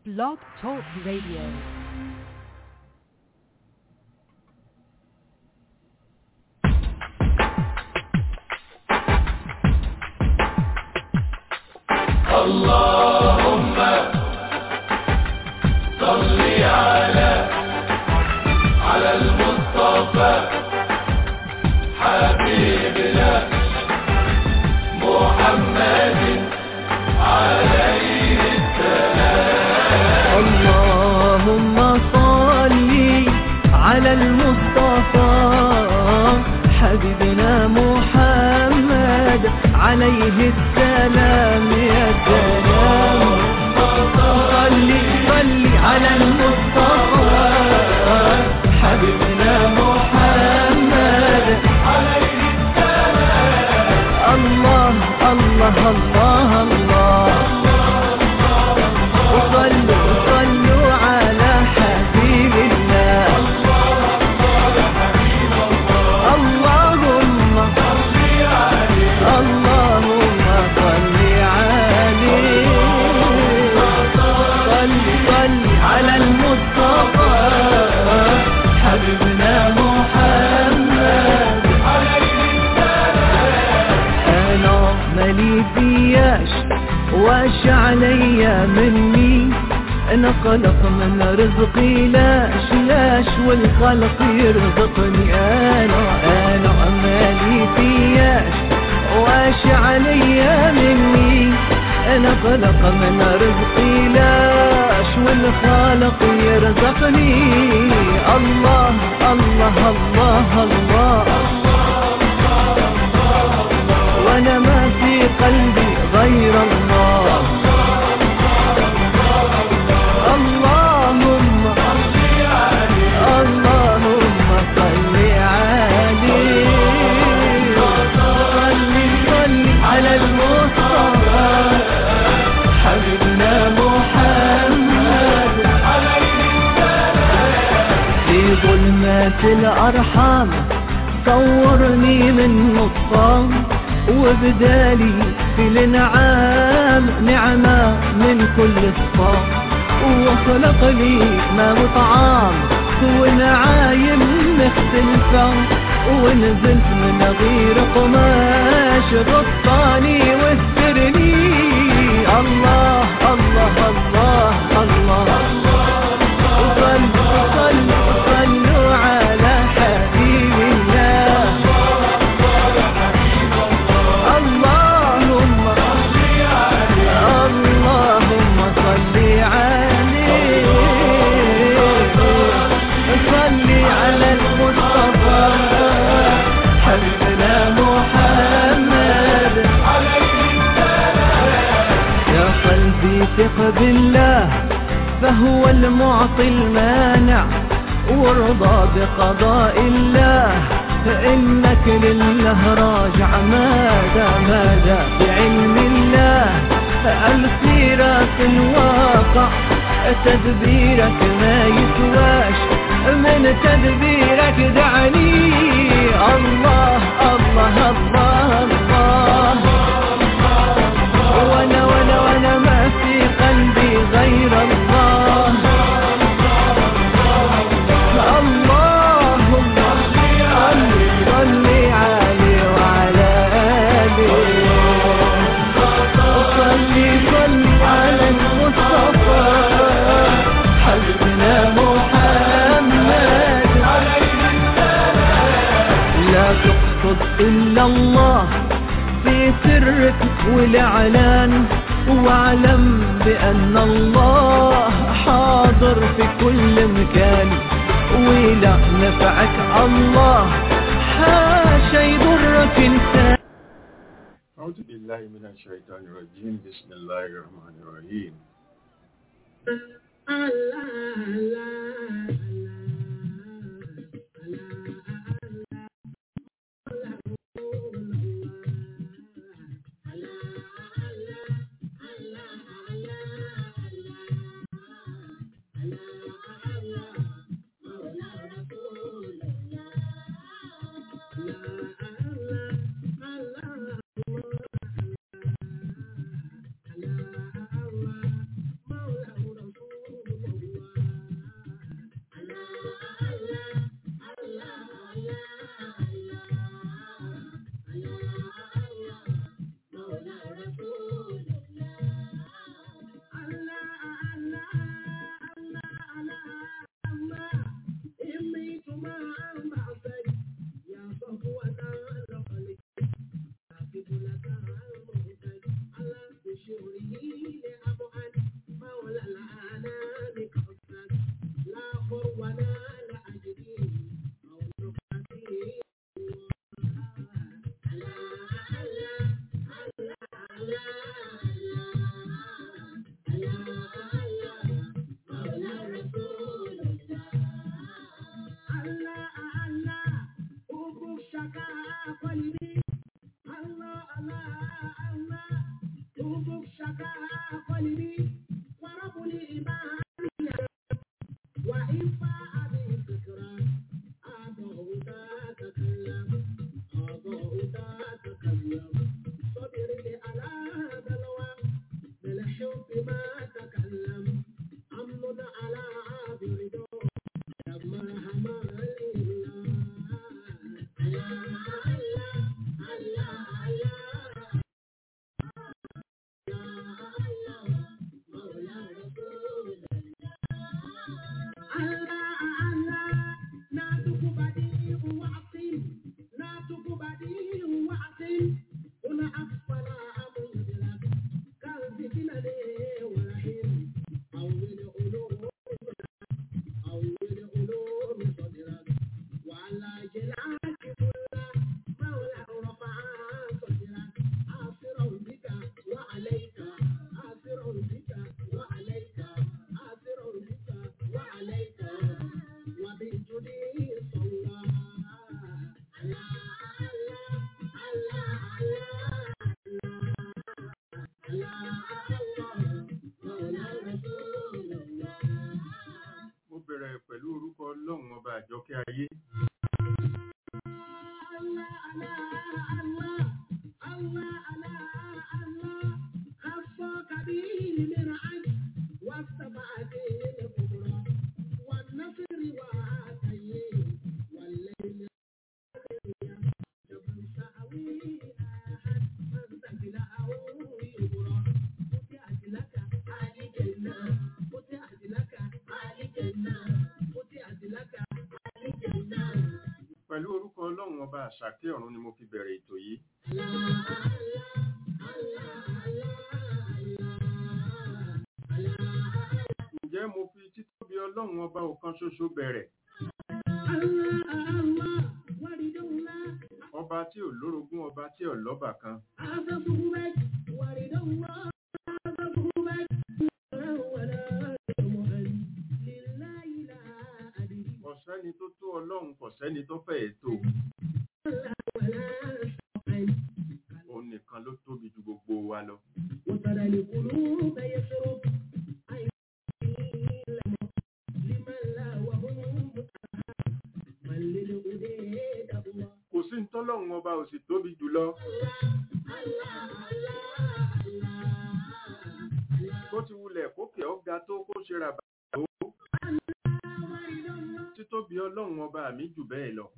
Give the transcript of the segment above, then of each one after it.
Blog Talk Radio. اللهم صل على على المصطفى حبيبنا محمد عليه اللهم صل على المصطفى حبيبنا محمد عليه السلام يا سلام صل صل على المصطفى حبيبنا محمد عليه السلام الله الله الله الله وصلوا صلوا على حبيب الله اللهم اللهم صل عليه صل صل على المصطفى حبيبنا محمد انا مالي فياش واش عليا مني انا خلق من رزقي لاش لاش والخلق يرزقني انا انا مالي فياش واش عليا مني انا خلق من رزقي لاش والخالق يرزقني الله الله الله, الله وانا ما في قلبي غير الله اللهم اللهم صل عليه صل صل على المصطفى حبيبنا محمد في ظلمات الأرحام صورني من نصام وبدالي في الانعام نعمة من كل صفام وخلق لي ما وطعام ونعايم مختلفة ونزلت من غير قماش غطاني واسترني الله الله الله الله, صلوا صلوا صلوا على حبيب الله اللهم اللهم صل عليه صل على المصطفى حبيبنا محمد يا قلبي ثق بالله فهو المعطي المانع وارضى بقضاء الله فإنك لله راجع ماذا ماذا بعلم الله السيرة في الواقع تدبيرك ما يسواش من تدبيرك دعني الله الله الله الله وانا وانا وانا ما في قلبي غير الله اللهم صل صل عليه وعلى آله صل صل على المصطفى حبيبنا محمد لا تقصد إلا الله في سرك والإعلان واعلم بأن الله حاضر في كل مكان ولا نفعك الله حاشا يضرك انسان أعوذ بالله من الشيطان الرجيم بسم الله الرحمن الرحيم Mo bẹ̀rẹ̀ pẹ̀lú orúkọ Ọlọ́run ọba àjọkẹ́ ayé. Pẹ̀lú orúkọ Ọlọ́run ọba àṣàkẹ́ ọ̀run ni mo fi bẹ̀rẹ̀ ètò yìí. Ǹjẹ́ mo fi títóbi Ọlọ́run ọba ọ̀kan ṣoṣo bẹ̀rẹ̀? Ọba tí ò lórogún ọba tí ò lọ́bà kan. Kò sẹ́ni tó tó Ọlọ́run kò sẹ́ni tó fẹ́ ètò. Òun nìkan ló tóbi ju gbogbo wa lọ. وترى القلوب يسرب لمن لا وهم من للهدى الله Kò sí ní tọ́lọ́run ọba ò sì tóbi jùlọ. Bó ti wulẹ̀ kókè ọ̀gá tó kó ṣe rà bàbá tó. Títóbi Ọlọ́run ọba mi jù bẹ́ẹ̀ lọ.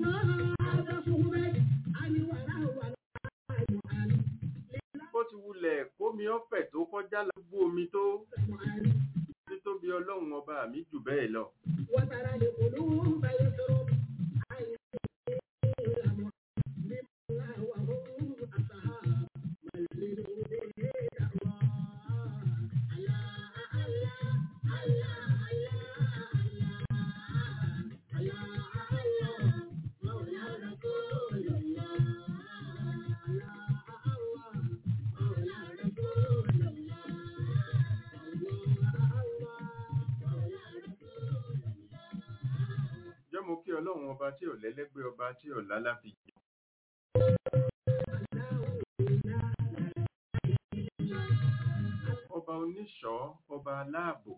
Bó ti wulẹ̀ kómi ọ̀fẹ́ tó kọjá lágbó omi tó. Títóbi Ọlọ́run ọba mi jù bẹ́ẹ̀ lọ. وترى القلوب يسرب لمن لا وهم أصحاب من للهدى الله Jẹ́ mo kí Ọlọ́run ọba tí ò lẹ́lẹ́gbẹ́ ọba tí ò lálàfíjì. Ọba oníṣọ́, ọba aláàbò.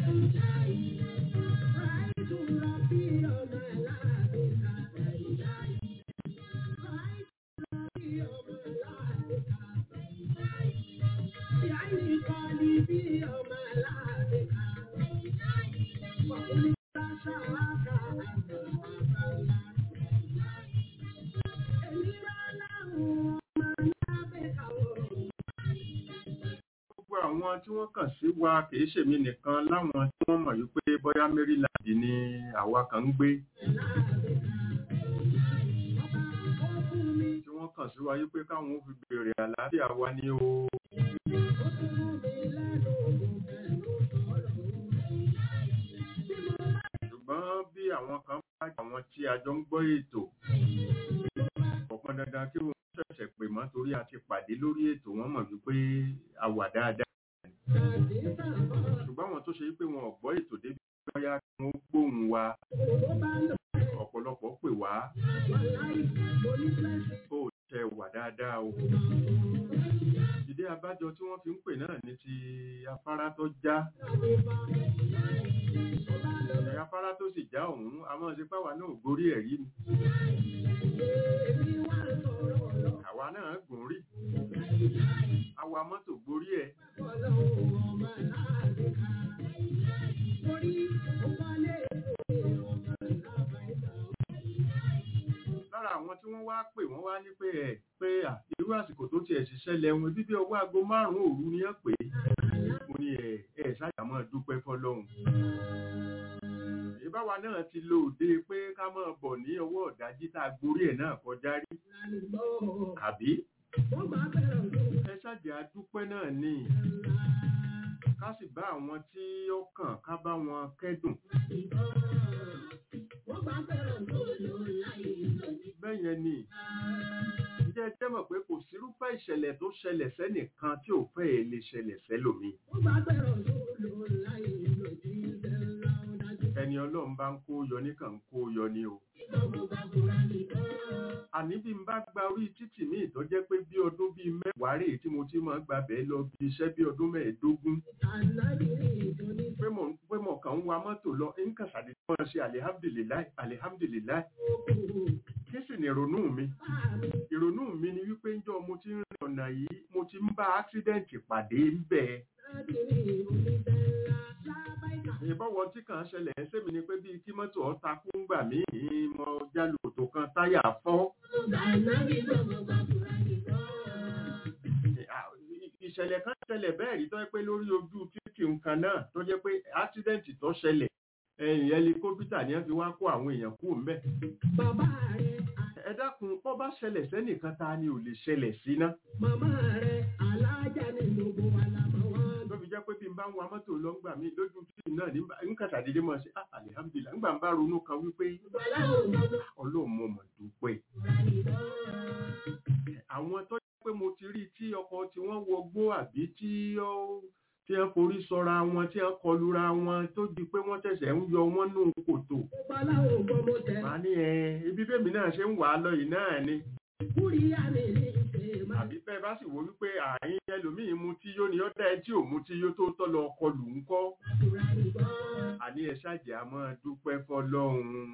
Gbogbo àwọn tí wọ́n kàn sí wa kìí ṣèmi nìkan láwọn tí wọ́n mọ̀ wípé bóyá Maryland ni àwa kan ń gbé. Tí wọ́n kàn sí wa wípé káwọn ó fi béèrè àlàáfíà wa ní o. Ṣùgbọ́n bí àwọn kan bá àwọn tí a jọ ń gbọ́ ètò, ọ̀pọ̀ dandan kí wọ́n ṣẹ̀ṣẹ̀ pè mọ́ torí a ti pàdé lórí ètò wọ́n mọ̀ wípé a wà dáadáa. Ṣùgbọ́n àwọn tó ṣe wípé wọn ò gbọ́ ètò débi bóyá kí wọ́n gbóhùn wa ọ̀pọ̀lọpọ̀ pè wá kó tẹ wà dáadáa o. Ìdí abájọ tí wọ́n fi ń pè náà ní ti afárá tó já. Ẹ̀ afárá tó sì já òun, a máa ṣe páwa náà gorí ẹ̀rí ni. Àwa náà gùn rí. Àwa mọ́tò gorí ẹ̀. Lára àwọn tí wọ́n wá pè wọ́n wá ní pé ẹ̀ pé à irú àsìkò tó tiẹ̀ sì ṣẹlẹ̀ wọn bíbí ọwọ́ aago márùn-ún òru ni ẹ pè é. Mo ní ẹ̀ ẹ̀ ṣáàjà máa dúpẹ́ fọlọ́run. báwa náà ti lo òde pé ká máa bọ̀ ní ọwọ́ ọ̀dájí tá a gborí ẹ̀ náà kọjá rí àbí ẹ ṣáàjì àdúpẹ́ náà ní ká sì bá àwọn tí ó kàn ká bá wọn kẹ́dùn bẹ́ẹ̀ yẹn ni ǹjẹ́ ẹ jẹ́ mọ̀ pé kò sírúfẹ́ ìṣẹ̀lẹ̀ tó ṣẹlẹ̀ sẹ́nìkan tí ò fẹ́ ẹ̀ lè ṣẹlẹ̀ sẹ́lòmíì ẹni ọlọ́run bá ń kó yọ ní kàn ń kó yọ ní o. àní bí n bá gba orí títì ní ìtọ́jẹ́ pé bí ọdún bíi mẹ́wàá rèé tí mo ti máa ń gba bẹ́ẹ̀ lọ bí iṣẹ́ bí ọdún mẹ́ẹ̀ẹ́dógún. pé mo pé mo kàn ń wa mọ́tò lọ ń kàn ṣàdédé wọn ṣe alihamdulilayi alihamdulilayi. kí sì ni ìrònú mi? ìrònú mi ni wípé ńjọ́ mo ti ń rìn ọ̀nà yìí mo ti ń bá accident pàdé ń bẹ́ẹ̀ ìbọ̀wọ̀ tí kàn ṣẹlẹ̀ sẹ́mi ni pé bíi kí mọ́tò ọ̀ta kú ń gbà mí mo jálù tó kan táyà fọ́. ìṣẹ̀lẹ̀ kan ṣẹlẹ̀ bẹ́ẹ̀ rí tó jẹ́ pé lórí ojú títì nǹkan náà tó jẹ́ pé ásídẹ́ǹtì tó ṣẹlẹ̀ ẹ̀yìn ẹlikópítà ni wọ́n fi wá kó àwọn èèyàn kú ńbẹ̀. ẹ dákun bó bá ṣẹlẹ̀ sẹ́nìkan ta ni ò lè ṣẹlẹ̀ sí ná. Màmá rẹ̀ alájà ni gbogbo wa la mọ̀ wọ́n. ló fi jẹ́ pé bí n bá ń wa mọ́tò lọ ń gbà mí lójú títì náà ní ń kàtàdédé mọ́ sí ah alihamdulilah ń gbà ń bá ronú kan wípé ọlọ́run mo mọ̀ dúpẹ́. àwọn tó jẹ́ pé mo ti rí tí ọkọ̀ tí wọ́n wọgbó àbí tí ó tí wọ́n forí sọra wọn tí wọ́n kọlura wọn tó di pé wọ́n tẹ̀sẹ̀ ń yọ wọ́n nù kòtò. Babaláwo gbọ́mọ tẹ̀. màá ní ẹ ibi bẹ́ẹ̀mí náà ṣe ń wà á lọ yìí náà ni. Kúríyá mi ní ìṣe máa. àbí bẹ́ẹ̀ bá sì wò wípé àyín ẹlòmíín mu tí yó ni ó dá ẹ tí ò mu tí yó tó tọ́ lọ kọlù ń kọ́. àní ẹ ṣáàjì a máa dúpẹ́ fọlọ́run.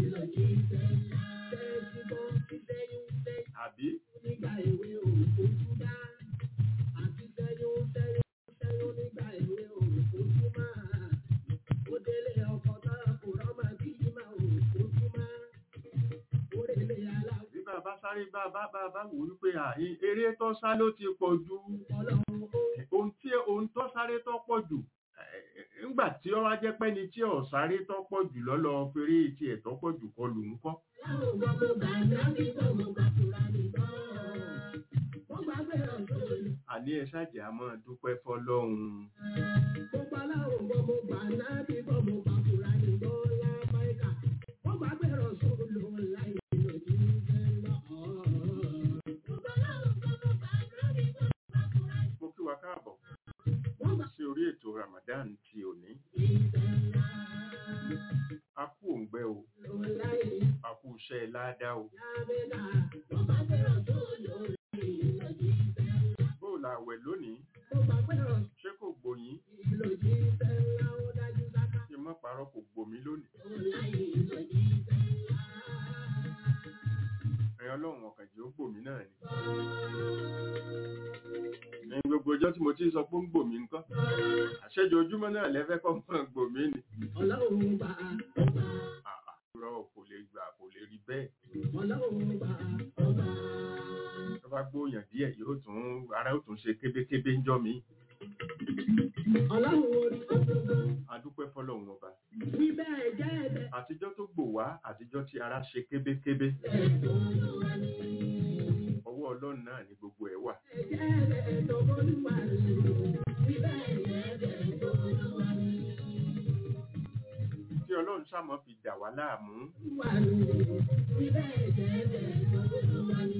àbí Nígbà èwe òkú dá, àti sẹ́yún sẹ́yún sẹ́yún nígbà èwe òkú máa. Ó délé ọkọ̀ náà kò rọ́mọ bí máa òkú máa. Ó rèlé aláwọ̀ bí bàbá sáré bá bá bá bá wò wípé àyín eré tó sá ló ti pọ̀ jù. ọlọ́run ó. ohun tí ohun tó sáré tó pọ̀ jù eh, ńgbà tí ó wá jẹ́ pé ni tí ò sáré tó pọ̀ jù lọ́lọ́ fèrè tí ẹ̀ tó pọ̀ jù kọlù ń kọ́. Láwọn ọmọ mo gbà nábì bọ̀ mo gbà fúra nìbọn. Mo gbà bẹ̀rẹ̀ sóòlù. àní ẹ ṣáàjì a máa dúpẹ́ fọlọ́run. Mo gbà láwọn ọmọ mo gbà nábì bọ̀ mo gbà fúra nìbọn lábáyíká. Mo gbà bẹ̀rẹ̀ sóòlù láì lòdì lọ. Mo gbà láwọn ọmọ mo gbà nábì bọ̀ mo gbà fúra mo kí wa káàbọ̀ Mo gbà sí orí ètò Ramadan ti òní. a kú òǹgbẹ o lò láì a kú iṣẹ́ ládá o. lábẹ́lá. Mo gbà bẹ̀rẹ̀ sóòlù láì lòdì bóòlù àwẹ̀ lónìí Mo gbà bẹ̀rẹ̀ ṣé kò gbòyìn lòdì sẹ́lá ó dájú sáká. kí n má parọ́ kò gbòmí lónìí. ẹ̀yin ọlọ́run ọ̀kàn jẹ́ ó gbòmí náà ni. ẹ̀yin gbogbo ọjọ́ tí mo ti sọ pé ó ń gbòmí nǹkan. àṣẹjọ ojúmọ́ náà lẹ́fẹ́ kọ́ mọ́ gbòmí ni. Ọlọ́run bá ọba, àà irọ́ kò lè gbà kò lè rí bẹ́ẹ̀. ọlọ́run bá ọba. tó bá gbóyàn díẹ̀ yóò tún ara yóò tún ṣe kébékébé ń jọ mí. Ọlọ́run orí ọdún. adúpẹ́ fọlọ́run ọba. Wí bẹ́ẹ̀ jẹ́ ẹ̀bẹ̀ àtijọ́ tó gbò wá àtijọ́ tí ara ṣe kébékébé. ọwọ́ ọlọ́run náà ni gbogbo ẹ̀ wà. jẹ́ ẹ̀bẹ̀ tó bólúwa rè. Wí bẹ́ẹ̀ jẹ́ ẹ̀bẹ̀ tó bólúwa rè. tí ọlọ́run sàmọ́ fi dà wá láàmú. Wà rè. Wí bẹ́ẹ̀ jẹ́ ẹ̀bẹ̀ tó bólúwa rè.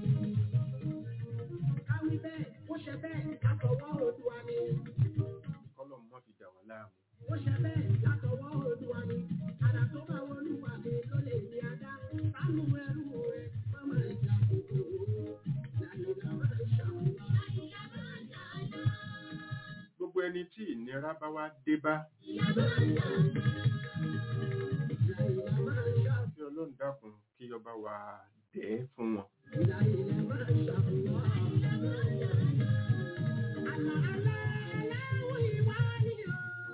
Ká wí bẹ́ẹ̀, ó ṣe bẹ́ẹ̀, látọwọ́ Olúwa ni. kọ́lọ́run má fi dà wá láàmú. Ó ṣe bẹ́ẹ̀, látọwọ́ Olúwa ni. Àdà tó bá wọlúwa mi ló lè ní adá. Sánú ẹrú rẹ̀, má máa jà kòkòrò. Làyìnlá máa ń ṣàwọn. gbogbo ẹni tí ìnira bá wá dé bá Làyìnlá máa ń ṣàwọn. kí ọlọ́run dákun kí ọba wa dẹ̀ ẹ́ fún wọn. Làyìnlá máa ń ṣàwọn. Àlà àlà aláwọ̀ ìwà ni o.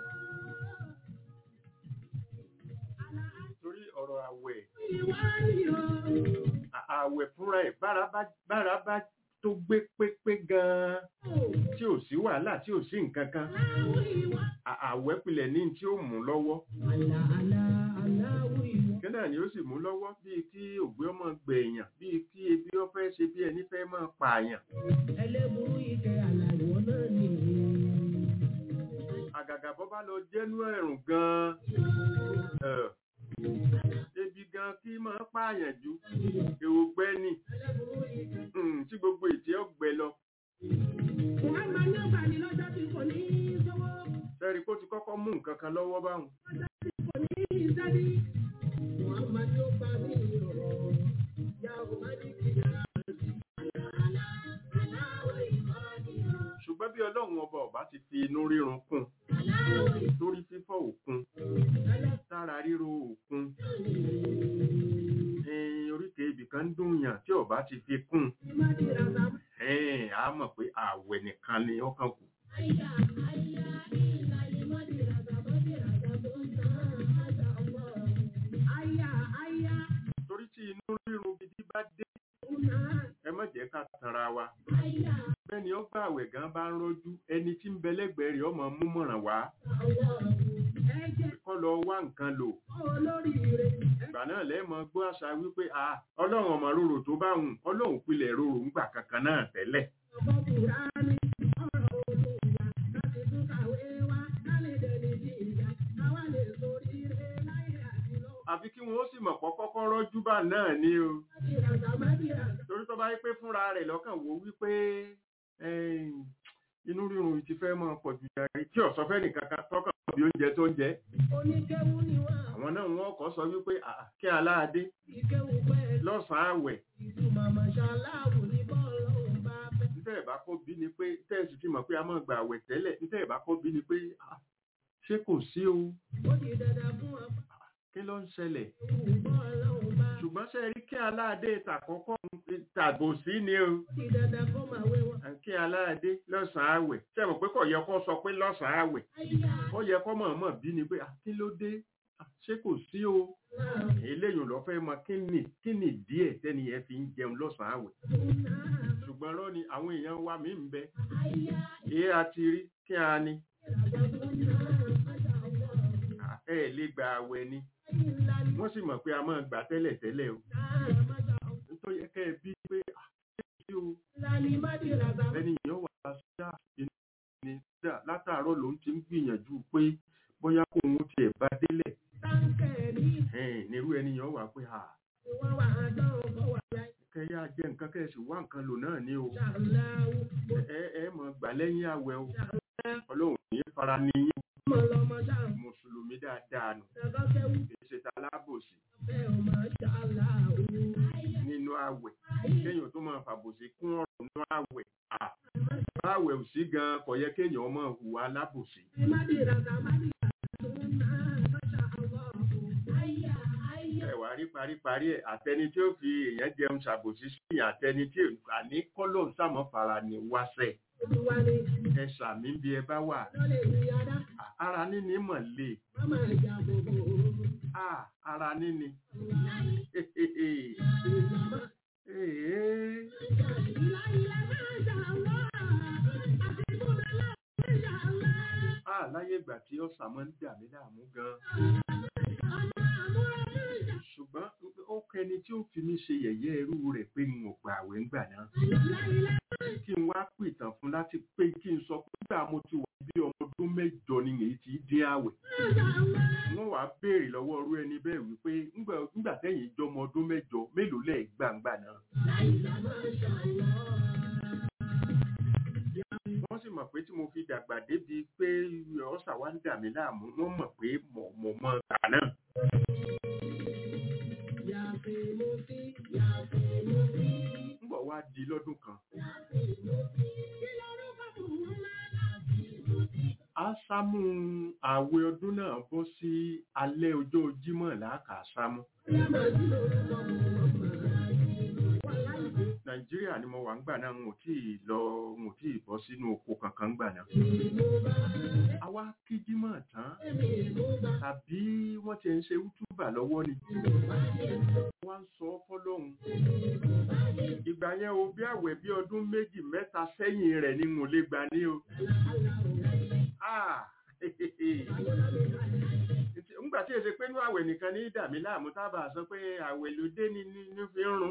Àlà torí ọ̀rọ̀ àwẹ̀ ìwà ni o. à- àwẹ̀ fúnra ẹ̀ bára bá bára bá tó gbé pépé gan-an tí ò sí wàhálà tí ò sí nǹkan kan à- àwẹ̀ pilẹ̀ ní tí ó mú lọ́wọ́ kí náà ni ó sì mú lọ́wọ́ bíi kí ògbé ọmọ gbẹ̀yàn bíi kí ebi ó fẹ́ ṣe bí ẹni fẹ́ máa pààyàn àgàgà bọ́ bá lọ jẹ́nú ẹ̀rùn gan-an ẹ̀, ebi gan kí máa pààyàn ju èrò gbẹ́ni Mm, tí gbogbo ìtì ọgbẹ lọ sẹ́rí kó ti kọ́kọ́ mú nǹkan kan lọ́wọ́ báwọn ṣùgbọ́n bí ọlọ́run ọba ọba ti fi inú rírun kún lórí fífọ́ òkun sára ríro òkun ẹ̀yìn oríkèé ibìkan ń dùn yàn tí ọba ti fi kún ẹ̀ẹ́n á mọ̀ pé ààwẹ̀ nìkan ni ọkàn kù torí tí inú rírun gidi bá dé ẹ má jẹ́ ká tanra wa bẹ́ẹ̀ni ó gbà àwẹ̀ gan bá ń rọ́jú ẹni tí ń bẹ lẹ́gbẹ̀ẹ́ rẹ̀ ọmọ mú mọ̀ràn wá kọ́ lọ wá nǹkan lò ìgbà náà lẹ́ẹ̀mọ gbọ́ àṣà wípé a ọlọ́run ọmọ rorò tó bá hùn ọlọ́run pilẹ̀ rorò ń gbà kankan náà tẹ́lẹ̀ àfi kí wọn ó sì mọ̀ pọ́ kọ́kọ́ rọ́jú bá náà ní o torí tó bá yí pé fúnra rẹ̀ lọ́kàn wò wípé ẹ̀yìn, inú rírun ti fẹ́ mọ́ pọ̀ jù jàre tí ọ̀sọ́ fẹ́ nìkan kan tọ́kàn bí oúnjẹ tó ń jẹ àwọn náà wọ́n kọ́ sọ wípé "Ah, kí aláàdé lọ́sàn-án àwẹ̀ nítẹ̀ ìbá kó bí ni pé tẹ́ẹ̀sì ti mọ̀ pé a máa gbà àwẹ̀ tẹ́lẹ̀ nítẹ̀ ìbá kó bí ni pé "Ah, ṣé kò sí o kí ló ń ṣẹlẹ̀ ṣùgbọ́n ṣe rí kí aláàdé tàkọ́kọ́ tàbò sí ni o kí aláàdé lọ́sàn-án àwẹ̀ ṣe mọ̀ pé kò yẹ kó sọ pé lọ́sàn-án àwẹ̀ ó yẹ kó mọ̀ọ́mọ̀ bí ni pé "Ah, kí ló dé Ah, ṣé kò sí o eléyìí lọ fẹ́ mọ kí ni kí ni díẹ̀ tẹ́ni yẹn fi ń jẹun lọ́sàn-án àwẹ̀ ṣùgbọ́n rọ́ ni àwọn èèyàn wa mí ń bẹ èé a ti rí kí a ní Ah, ẹ lè gba àwẹ̀ ni wọ́n sì mọ̀ pé a máa gbà tẹ́lẹ̀ tẹ́lẹ̀ o nítorí ẹ kẹ́ ẹ bí pé "Ah, ṣé kò sí o ẹni yẹn wà á ṣá inú ni dá látàárọ̀ ló ń ti ń gbìyànjú pé bóyá kó òun tiẹ̀ bá délẹ̀ ẹ̀ẹ́n nírú ẹni yẹn wà pé à kẹ́yà jẹ́ nǹkan kẹ́sì wá nǹkan lò náà ní o ẹ ẹ mọ̀ gbà lẹ́yìn àwẹ̀ o ọlọ́run ní fara níyìn mùsùlùmí dáadáa nù kìí ṣe ta lábòsí nínú àwẹ̀ kéèyàn tó máa fàbòsí kún ọ̀rọ̀ nínú àwẹ̀ à báwẹ̀ ò sí gan kò yẹ kéèyàn máa hùwà lábòsí ẹwà rí paríparí ẹ àtẹni tí ó fi èèyàn jẹun ṣàbòsí sí ìyàn àtẹni tí àní kọlọ sàmọ fara ní wáṣẹ ẹ ṣàmì bí ẹ bá wà ara níní mọ̀ lè à ara níní Ee. Ah, láyé ìgbà tí ọ̀sà máa ń dà mí láàmú gan-an. Ṣùgbọ́n ó kẹni tí ó fi mí ṣe yẹ̀yẹ́ ẹrú rẹ̀ pé n ò gbà àwẹ̀ ńgbà náà. Kí n wá pìtàn fún láti pé kí n sọ pé gbà mo ti wà bí ọmọ ọdún mẹ́jọ ni èyí ti dín àwẹ̀. Wọ́n wá béèrè lọ́wọ́ ọrú ẹni bẹ́ẹ̀ wípé "Ńgbà- ńgbà tẹ́yìn jọmọ ọdún mẹ́jọ mélòó lẹ̀ gbàǹgbà náà. wọ́n sì mọ̀ pé tí mo fi dàgbà débi pé ọ̀sà wa ń dà mí láàmú wọ́n mọ̀ pé mọ̀ mọ̀ mọ̀ gbà náà. ńgbọ̀ wá di lọ́dún kan. a sámú àwẹ̀ ọdún náà bọ́ sí alẹ́ ọjọ́ jímọ̀ làákà sámú. nàìjíríà ni mo wà ń gbà náà n ò tí ì lọ n ò tí ì bọ́ sínú oko kankan gbà náà. àwa kí jímọ̀ tán tàbí wọ́n ti ń ṣe útúbà lọ́wọ́ ni. wọ́n ń sọ fọ́lọ́hún. ìgbà yẹn o bí àwẹ̀ bí ọdún méjì mẹ́ta sẹ́yìn rẹ̀ ni mo lè gbà ní o Ah, ńgbà tí èsè pé inú àwẹ̀ nìkan ní dàmí láàmú tábà sọ pé àwẹ̀ ló dé ní ní ní fi ń rún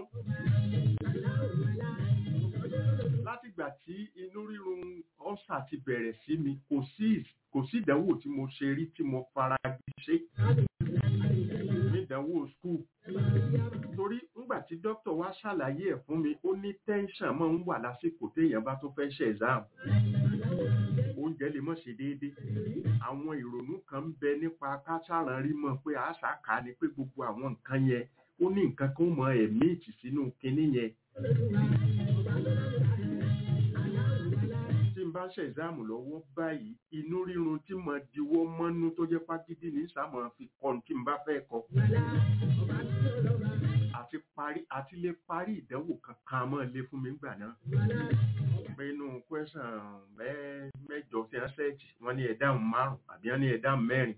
látìgbà tí inú rírun ọ́sà ti bẹ̀rẹ̀ sí mi kò sí kò sí ìdánwò tí mo ṣe rí tí mo fara gbé ṣe ní ìdánwò skul torí ńgbà tí dókítà wá ṣàlàyé ẹ̀ fún mi ó ní tẹ́ńṣàn máa ń wà lásìkò téèyàn bá tó fẹ́ ṣe exam oúnjẹ lè mọ̀ ṣe déédé àwọn ìrònú kan ń bẹ nípa káṣáran rí mọ̀ pé àṣà kà á ni pé gbogbo àwọn nǹkan yẹn ó ní nǹkan kan mọ ẹ̀mí ìtì sínú kinní yẹn tí n bá ṣe ìzáàmù lọ́wọ́ báyìí inú rírun tí mo diwọ́ mọ́nú tó jẹ́ pàgídí ní sàmọ́ fi kọ́ ní tí n bá fẹ́ kọ́ àti parí àti lè parí ìdánwò kankan mọ́ lé fún mi gbà náà pé inú kwẹ́sàn mẹ́jọ tí wọ́n ṣẹ́ẹ̀tì wọ́n ní ẹ̀dáhùn márùn àbí wọ́n ní ẹ̀dáhùn mẹ́rin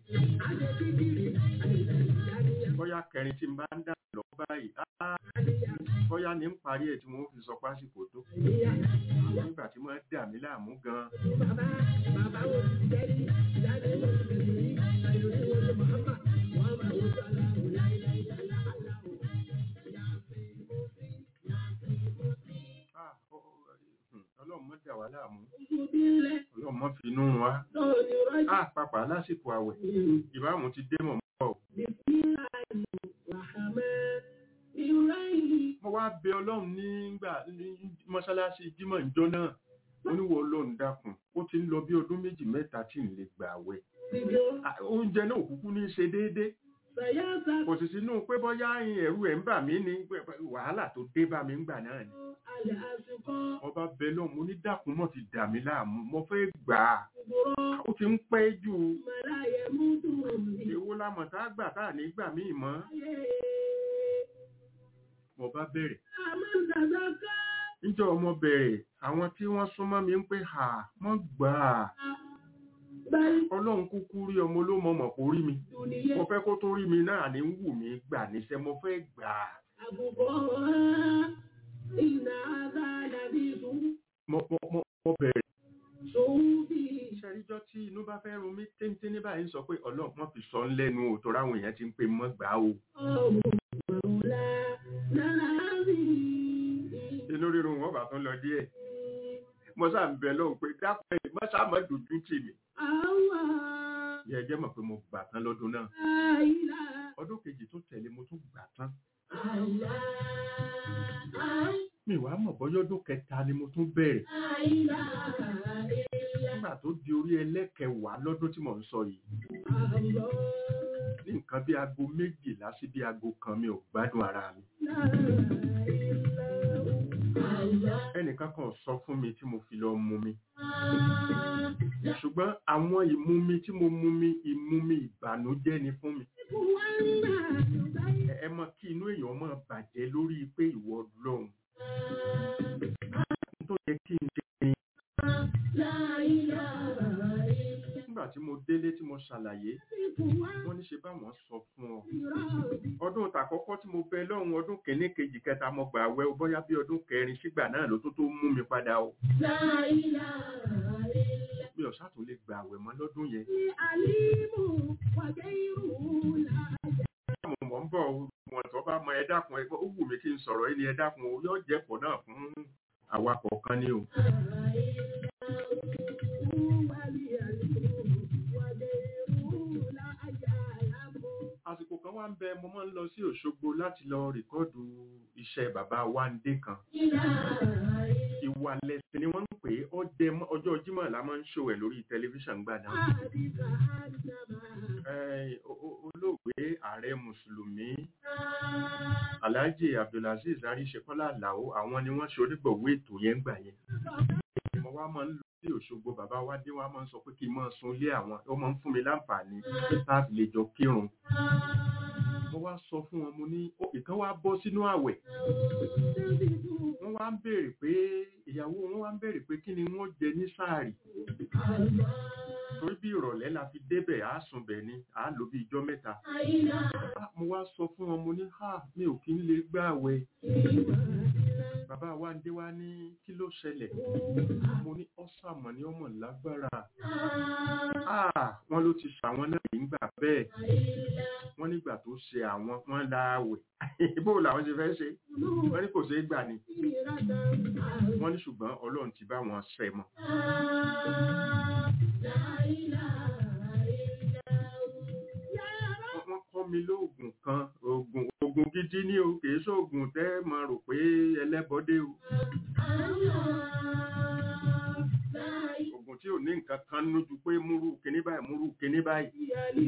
bóyá kẹrin tí n bá ń dà lọ báyìí áá, bóyá ní ń parí ẹ̀ tí wọ́n fi sọ pásìkò tó nígbà tí wọ́n dà mí láàmú gan-an Ah, ọ- ọ- hmm, ọlọ́run mọ́ dà wá láàmú ọlọ́run mọ́ fi inú run wá Ah, pàpà lásìkò àwẹ̀ ìbámu ti dé mọ̀ mọ́ mo wá bẹ ọlọ́run nígbà ní mọ́ṣáláṣí jímọ̀ ìjọ náà ó ní wọ́n ọlọ́run dákun ó ti ń lọ bí ọdún méjì mẹ́ta tí ń lè gbà àwẹ̀ Ah, oúnjẹ náà kúkú ní í ṣe déédéé kò sì sínú pé bọ́yá ẹ̀rù ẹ̀ ń bà mí ní pé- pé wàhálà tó dé bá mi ń gbà náà ni ọba bẹ lọ́run mo ní dákun mọ́ ti dà mí láàmú mo fẹ́ gbà á ó ti ń pẹ́ jù èwo lámọ̀ tá a gbà tá à ní gbà mí mọ́ mo bá bẹ̀rẹ̀ níjọ́ ọmọ bẹ̀rẹ̀ àwọn tí wọ́n súnmọ́ mi ń pè hà mọ́ gbà á ọlọ́run kúkú rí ọmọ ló mọ̀ mọ̀ kó rí mi mo fẹ́ kó tó rí mi náà ní wù mí gbà níṣẹ́ mo fẹ́ gbà á mo mo mo mo bẹ̀rẹ̀ ṣàríjọ́ tí inú bá fẹ́ run mí téńté ní báyìí ń sọ pé ọlọ́run wọ́n fi sọ ń lẹ́nu o tó ráwọn èèyàn ti ń pè mọ́ gbà á o inú rírun wọn bá tún lọ díẹ̀ mo sáà ń bẹ lóhùn pé dákun ẹ̀ má sáà má dojú tì mí yẹ jẹ́ mọ̀ pé mo gbà tán lọ́dún náà ọdún kejì tó tẹ̀lé mo tún gbà tán mi wàá mọ̀ bọ́yọ́ ọdún kẹta ni mo tún bẹ̀rẹ̀ nígbà tó di orí ẹlẹ́kẹwàá lọ́dún tí mò ń sọ yìí ní nǹkan bí aago méjìlá sí bí aago kan mi ò gbádùn ara mi ẹnìkan kan sọ fún mi tí mo fi lọ mu mi ṣùgbọ́n àwọn ìmumi tí mo mu mi ìmumi ìbànújẹ́ ni fún mi ẹ ẹ mọ kí inú èèyàn máa bàjẹ́ lórí pé ìwọ lọ́hùn tó yẹ kí n ṣe ni nígbà tí mo délé tí mo ṣàlàyé wọ́n ní ṣe báwọn sọ fún ọ ọdún tàkọ́kọ́ tí mo bẹ lọ́hùn ọdún kìíní kejì kẹta mo gbà wẹ̀ bóyá bí ọdún kẹrin sígbà náà ló tó tó mú mi padà o mi ò ṣàtún lè gbà wẹ̀ mọ́ lọ́dún yẹn mo mọ̀ ń bọ̀ wọn tó bá mọ ẹ dákun ẹ ó wù mí kí n sọ̀rọ̀ yìí ni ẹ dákun o yóò jẹ́pọ̀ náà fún awakọ̀ kan ni o. àsìkò kan wá ń bẹ mo máa ń lọ sí Òṣogbo láti lọ rìkọ́ọ̀dù iṣẹ́ bàbá Wándé kan ìwà lẹ̀sìn ni wọ́n ń pè é ọdẹ mọ́- ọjọ́ Jímọ̀ la máa ń ṣòwò ẹ̀ lórí tẹlifíṣàn gbà náà. Eh, o- o- olóògbé ààrẹ mùsùlùmí alhaji abdulaziz aríṣekọlá àlàó àwọn ni wọ́n ṣe onígbọ̀wọ́ ètò yẹn gbà yẹn mo wá máa ń lọ sí òṣogbo bàbá wa dé wá máa ń sọ pé kí n máa sun ilé àwọn ó máa ń fún mi láǹfààní láti lè jọ kírun mo wá sọ fún wọn mo ní ó ìkan wá bọ́ sínú àwẹ̀ wọ́n wá ń béèrè pé ìyàwó wọn wá ń béèrè pé kí ni wọ́n jẹ ní sáàrì torí bí ìrọ̀lẹ́ la fi débẹ̀ á sùn bẹ̀ ni á lò bí ijọ́ mẹ́ta Ah, mo wá sọ fún wọn mo ní ha mi ò kí ń lè gbààwẹ̀ bàbá wa ń dé wá ní kí ló ṣẹlẹ̀ mo ní ọ́sàmọ̀ ní ọmọ lágbára Ah, wọ́n ló ti ṣàwọn náà nígbà bẹ́ẹ̀ wọ́n nígbà tó ṣe àwọn wọ́n láàwẹ̀ bó làwọn ṣe fẹ́ ṣe wọ́n ní kò ṣeé gbà ni wọ́n ní ṣùgbọ́n ọlọ́run ti bá wọn ṣẹ mọ́ wọ́n wọ́n kọ́ mi lóògùn kan oògùn oògùn gidi ní o kìí ṣoògùn tẹ́ máa rò pé ẹlẹ́bọdé o oògùn tí ò ní nǹkan kan nínú ju pé múrú kíní báyìí múrú kíní báyìí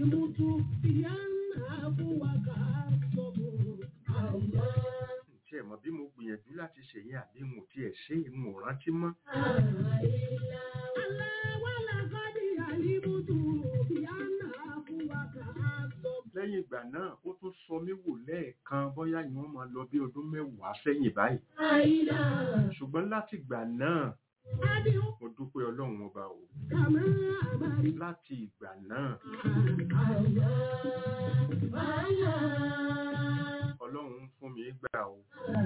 tí ẹ̀ mọ̀ bí mo gbìyànjú láti ṣèyí àbí mo tiẹ̀ ṣe é mo rántí mọ́ lẹ́yìn ìgbà náà ó tún sọ mí wò lẹ́ẹ̀kan bóyá ni wọ́n máa lọ bí ọdún mẹ́wàá sẹ́yìn báyìí ṣùgbọ́n láti ìgbà náà mo dúpẹ́ ọlọ́run ọba o láti ìgbà náà ọlọ́run fún mi gbà o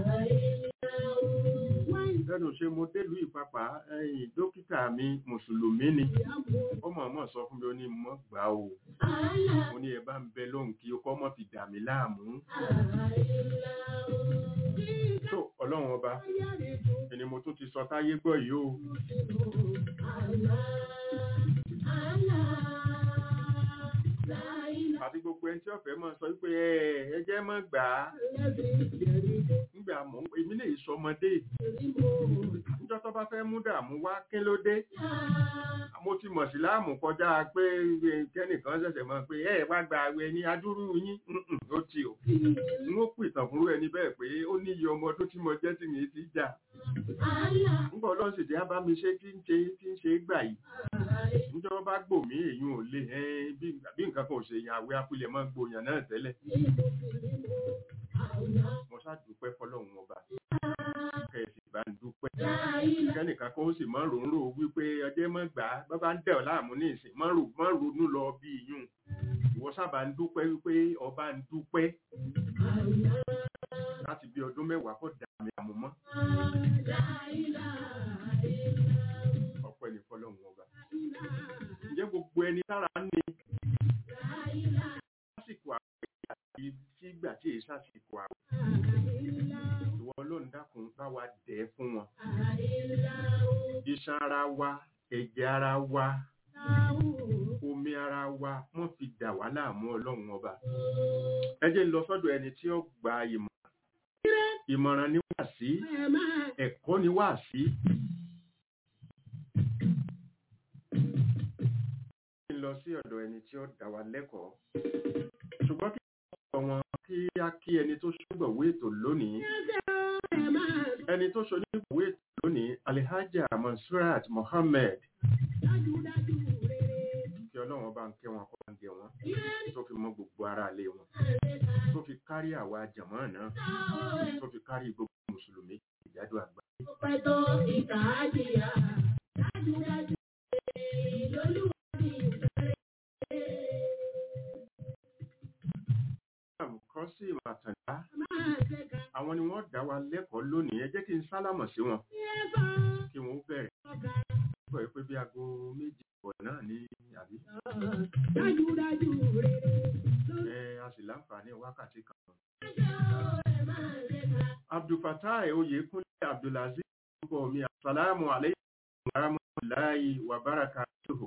lẹ́nu ṣe mo délùú ìpapà ẹ̀yìn dókítà mi mùsùlùmí ni ó mọ̀ mọ̀ sọ fún mi ó ní mọ́ gbà o mo ní ẹ bá ń bẹ lóhùn kí o kọ́ mọ́ fi dà mí láàmú tó ọlọ́run ọba ẹni mo tún ti sọ táyé gbọ́ yìí o àti gbogbo ẹni tí ọ̀fẹ́ mọ̀ sọ wípé ẹ ẹ jẹ́ mọ́ gbà á nígbà mọ̀ èmi lè sọ ọmọdé níjọ́ tó bá fẹ́ mú dààmú wá kí ló dé mo ti mọ̀ sí láàmú kọjá pé kẹ́nìkan ṣẹ̀ṣẹ̀ mọ̀ pé ẹ wá gba àwẹ̀ ní adúrú yín Mm-mm, ó ti o n ó pìtàn fúnrú ẹni bẹ́ẹ̀ pé ó ní iye ọmọ ọdún tí mo jẹ́ tí mi ti jà nígbà ọlọ́run sì dé á bá mi ṣe tí ń ṣe tí ń ṣe gbà yìí níjọ́ bá gbò mí èyí ò lè ẹ́ bí bí nǹkan kan ò ṣe yàn àwẹ̀ apilẹ̀ máa ń gbòyàn náà tẹ́lẹ̀ mo ṣàdúpẹ́ fọlọ́run ọba kẹ̀sì bá ń dúpẹ́ kẹ́nìkan kan ó sì máa ń ròórò wípé ọjọ́ mọ́ gbà á bá bá ń dẹ̀ ọ́ láàmú ní ìsìn máa ń rò- máa ń ronú lọ bí iyún ìwọ sábà ń dúpẹ́ wípé ọba ń dúpẹ́ láti bí ọdún mẹ́wàá kọ́ dà mí àmú mọ́ ọpẹ́ ní fọlọ́run ọba ǹjẹ́ gbogbo ẹni tára ń ní lásìkò àwẹ̀ àti sígbà tí èyí sásìkò àwẹ̀ ìwọ ọlọ́run dákun bá wa dẹ̀ ẹ́ fún wọn iṣan ara wa ẹ̀jẹ̀ ara wa omi ara wa wọ́n fi dà wá láàmú ọlọ́run ọba ẹ jẹ́ n lọ sọ́dọ̀ ẹni tí ó gba ìmọ̀ràn ìmọ̀ràn ni wà sí ẹ̀kọ́ ni wà sí kí n lọ sí ọ̀dọ̀ ẹni tí ó dá wa lẹ́kọ̀ọ́ ṣùgbọ́n kí n wọn kí á kí ẹni tó ṣùgbọ̀wé ètò lónìí ẹni tó ṣonígbòwé ètò lónìí alihaja mansurat mohammed kí ọlọ́run bá ń kẹ́ wọn kọ́ ń gẹ wọn tó fi mọ gbogbo ara ilé wọn tó fi kárí àwa jàmọ́ náà tó fi kárí gbogbo mùsùlùmí ìjádù àgbà. kọ́ sí ìmọ̀tàndá àwọn ni wọ́n dá wa lẹ́kọ̀ọ́ lónìí ẹ jẹ́ kí n sálámọ̀ sí wọn kí wọ́n bẹ̀rẹ̀ pọ̀ pé bí aago méjì pọ̀ náà ní àbí ẹ a sì láǹfààní wákàtí kan. abdulfatai oyèkúnlé abdulaziz orúkọ mi asalaamu aleykum wa rahmatulahi wa barakatuhu.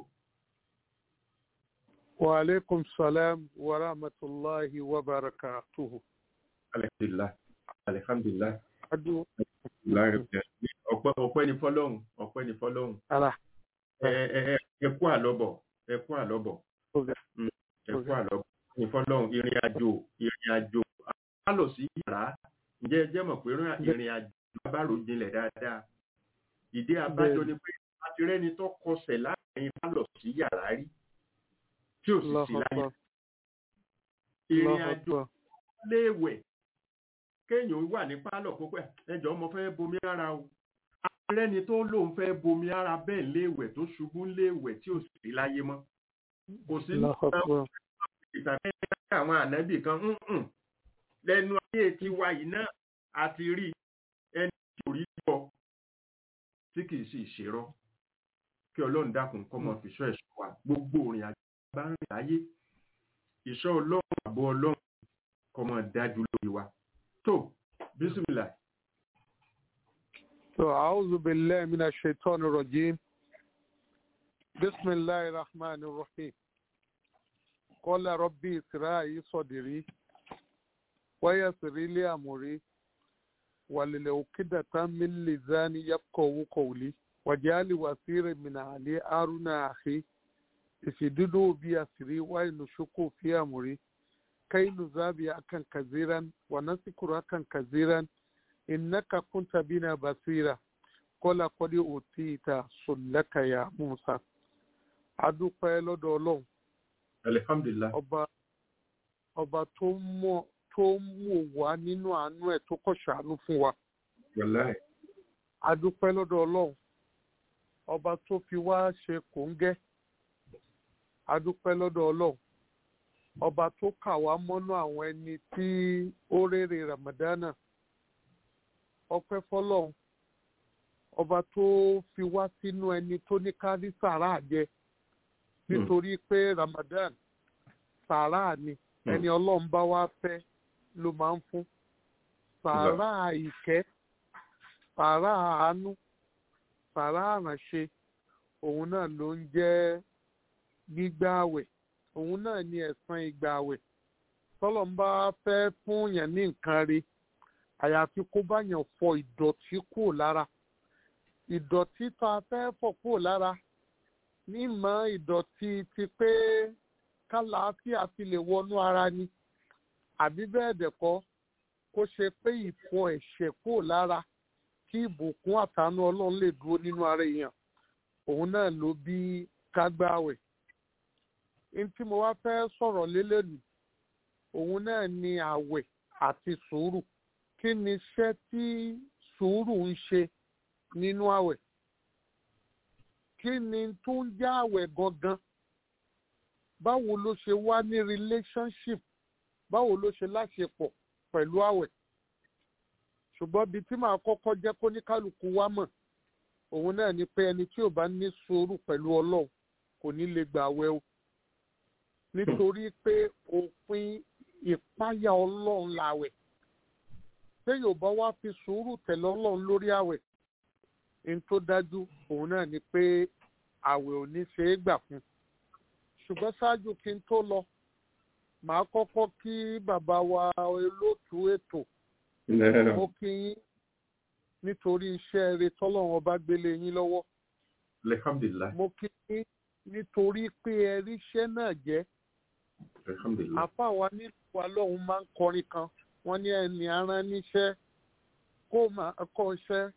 وعليكم السلام ورحمة الله وبركاته alhamdulilah alhamdulilah أدو ọpẹ́ ọpẹ́ ni fọ́lọ́run ọpẹ́ ni fọ́lọ́run ألا ẹ ẹ ẹ ẹ kú àlọ́bọ̀ ẹ kú àlọ́bọ̀ ẹ kú àlọ́bọ̀ ní fọ́lọ́run ìrìn àjò ìrìn àjò a lọ sí yàrá ǹjẹ́ ẹ jẹ́ mọ̀ pé ìrìn àjò abáró jinlẹ̀ dáadáa ìdí abájọ ni pé a ti rẹ́ni tó kọsẹ̀ láàrin bá lọ sí yàrá rí tí ò sì الله sí láyé أكبر ìrìn الله àjò أكبر léèwẹ̀ kéèyàn wà ní pálọ̀ púpẹ̀ ẹjọ́ mo fẹ́ bomi ara o arẹ́ni tó lóun fẹ́ bomi ara bẹ́ẹ̀ léèwẹ̀ tó ṣubú léèwẹ̀ tí ò sì láyé mọ́ kò sí الله أكبر ìtàgé àwọn ànábì kan ńǹ lẹ́nu ayé ti wa yìí náà àti rí ẹni tí ò rí gbọ́ tí kì í sì ṣèrọ kí ọlọ́run dákun kọ́ mọ́ fi ṣọ́ ẹ̀ṣọ́ wa gbogbo òrìn àjò bá ń rìn láyé ìṣọ́ ọlọ́run àbọ̀ ọlọ́run kọ́ mọ́ dájú lórí wa tó bísímìlà So, أعوذ بالله من الشيطان الرجيم بسم الله الرحمن الرحيم قال ربي اسرائي صدري ويسر لي أمري وللعقدة من لساني يفقهوا قولي وجعل وزيرا من علي هارون أخي اشددوا بي أسري وينشقوا في أمري كي نذابي أكن كثيرا ونذكر أكن كثيرا innaka kunta bina basira kọ́lá kọ́dé òtí ìta sọ̀lẹ́kà ya musa adúpẹ́ lọ́dọ̀ ọlọ́run alihamdulilah ọba ọba tó mọ̀ tó mú wá nínú àánú ẹ̀ tó kọ̀ ṣàánú fún wa wàláì adúpẹ́ lọ́dọ̀ ọlọ́run ọba tó fi wá ṣe kòńgẹ́ adúpẹ́ lọ́dọ̀ ọlọ́run ọba tó kà wá mọ́nú àwọn ẹni tí ó rèrè ramadana ọpẹ́ fọ́lọ́run ọba tó fi wá sínú ẹni tó ní kárí sàrà jẹ nítorí pé ramadan sàrà ni ẹni ọlọ́run bá wá fẹ́ ló máa ń fún sàrà ìkẹ́ sàrà àánú sàrà àrànṣe òun náà ló ń jẹ́ gbígbà àwẹ̀ òun náà ni ẹ̀san ìgbà àwẹ̀ tọ́lọ́run bá fẹ́ fún yẹn ní nǹkan rí àyàfi kó bá yàn fọ ìdọ̀tí kúrò lára ìdọ̀tí tá a fẹ́ fọ̀ kúrò lára mímọ́ ìdọ̀tí ti pé kálàáfíà fi lè wọnú ara ni àbí bẹ́ẹ̀ dẹ̀kọ́ kó ṣe pé ìfọ ẹ̀ṣẹ̀ kúrò lára kí ìbùkún àtàánú ọlọ́run lè dúró nínú ara èèyàn òun náà ló bí kágbáwẹ̀ ní tí mo wá fẹ́ sọ̀rọ̀ lélẹ́nu òun náà ni àwẹ̀ àti sùúrù kí ni iṣẹ́ tí sùúrù ń ṣe nínú àwẹ̀ kí ni tó ń já àwẹ̀ gangan báwo ló ṣe wá ní relationship báwo ló ṣe láṣepọ̀ pẹ̀lú àwẹ̀ ṣùgbọ́n bíi tí màá kọ́kọ́ jẹ́ kó ní kálukú wá mọ̀ òun náà ni pé ẹni tí ò bá ní sùúrù pẹ̀lú ọlọ́run kò ní lè gbà àwẹ̀ o nítorí pé òfin ìpáyà ọlọ́run làwẹ̀ téèyàn bá wá fi sùúrù tẹ̀lé ọlọ́run lórí àwẹ̀ ní tó dájú òun náà ni pé àwẹ̀ ò ní ṣe é gbà fún ṣùgbọ́n ṣáájú kí n tó lọ màá kọ́kọ́ kí bàbá wa olóòtú ètò mo kí yín nítorí iṣẹ́ rere tọ́lọ́run ọba gbélé yín lọ́wọ́ alihamdulilah mo kí yín nítorí pé ẹ ríṣẹ́ náà jẹ́ alihamdulilah àfa wa nílùú wa lọ́hùn máa ń kọrin kan wọ́n ní ẹni aràn níṣẹ́ kó máa kọ́ṣẹ́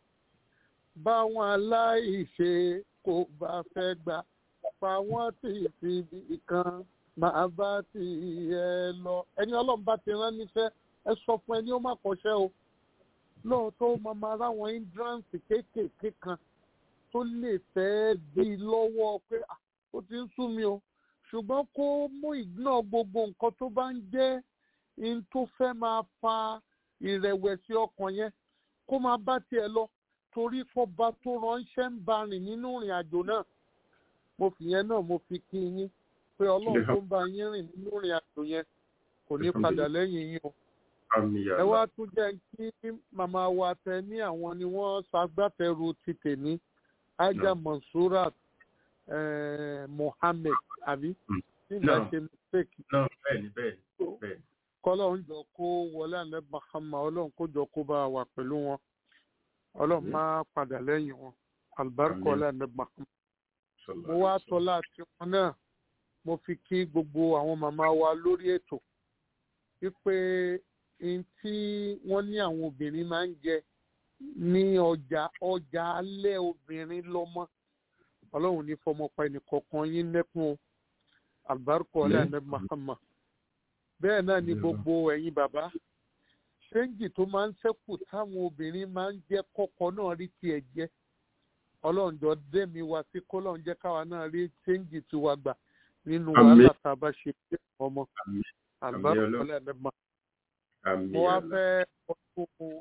báwọn aláìṣe kò bá fẹ́ gbà pa wọ́n tì síbi kan máa bá ti ẹ lọ. ẹni ọlọ́run bá ti rán níṣẹ́ ẹ sọ fún ẹni ó má kọ́ṣẹ́ o lóòótọ́ ó máa máa ráwọn hindrance kéékèèké kan tó lè fẹ́ dí i lọ́wọ́ pé "Ah, ó ti ń sú mi o ṣùgbọ́n kó mú ìgbọ́n gbogbo nǹkan tó bá ń jẹ́ in tó fẹ́ máa fa ìrẹ̀wẹ̀sì ọkàn yẹn kó máa bá tiẹ̀ lọ torí fọba tó ránṣẹ́ ń bá rìn nínú ìrìn àjò náà mo fi yẹn náà mo fi kí yín pé ọlọ́run tó ń bá yín rìn nínú ìrìn àjò yẹn kò ní padà lẹ́yìn yín o àmì ẹ wá tún jẹ́ kí màmá wa tẹ ní àwọn ni wọ́n ṣagbátẹrù ti tèmi ajá mansurat eh, mohammed àbí nígbà No. ṣe mistake náà bẹ́ẹ̀ ni bẹ́ẹ̀ ni bẹ́ẹ̀ ni kọ́lọ́run jọ kó wọlé àlẹ́ mahama ọlọ́run kó jọ kó bá a wà pẹ̀lú wọn ọlọ́run Àmín. má padà lẹ́yìn wọn alibarika Àmín. ọlá àlẹ́ mahama Sallallahu mo wá alaihi wasallam. tọ́lá àti wọn náà mo fi kí gbogbo àwọn màmá wa lórí ètò wípé n tí wọ́n ní àwọn obìnrin máa ń jẹ ní ọjà ọjà alẹ́ obìnrin lọ́mọ ọlọ́run ní fọmọpa ẹnìkọ̀ọ̀kan yín lẹ́kùn o alibarika ọlá Àmín. àlẹ́ mahama bẹ́ẹ̀ náà ni Àmín. gbogbo ẹ̀yin bàbá ṣéǹjì tó máa ń ṣẹ́kù táwọn obìnrin máa ń jẹ́ kọ́kọ́ náà rí tiẹ̀ jẹ́ ọlọ́run jọ dẹ́mi wa sí kọ́lọ́run jẹ́ káwa náà rí ṣéǹjì tiwa gbà nínú Àmín. wàhálà tá a bá ṣe fún ọmọ Àmín. àlùbáríkà Ọlọ́run. ọlá ẹ̀mẹ́mà àmì mo wá àlá. fẹ́ ọdún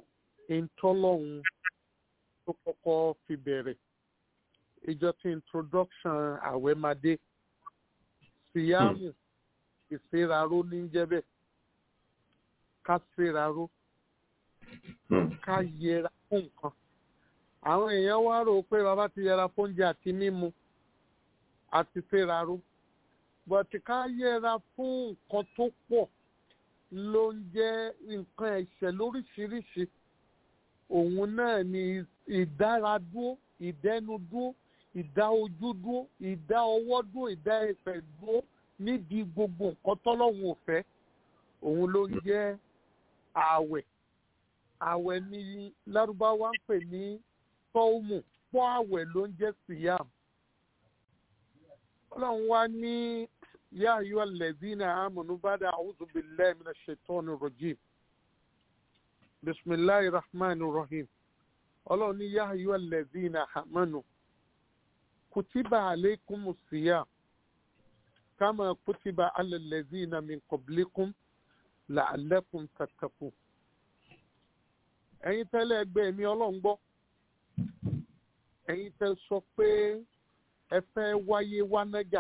ìtọ́lọ́hún tó kọ́kọ́ fi bẹ̀rẹ̀ ìjọ tí introduction àwẹ̀ máa dé síyáàmù ìséraró ní jẹ́bẹ̀ ká séraró ká yẹra fún nǹkan àwọn èèyàn wá rò pé bàbá ti yẹra fóúnjẹ àti mímu àti séraró bọ̀tí ká yẹra fún nǹkan tó pọ̀ ló ń jẹ́ nǹkan ẹ̀ṣẹ̀ lóríṣiríṣi òun náà ni ìdáradúró ìdẹnudúró ìdá ojú dúró ìdá ọwọ́ dúró ìdá ẹsẹ̀ dúró níbi gbogbo nǹkan tọ́lọ́hún ò fẹ́ òun ló ń jẹ́ ààwẹ̀ ààwẹ̀ ni lárúbáwá ń pè ní tọ́ọ̀mù pọ́ ààwẹ̀ ló ń jẹ́ síyàm ọlọ́run wá ní yá ayọ́ lẹ́zínà àmọ̀nù bàdà àwùjọ bìlẹ̀ mi náà ṣètọ́nù rọ̀jìm bisimilahi rahman rahim ọlọ́run ní yá ayọ́ lẹ́zínà àmọ̀nù kùtìbà àlékún síyàm kama kutiba ala lẹ́zínà min kọ̀bílíkùn làálẹ́kùn tàtàkùn ẹ̀yin tẹ́lẹ̀ ẹgbẹ́ mi ọlọ́run gbọ́ ẹ̀yin tẹ́ sọ pé ẹ fẹ́ wáyé wá nájà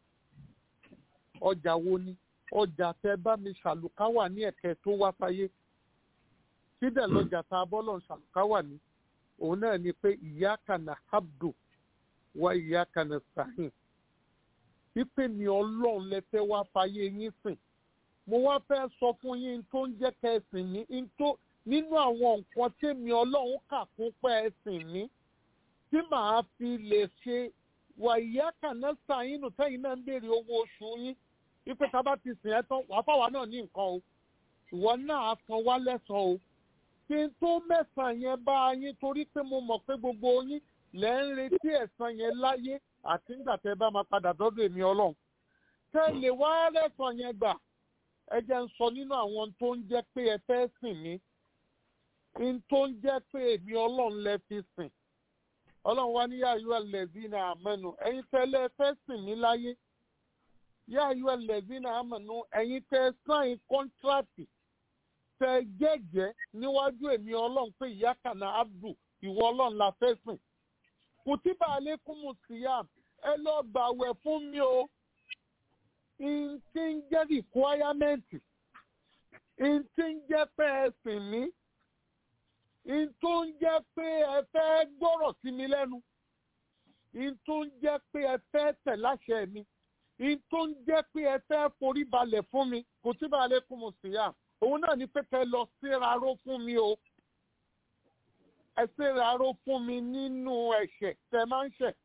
ọjà wo ni ọjà tẹ́ bá mi ṣàlùkáwà ní ẹ̀kẹ́ tó wá sáyé sídẹ̀ lọ́jà tá a bọ́lọ̀ ṣàlùkáwà ní òun náà ni pé ìyá kana habdu wá ìyá kana sahin wípé mi ọlọ́run lẹ fẹ́ wá fáyé yín sìn mo wá fẹ́ sọ fún yín tó ń jẹ́ kẹsìn ní nínú àwọn nǹkan tèmi ọlọ́run kà fún pẹ́ ẹ̀sìn ní tí màá fi lè ṣe wà ìyá kàná sàyínù tẹ́yìn náà ń béèrè owó oṣù yín wípé tá a bá ti sìn ẹ́ tán wàá fáwa náà ní nǹkan o ìwọ náà á san wá lẹ́sàn-án o kí n tó mẹ́sàn-án yẹn bá a yín torí pé mo mọ̀ pé gbogbo yín lẹ́ ń retí ẹ̀san yẹn láyé àti nígbà tẹ́ bá máa padà dọ́dọ̀ èmi ọlọ́run tẹ́ lè wá lẹ́sàn yẹn gbà ẹ jẹ́ ń sọ nínú àwọn tó ń jẹ́ pé ẹ fẹ́ sìn mí n tó ń jẹ́ pé èmi ọlọ́run lẹ fi sìn ọlọ́run wá ní yáyú ẹlẹ́dínà àmẹ́nu ẹ̀yin tẹ́lẹ̀ fẹ́ sìn mí láyé yáyú ẹlẹ́dínà àmẹ́nu ẹ̀yin tẹ́ sáìn kọ́ńtrátì tẹ́ jẹ́jẹ́ níwájú èmi ọlọ́run pé ìyá kàná abdu ìwọ ọlọ́run la fẹ́ sìn kùtìbà alẹ́kùnmù síyàm ẹ lọ gbàwẹ̀ fún mi o n ti ń jẹ́ rìkwáyámẹ́ǹtì n ti ń jẹ́ pé ẹ sìn mí n tó ń jẹ́ pé ẹ fẹ́ gbọ́rọ̀ sí mi lẹ́nu n tó ń jẹ́ pé ẹ fẹ́ tẹ̀ láṣẹ mi n tó ń jẹ́ pé ẹ fẹ́ forí balẹ̀ fún mi kò tí bá lè kún mu sí yá òun náà ní pé kẹ́ lọ síraró fún mi o ẹ síraró fún mi nínú ẹ̀ṣẹ̀ tẹ́ máa ń ṣẹ̀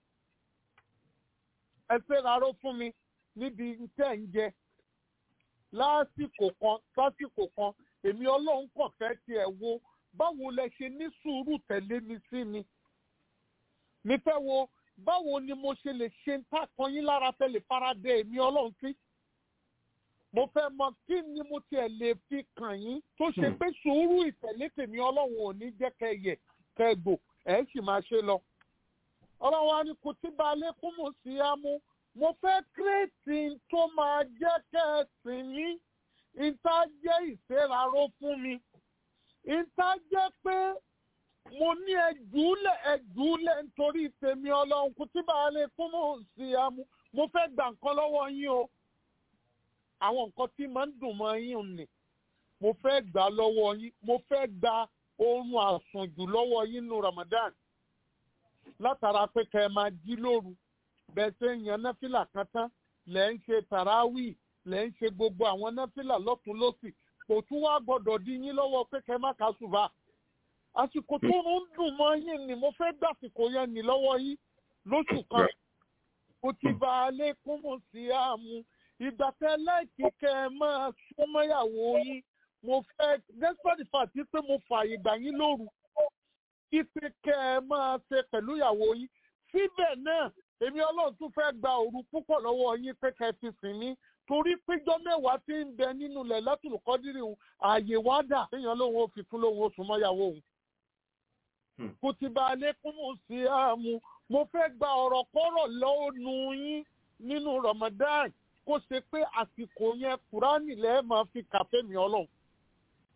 ẹ síraró fún mi níbi tẹ́ ń jẹ lásìkò kan lásìkò kan èmi ọlọ́run kàn fẹ́ tiẹ̀ wo báwo lẹ ṣe ní sùúrù tẹ̀lé mi sí ni mi fẹ́ wo báwo ni mo ṣe lè ṣe ń tàkan yín lára tẹ́lẹ̀ faradé èmi ọlọ́run sí mo fẹ́ mọ kí ni mo tiẹ̀ lè fi kàn yín tó ṣe pé sùúrù ìtẹ̀lé tèmi ọlọ́run ò ní jẹ́ kẹ́ yẹ kẹ́ gbò ẹ̀ sì máa ṣe lọ ọlọ́run á ní kò tí ba lẹ́kún mọ̀ sí ámú mo fẹ́ kírètì tó máa jẹ́ kẹ́ ẹ sìn mí ìta jẹ́ ìṣèraró fún mi ìta jẹ́ pé mo ní ẹjúlẹ̀ ẹjúlẹ̀ nítorí tèmi ọlọ́run kò tí bàa lè fún mò ń sí amú mo fẹ́ gbà nǹkan lọ́wọ́ yín o àwọn nǹkan tí máa ń dùn mọ́ yín nì mo fẹ́ gbà lọ́wọ́ yín mo fẹ́ gba oorun àsùnjù lọ́wọ́ yín nù Ramadan látara pé kẹ́ ẹ máa jí lóru bẹ́ẹ̀ ṣe ń yan náfìlà kan tán lẹ́ ń ṣe tàràwì lẹ́ ń ṣe gbogbo àwọn náfìlà lọ́tún lọ́sì kò tún wá gbọ́dọ̀ di yín lọ́wọ́ pé kẹ́ má kà ṣùgbọ́n àsìkò tó ń dùn mọ́ yín ni mo fẹ́ gbàsìkò yẹn ní lọ́wọ́ yín lóṣù kan kò ti bá a lékún mọ̀ sí àmú ìgbà tẹ láìkí kẹ́ ẹ máa súnmọ́yàwó yín mo fẹ́ despite the fact pé mo fààyè gbà yín lóru kí pé kẹ́ ẹ máa ṣe pẹ̀lú ìyàwó yín síbẹ̀ náà èmi ọlọ́run tún fẹ́ gba òru púpọ̀ lọ́wọ́ yín pé kẹ́ ẹ fi sìn mí torí péjọ mẹ́wàá tí ń bẹ nínú ilẹ̀ látùlùkọ́dírì òun ààyè wá dà téèyàn lóun ó fi tún lóun ó sùn mọ́yàwó òun. kò ti bá a lékún mú sí àmú mo fẹ́ gba ọ̀rọ̀ kọ́rọ̀ lọ́nu yín nínú Ramadan kó ṣe pé àsìkò yẹn kúránì lẹ́ẹ̀ máa fi kàfé mi ọlọ́run.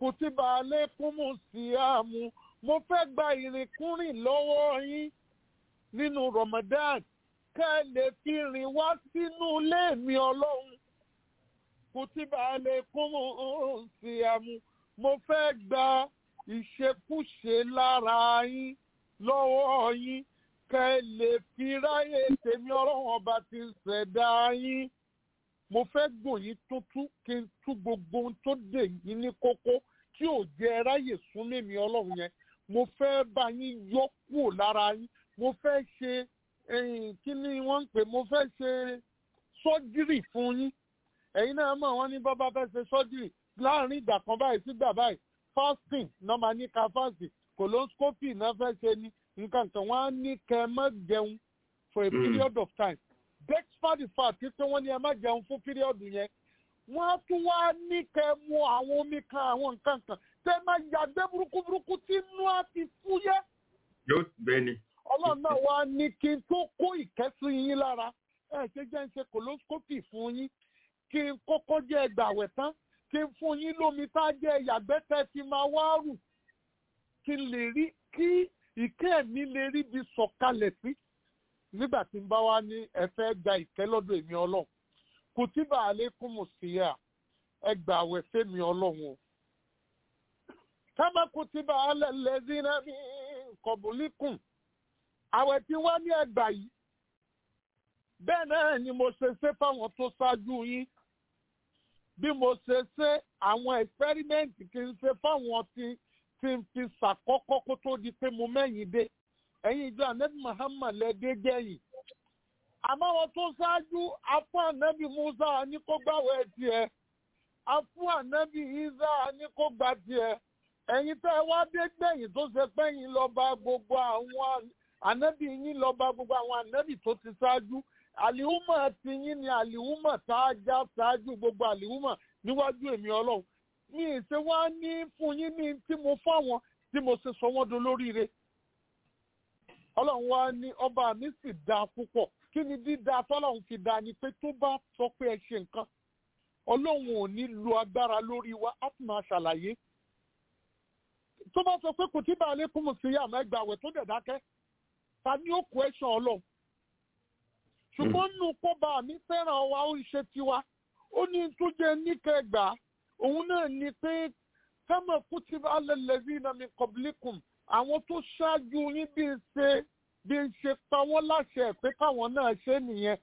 kùtìbà alaykumu síyàmù mo fẹ́ gba ìrìnkúrìn lọ́wọ́ yín nínú Ramadan ká ẹ lè fi rìn wá sínú ilé mi ọlọ́run kùtìbà alaykumu síyàmù mo fẹ́ gba ìṣekúṣe lára yín lọ́wọ́ yín ká ẹ lè fi ráyè tèmi ọlọ́run ọba ti ṣẹ̀dá yín mo fẹ́ gùn yín tuntun kí n tú gbogbo ohun tó dè yín ní kókó tí ò jẹ́ ráyè sún mímí ọlọ́run yẹn mo fẹ́ bá yín yọ kúrò lára yín mo fẹ́ ṣe kí ni wọ́n ń pè mo fẹ́ ṣe sọ́jírì fún yín ẹ̀yin náà mọ̀ wọ́n ní bàbá fẹ́ ṣe sọ́jírì láàrin ìgbà kan báyìí sígbà báyìí fasting náà máa ní ká fasting coloscopy náà fẹ́ ṣe ní nǹkan kan wọ́n á ní kẹ́ ẹ má jẹun for a period of time despite the fact pé wọ́n ní ẹ má jẹun fún period yẹn wọ́n á tún wá ní kẹ́ ẹ mu àwọn omi kan àwọn nǹkan kan tẹ́ ẹ máa yàgbẹ́ burúkú burúkú tí inú á ti fúyẹ́. yóò bẹ́ẹ̀ ni. ọlọ́run náà wá ní kí n tó kó ìkẹ́sí yín lára ẹ ṣe jẹ́ ń ṣe coloscopy fún yín kí n kọ́kọ́ jẹ́ ẹgbàwẹ̀ tán kí n fún yín lómi tá a jẹ́ ìyàgbẹ́ tẹ́ fi máa wá rù kí n lè rí kí ìkẹ́ mi lè rí bí sọ̀kalẹ̀ sí nígbà tí n bá wá ní ẹ fẹ́ gba ìkẹ́ lọ́dọ̀ èmi ọlọ́run kùtìbà àlékún síyà ẹ gbà àwẹ̀ fẹ́mi ọlọ́run o. kábà kùtìbà alẹ́lẹ́dínà mi kọ̀bùlíkùn àwẹ̀ tí wọ́n ní ẹgbà yìí bẹ́ẹ̀ náà ni mo ṣe ṣe fáwọn tó ṣáájú yín bí mo ṣe ṣe àwọn ẹ̀fẹ́rímẹ́ǹtì kì í ṣe fáwọn tí tí n fi ṣàkọ́kọ́ kó tó di pé mo mẹ́yìn dé ẹ̀yin ìjọ anabi muhammad lẹ́dẹ́ gẹ̀yìn àmọ́ wọn tó ṣáájú afọ anabi musa ní kó gbàwẹ̀ tiẹ̀ afọ anabi isa ní kó gbà tiẹ̀ ẹ̀yin tẹ́ ẹ wá dé gbẹ̀yìn tó ṣe pẹ́yìn lọ bá gbogbo àwọn anabi yín lọ bá gbogbo àwọn anabi tó ti ṣáájú àlìhùmọ̀ ti yín ni àlìhùmọ̀ tá a já ṣáájú gbogbo àlìhùmọ̀ níwájú èmi ọlọ́run mi ì ṣe wá ní fún yín ní tí mo fáwọn tí mo ṣe sọ wọ́n dolóríire ọlọ́run wá ní ọba mi sì dáa púpọ̀ kí ni dídá tọ́lọ́run fi dáa ni pé tó bá sọ pé ẹ ṣe nǹkan ọlọ́run ò ní lo agbára lórí wa á sì máa ṣàlàyé tó bá sọ pé kò tí bá a lè kún mu sí àmọ́ ẹgbẹ́ àwẹ̀ tó dẹ̀ dákẹ́ ta ni ó kó ẹ̀ṣọ́ ọlọ́run ṣùgbọ́n nínú kọ́ba mi fẹ́ràn wa ó ń ṣe tiwa ó ní tó jẹ́ níkẹgbàá òun náà ni pé kama kutiba ala allazina min qablikum àwọn tó ṣáájú yín bí ń ṣe bí ń ṣe pa wọ́n láṣẹ pé káwọn náà ṣe nìyẹn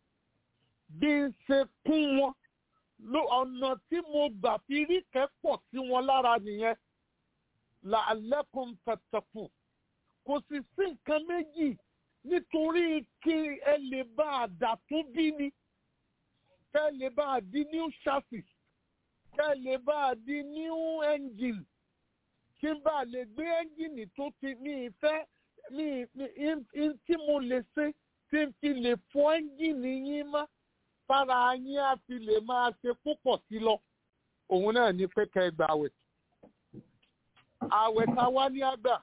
bí ń ṣe kún wọn ló ọ̀nà tí mo gbà fi rí kẹ́pọ̀ sí wọn lára nìyẹn la'allakum tattaqun kò sì sí nǹkan méjì nítorí kí ẹ lè bá a dà tó bí ni kẹ́ ẹ lè bá a di new chassis kẹ́ ẹ lè bá a di new engine kí n bá lè gbé ẹ́ńjìnì tó ti ní ìfẹ́ ní tí mo lè ṣe tí n fi lè fọ ẹ́ńjìnì yín mọ́ fara yín á fi lè máa ṣe púpọ̀ sí lọ òun náà ní pé kẹ́ ẹ gbà àwẹ̀ àwẹ̀ tá a wá ní àgbà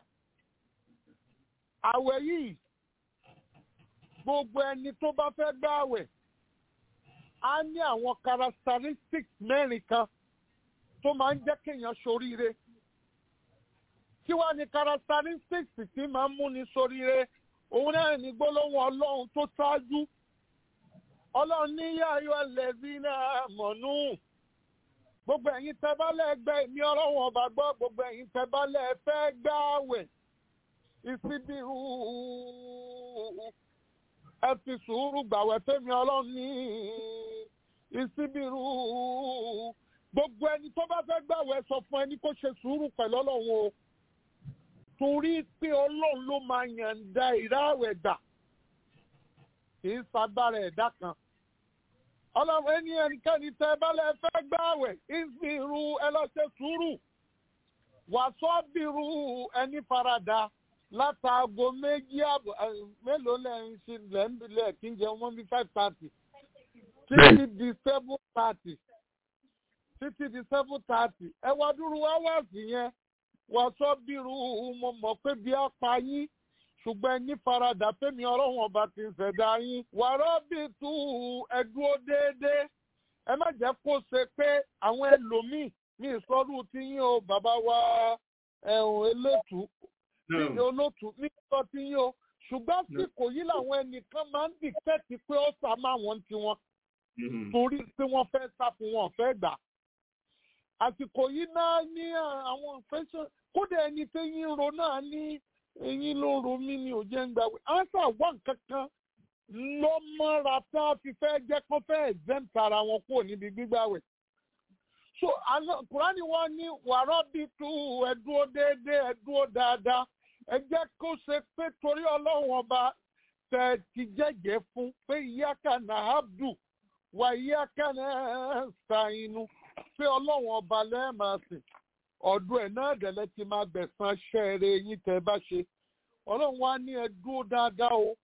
àwẹ̀ yìí gbogbo ẹni tó bá fẹ́ gbà àwẹ̀ á ní àwọn characteristics mẹ́rin kan tó máa ń jẹ́ kéèyàn ṣoríire kí wá ní characteristics tí máa ń múni ṣoríire òun náà ní gbólóhùn ọlọ́run tó ṣáájú ọlọ́run ní yáyọ ẹlẹ́bí náà mọ̀nú gbogbo ẹ̀yin tẹ́bálẹ̀ gbẹ́ mi ọlọ́run ọba gbọ́ gbogbo ẹ̀yin tẹ́bálẹ̀ fẹ́ gbààwẹ̀ ìsibírù ẹ fi sùúrù gbàwẹ̀ fẹ́mi ọlọ́run ní ìsibírù gbogbo ẹni tó bá fẹ́ gbàwẹ̀ sọ fún ẹni kó ṣe sùúrù pẹ̀lú ọlọ́run o torí pé ọlọ́run ló máa yànda ìráwẹ̀ gbà kì í sagbára ẹ̀dá kan. ọlọ́run ẹni ẹnikẹ́ni tẹ bálẹ̀ fẹ́ gbàwẹ̀ ìsìnrú ẹ lọ ṣe sùúrù wàsọ́bìrú ẹni farada látàgò méjì àbọ̀ mélòó lẹ́yìn sí lẹ́ńbílẹ̀ kí n jẹ wọ́n bí five thirty títí di seven thirty títí di seven thirty ẹ wá dúró wáwáàsì yẹn wọ́n sọ bírú mo mọ̀ pé bí a pa yín ṣùgbọ́n ẹni faradà fẹ́mi ọlọ́run ọba ti ń ṣẹ̀dá yín. wàrà bí tu ẹ̀dúró déédéé ẹ má jẹ́ kó ṣe pé àwọn ẹlòmíì mi ìsọdún tí yín o bàbá wa ẹ̀hún elétù ní olótù mi sọ tí yín o ṣùgbọ́n àsìkò yìí làwọn ẹnìkan máa ń dìtẹ́tì pé ó sá máa wọ́n tiwọn torí pé wọ́n fẹ́ sá fún wọn fẹ́ gbà. àsìkò yìí náà ní àwọn fẹsẹ̀ kódà ẹni tí yín ro náà ní eyín ló ro mí ni ò jẹ́ ń gbàgbé. ansa wà kankan lọ́mọ́ra tá a fi fẹ́ jẹ́ kó fẹ́ exempt ara wọn kúrò níbi gbígbàwẹ̀. so kùránì wọn ní wàrà bíi tú ẹdúró déédéé ẹdúró dáadáa ẹ jẹ́ kó ṣe pé torí ọlọ́run ọba tẹ̀ ti jẹ́jẹ́ fún pé ìyá kan náà abdul wà yíyá kẹ́nẹ́ ṣàìnú pé ọlọ́run ọba lẹ́ẹ̀másìn ọ̀dọ̀ ẹ̀ náà dẹ̀lẹ́ ti máa gbẹ̀sán ṣẹ́ẹ̀rẹ̀ yín tẹ́ bá ṣe ọlọ́run wá ní ẹ dúró dáadáa o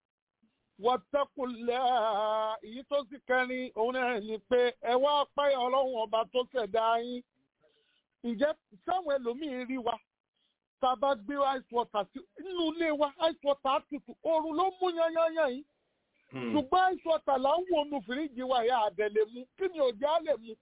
wọ́tẹ́kùlẹ̀ èyí tó sì kẹrin òun náà ni pé ẹ wá páyà ọlọ́run ọba tó ṣẹ̀dá yín ǹjẹ́ sáwọn ẹlòmíín rí wa tá a bá gbé ice water sí inú ilé wa ice water tutù oorun ló mú yányányán yìí ṣùgbọ́n ice water là ń wo nu fìríjì wa ìyá àdẹ̀lẹ̀ mu kí ni òjá lè mu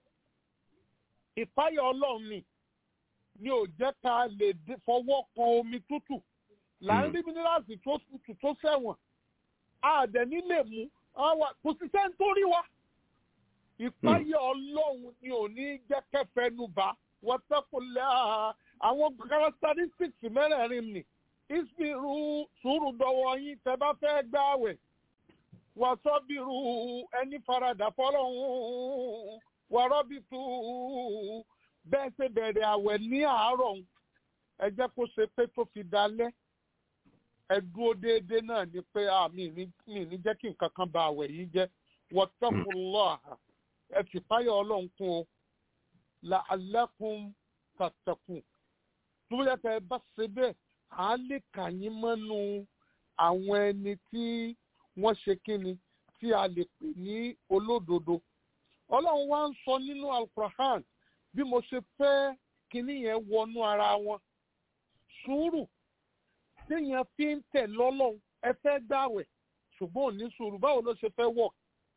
ìpáyà ọlọ́run ni ni ò jẹ́ ká lè fọwọ́ kan omi tútù là ń rí mínírààsì tó tutù tó sẹ̀wọ̀n àdẹ̀ní lè mu kò sí sẹ́ni tó rí wa ìpáyà ọlọ́run ni ò ní jẹ́ kẹfẹ́nu bá wọ́n tẹ́kùnlé àwọn characteristics mẹ́rẹ̀ẹ̀rin ni ìsìnrú sùúrù dọwọ́ yín tẹ́ bá fẹ́ gbáwẹ̀ wàsọ́bìrù ẹni faradà fọlọ́hún wàrọ́bìtù bẹ́ẹ̀ ṣe bẹ̀rẹ̀ àwẹ̀ ní àárọ̀ ẹ jẹ́ kó ṣe pé tó fi dalẹ́ ẹ dúró déédéé náà ni pé mi ní jẹ́ kí nǹkan kan ba àwẹ̀ yìí jẹ́ wọ́tọ́kùnlọ́ ẹ fi páyọ̀ ọlọ́run kún o làálẹ́kùn tàtẹ̀kùn tó yẹ kẹ́ ẹ bá ṣe bẹ́ẹ̀ à á lè kà yín mọ́nú àwọn ẹni tí wọ́n ṣe kíni tí a lè pè ní olódodo. ọlọ́run wá ń sọ nínú alquran bí mo ṣe fẹ́ kíní yẹn wọnú ara wọn. sùúrù téèyàn fi ń tẹ̀ lọ́lọ́run ẹ fẹ́ gbàwẹ̀ ṣùgbọ́n ò ní sùúrù báwo ló ṣe fẹ́ wọ̀.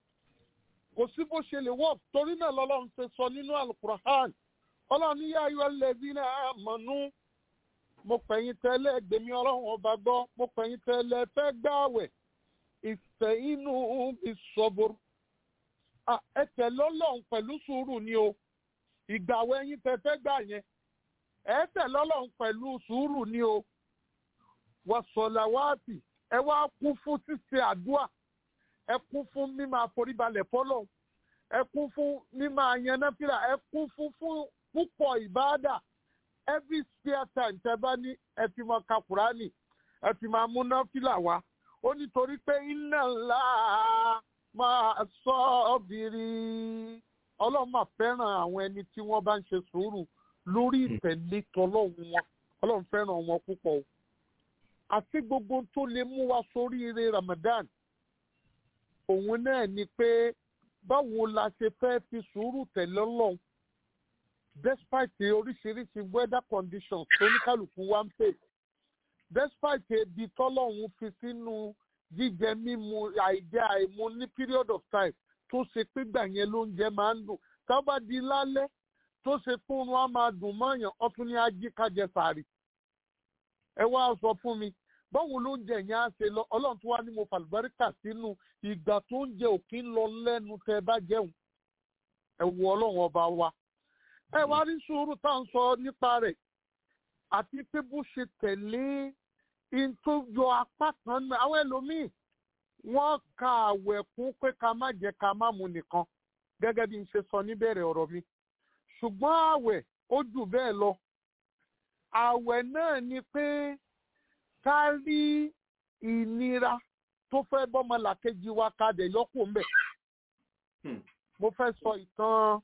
kò sí bó ṣe lè wọ̀ torí náà lọ́lọ́run ṣe sọ nínú alquran ọlọ́run ní yáyọ lẹ́bí náà mọ̀nú mo pẹ̀yìn tẹ́lẹ̀ gbèmí ọlọ́run ọba gbọ́ mo pẹ̀yìn tẹ́lẹ̀ fẹ́ gbàwẹ̀ ìfẹ́ inú ìsọ̀bùrù. ẹ tẹ̀lé ọlọ́run pẹ̀lú sùúrù ni o ìgbàwọ̀ ẹyin tẹ fẹ́ gbà yẹn ẹ tẹ̀lé ọlọ́run pẹ̀lú sùúrù ni o wàsọ̀làwátì ẹ wá kún fún ṣíṣe àdúà ẹ kún fún mímọ àforíbalẹ̀ fọlọ́ ẹ kún fún mímọ àyànnáfìlà ẹ kún fún fún púpọ̀ ìbáàdà every spare time tẹ bá ní ẹ fi máa ka kùránì ẹ fi máa múná fìlà wá ó nítorí pé iná ńlá máa sọ ọ́bìrì ọlọ́run máa fẹ́ràn àwọn ẹni tí wọ́n bá ń ṣe sùúrù lórí ìtẹ̀lé tọlọ́run wọn ọlọ́run fẹ́ràn wọn púpọ̀ o àti gbogbo tó lè mú wa sórí ire Ramadan òun náà ni pé báwo la ṣe fẹ́ fi sùúrù tẹ̀lé ọlọ́run despite oríṣiríṣi weather conditions oníkàlùkù wa ń pè despite ebi tọ́lọ́run fi sínú jíjẹ mímu àìjẹ àìmu ní period of time tó ṣe pé gbà yẹn lóúnjẹ máa ń dùn tá bá di lálẹ́ tó ṣe pé oorun á máa dùn mọ́yàn ọtún ní ají kájẹ sàárì ẹ wá sọ fún mi báwo lóúnjẹ yẹn á ṣe lọ ọlọ́run tó wá ní mo fàlùbáríkà sínú ìgbà tó ń jẹ òkè ń lọ lẹ́nu tẹ́ bá jẹun ẹ wo ọlọ́run ọba wa ẹ wá rí sùúrù tá à ń sọ nípa rẹ̀ àti pé bó ṣe tẹ̀lé in tó yọ apá kan náà àwọn ẹlòmíì wọ́n ka àwẹ̀ kún pé ká má jẹ ká má mu nìkan gẹ́gẹ́ bí n ṣe sọ níbẹ̀rẹ̀ ọ̀rọ̀ mi ṣùgbọ́n àwẹ̀ ó jù bẹ́ẹ̀ lọ àwẹ̀ náà ni pé ká rí ìnira tó fẹ́ bọ́mọ làkejì wa ká dẹ̀ yọkù ńbẹ̀ mo fẹ́ sọ ìtàn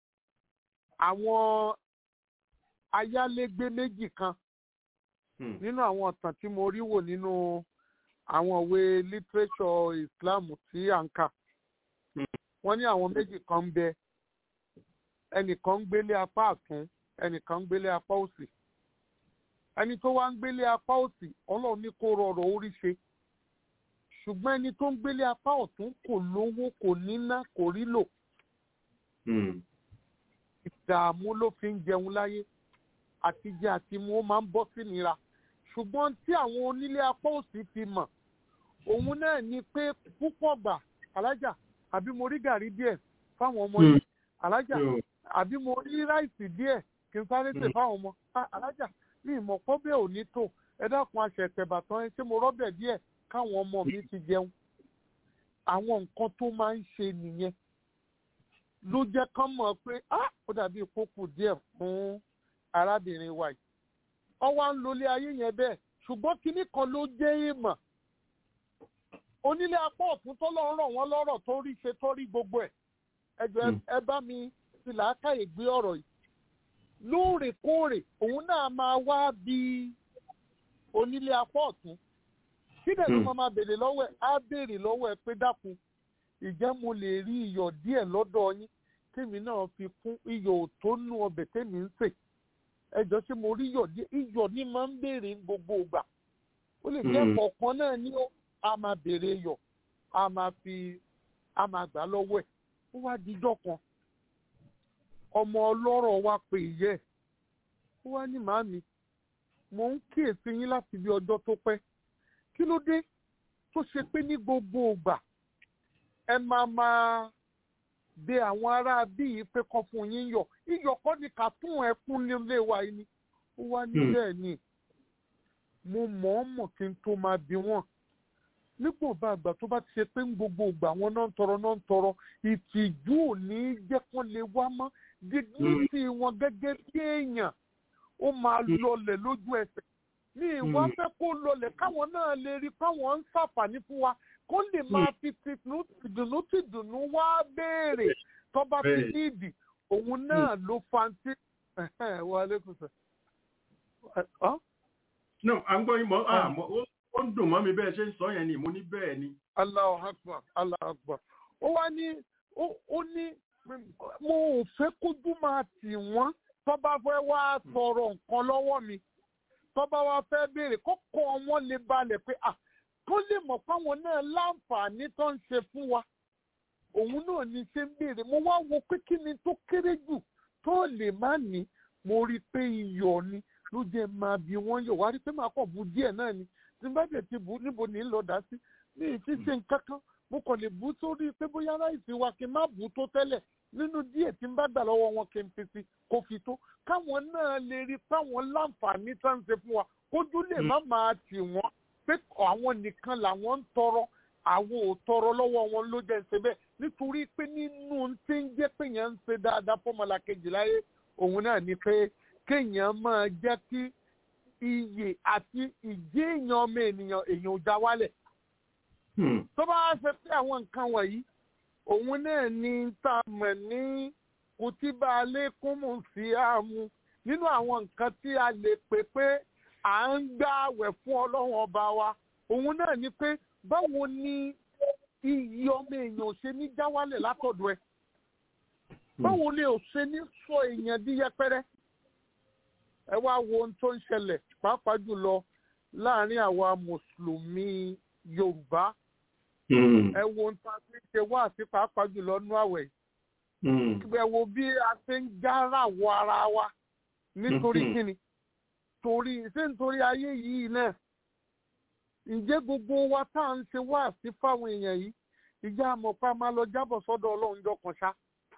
àwọn ayálégbé méjì kan nínú àwọn ọ̀tàn tí mo rí wò nínú àwọn ìwé literature Islam tí à ń kà wọ́n ní àwọn méjì kan ń bẹ ẹnìkan ń gbélé apá àtún ẹnìkan ń gbélé apá òsì ẹni tó wá ń gbélé apá òsì ọlọ́run ní kó rọrọ̀ orí ṣe ṣùgbọ́n ẹni tó ń gbélé apá ọ̀tún kò lówó kò níná kò rí lò dààmú ló fi ń jẹun láyé àtijẹ àti mu ó máa ń bọ́ sí nira ṣùgbọ́n tí àwọn onílé apá òsì fi mọ̀ òun náà ni pé púpọ̀ gbà alájà àbí mo rí gàrí díẹ̀ fáwọn ọmọ yìí alájà àbí mo rí ráìsì díẹ̀ kí n sáré sè fáwọn ọmọ Ah, alájà ní ìmọ̀ pọ́bẹ́ ò ní tò ẹ dákun aṣẹ̀tẹ̀ bàtàn ẹ ṣé mo rọ́bẹ̀ díẹ̀ káwọn ọmọ mi ti jẹun àwọn nǹkan tó máa ń ṣe nìyẹn ló jẹ́ kán mọ̀ pé ah ó dàbí ìkókù díẹ̀ fún arábìnrin wa yìí ọwọ́ ń lólé ayé yẹn bẹ́ẹ̀ ṣùgbọ́n kinní kan ló jẹ́ èèmọ̀ onílé apá ọ̀tún tó lọ́ọ́ rọ̀ wọ́n lọ́rọ̀ tó rí ṣe tó rí gbogbo ẹ̀ ẹjọ́ ẹ- ẹ bá mi fi làákàyè gbé ọ̀rọ̀ yìí lóòrèkóòrè òun náà máa wá bí onílé apá ọ̀tún síbẹ̀ ló máa máa béèrè lọ́wọ́ ẹ̀ á béèrè lọ́wọ́ ẹ̀ pé dákun ìjẹ́ mo lè rí iyọ̀ díẹ̀ lọ́dọ̀ yín tèmi náà fi kún iyọ̀ ò tó nú ọbẹ̀ tèmi ń sè ẹjọ́ ṣé mo rí iyọ̀ díẹ̀ iyọ̀ ní máa ń béèrè ní gbogbo ìgbà ó lè jẹ́ Mm. kọ̀ọ̀kan náà ní ó a máa béèrè iyọ̀ a máa fi a máa gbà lọ́wọ́ ẹ̀ ó wá dijọ́ kan ọmọ ọlọ́rọ̀ wa pè yẹ ó wá ní màámi mò ń kíyèsí yín láti bí ọjọ́ tó pẹ́ kí ló dé tó ṣe pé ní gbogbo ìgbà ẹ máa máa bẹ àwọn ará bíi pé kọ́ fún yín yọ̀ iyọ̀ kọ́ ni kàtún ẹkún nílé wa yìí ni ó wá ní Hmm. bẹ́ẹ̀ ni mo mọ̀ ọ́n mọ̀ kí n tó máa bí wọ́n nípò bá àgbà tó bá ti ṣe pé ń gbogbo ìgbà wọn náà ń tọrọ náà ń tọrọ ìtìjú ò ní jẹ́ kán lè wá mọ́ dignity wọn gẹ́gẹ́ bí èèyàn ó máa lọlẹ̀ lójú ẹsẹ̀ ní ìwà Mm. fẹ́ kó lọlẹ̀ káwọn náà lè rí káwọn ń ṣàǹfààní fún wa kó lè máa fi tìdùnnú tìdùnnú tìdùnnú wá béèrè tó bá fi Bẹ́ẹ̀. níìdì òun náà ló fa ti wà lẹ́kùn sọ. Ọ́? no à ń gbọ́ yín mọ́ ah, mọ́- ó- ó ń dùn mọ́ mi bẹ́ẹ̀ ṣe ń sọ yẹn ni mo ní bẹ́ẹ̀ ni. Allahu Akbar, Allahu Akbar. Ó wá ní, ó ó ní, mo ò fẹ́ kójú máa tì wọ́n tó bá fẹ́ wá sọ̀rọ̀ nǹkan lọ́wọ́ mi. Tó bá wá fẹ́ béèrè kókó wọn lè balẹ̀ pé à kó lè mọ̀ fáwọn náà láǹfààní tó ń ṣe fún wa. Òun náà ní ṣe ń béèrè. Mo wá wo pé kí ni tó kéré jù tó lè má ní. Mo rí i pé iyọ̀ ni ló jẹ́ máa bí wọ́n yọ̀. Wá rí i pé màá kàn bu díẹ̀ náà ni. Tí n bá dẹ̀ ti bù ú, níbo ní í lọ dá sí ní ìfíṣe nǹkan kan mo kàn lè bú sórí pé bóyá ráìsì wa kí n má bù ú tó tẹ́lẹ̀ nínú díẹ̀ tí n bá gbà lọ́wọ́ wọn kí n fi sí kó fi tó káwọn náà lè rí táwọn láǹfààní tá ń ṣe fún wa kójú lè má máa tì wọ́n pé àwọn nìkan làwọn ń tọrọ àwọn ò tọrọ lọ́wọ́ wọn ló jẹ́ ṣe bẹ́ẹ̀ nítorí pé nínú tí ń jẹ́ pé yẹn ń ṣe dáadáa fọ́mọlá kejì láyé òun náà ni pé kéèyàn máa jẹ́ kí iyè àti ìjẹ́ èèyàn ọmọ ènìyàn èèyàn ò já wálẹ̀ Hmm. tó bá wá ṣe pé àwọn nǹkan wọ̀nyí òun náà ni tá a mọ̀ ní kùtìbà alékùnmù sí àmú nínú àwọn nǹkan tí a lè pè pé à ń gbà àwẹ̀ fún ọlọ́run ọba wa òun náà ni pé báwo ni iyì ọmọ èèyàn ò ṣe ní já wálẹ̀ látọ̀dọ̀ ẹ báwo ni ò ṣe ní sọ èèyàn di yẹpẹrẹ ẹ wá wo ohun tó ń ṣẹlẹ̀ pàápàá jùlọ láàrin àwa mùsùlùmí yorùbá Hmm. ẹ wo ohun tá a fi ń ṣe wá àti pàápàá jùlọ nú àwẹ̀ Hmm. ẹ wo bí a ṣe ń jára wọ ara wa nítorí Mhm. kíni torí ṣé nítorí ayé yìí náà ǹjẹ́ gbogbo wa tá à ń ṣe wá sí fáwọn èèyàn yìí ìjà àmọ̀pá máa lọ jábọ̀ sọ́dọ̀ ọlọ́run jọ kan ṣá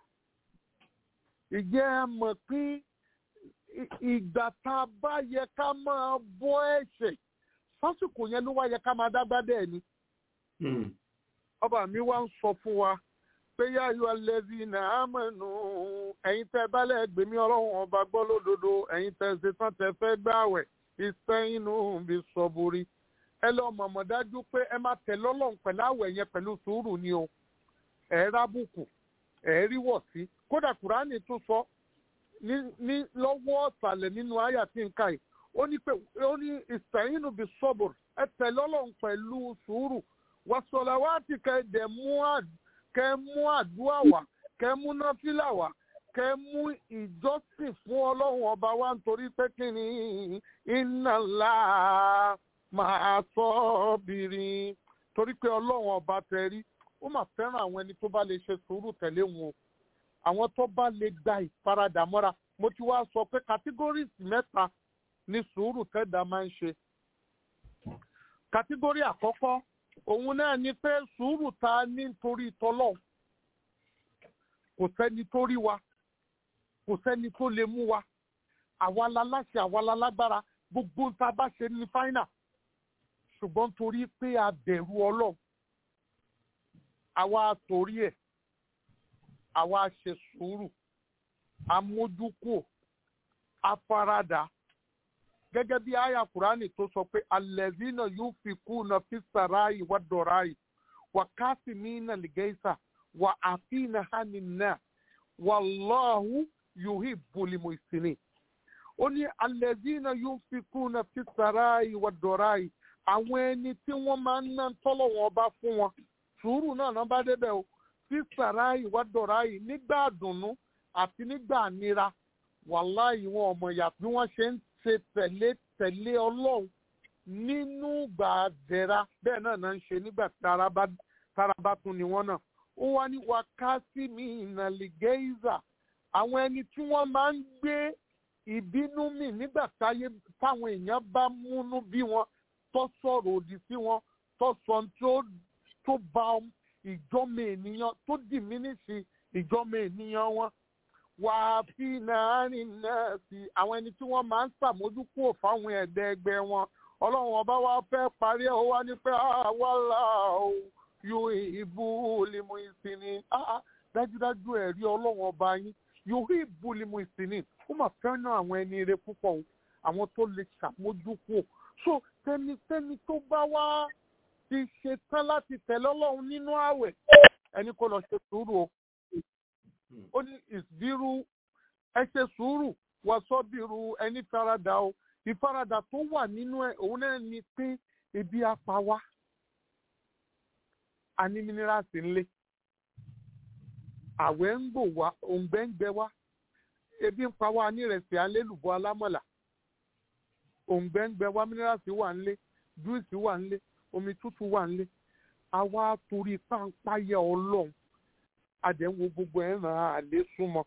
ìjẹ́ àmọ̀ pé ì- ìgbà tá a bá yẹ ká máa bọ́ ẹ̀ṣẹ̀ sásìkò yẹn ló wá yẹ ká máa dágbá dẹ̀ ni Hmm. ọba mi wá ń sọ fún wa pé yáyọ alẹ́bí náà mẹ́nu ẹ̀yin tẹ́ bálẹ̀ gbèmí ọlọ́run ọba gbọ́ lódodo ẹ̀yin tẹ́ ṣe tán tẹ́ fẹ́ gbààwẹ̀ ìsẹ́yìnú bí sọ́búrí ẹ lọ mọ̀mọ́ dájú pé ẹ máa tẹ̀ lọ́lọ́run pẹ̀lú àwẹ̀ yẹn pẹ̀lú sùúrù ni o ẹ̀ rábùkù ẹ̀ rí wọ̀ sí kódà kùránì tún sọ ní ní lọ́wọ́ ọ̀sàlẹ̀ nínú àyà tí ń ka yìí ó ní pé ó ní ìsẹ́yìnú bí sọ́bùrù ẹ tẹ̀ lọ́lọ́run pẹ̀lú sùúrù wàsọ̀làwátì kẹ́ dẹ̀ mú àd kẹ́ mú àdúrà wá kẹ́ mú náfìlà wá kẹ́ mú ìjọsìn fún ọlọ́run ọba wa nítorí pé kí ni iná ńlá máa sọ bìrì torí pé ọlọ́run ọba tẹ̀rí ó mà fẹ́ràn àwọn ẹni tó bá lè ṣe sùúrù tẹ̀lé wọn o àwọn tó bá lè gba ìfaradà mọ́ra mo ti wá sọ pé categories mẹ́ta ni sùúrù tẹ́dà máa ń ṣe category àkọ́kọ́ òun náà ni pé sùúrù ta ní nítorí tọ́lọ́ kò sẹ́ni tó rí wa kò sẹ́ni tó lè mú wa àwa la láṣẹ àwa la lágbára gbogbo ń ta bá ṣe ní fáínà ṣùgbọ́n torí pé a bẹ̀rù ọlọ́run àwa torí ẹ̀ àwa ṣe sùúrù amójúkò afárádá gẹ́gẹ́ bí àyà kùránì tó sọ pé alẹ́zínà yóò fi kú na fi sàráì wà dọ̀ráì wà káàsì mí nà lìgẹ́sà wà àfihàn hàní náà wà lọ́hùn yóò hì bùlìmù ìsìnì. ó ní alẹ́zínà yóò fi kú na fi sàráì wà dọ̀ráì àwọn ẹni tí wọ́n máa ń ná tọ́lọ̀ wọn bá fún wọn sùúrù náà náà bá débẹ̀ o fi sàráì wà dọ̀ráì nígbà dùnnú àti nígbà nira wàláì wọn ọmọ ìyá bí wọ́n ṣe ń ṣe tẹ̀lé tẹ̀lé ọlọ́run nínú gbàdẹ̀ra bẹ́ẹ̀ náà náà ń ṣe nígbà tára bá tún ni wọ́n náà. ó wá ní wákàtí mi ìnàlìgẹ́ìzà àwọn ẹni tí wọ́n máa ń gbé ìbínú mi nígbà táyé táwọn èèyàn bá múnú bí wọn tó sọ̀rọ̀ òdì sí wọn tó sọ tó ba ìjọ́mọ ènìyàn tó dìmínísì ìjọ́mọ ènìyàn wọn wà á fi nàárín náà sí àwọn ẹni tí wọ́n máa ń ṣàmójúkúrò fáwọn ẹ̀dẹ́ ẹgbẹ́ wọn ọlọ́run ọba wa fẹ́ parí ẹ̀ ó wá ní pé àwọlá o yóò ìbú limu ìsinmi dájúdájú ẹ̀rí ọlọ́run ọba yín yóò ìbú limu ìsinmi ó mà fẹ́ràn àwọn ẹni rẹ púpọ̀ o àwọn tó lè ṣàmójúkúrò so tẹnitẹni tó bá wá ti ṣe tán láti tẹ̀lé ọlọ́run nínú ààwẹ̀ ẹni kò lọ ṣe sùúrù o ó ní ìsbírú ẹ ṣe sùúrù wà sọ́bìrú ẹni faradà o ìfaradà tó wà nínú ẹ òun náà ni pé ebi apá wa a ní mínírààsì ńlẹ̀ àwẹ̀ ń gbò wá òǹgbẹ́ ń gbẹ wá ebi ń pa wá ní ìrẹsì alélùbọ́ alámọ̀là òǹgbẹ́ ń gbẹ wá mínírààsì wà ńlẹ̀ júìsì wà ńlẹ̀ omi tútù wà ńlẹ̀ àwa torí páńpáyà ọlọ́run àdẹ̀wò gbogbo ẹ̀ ràn án lé súnmọ́.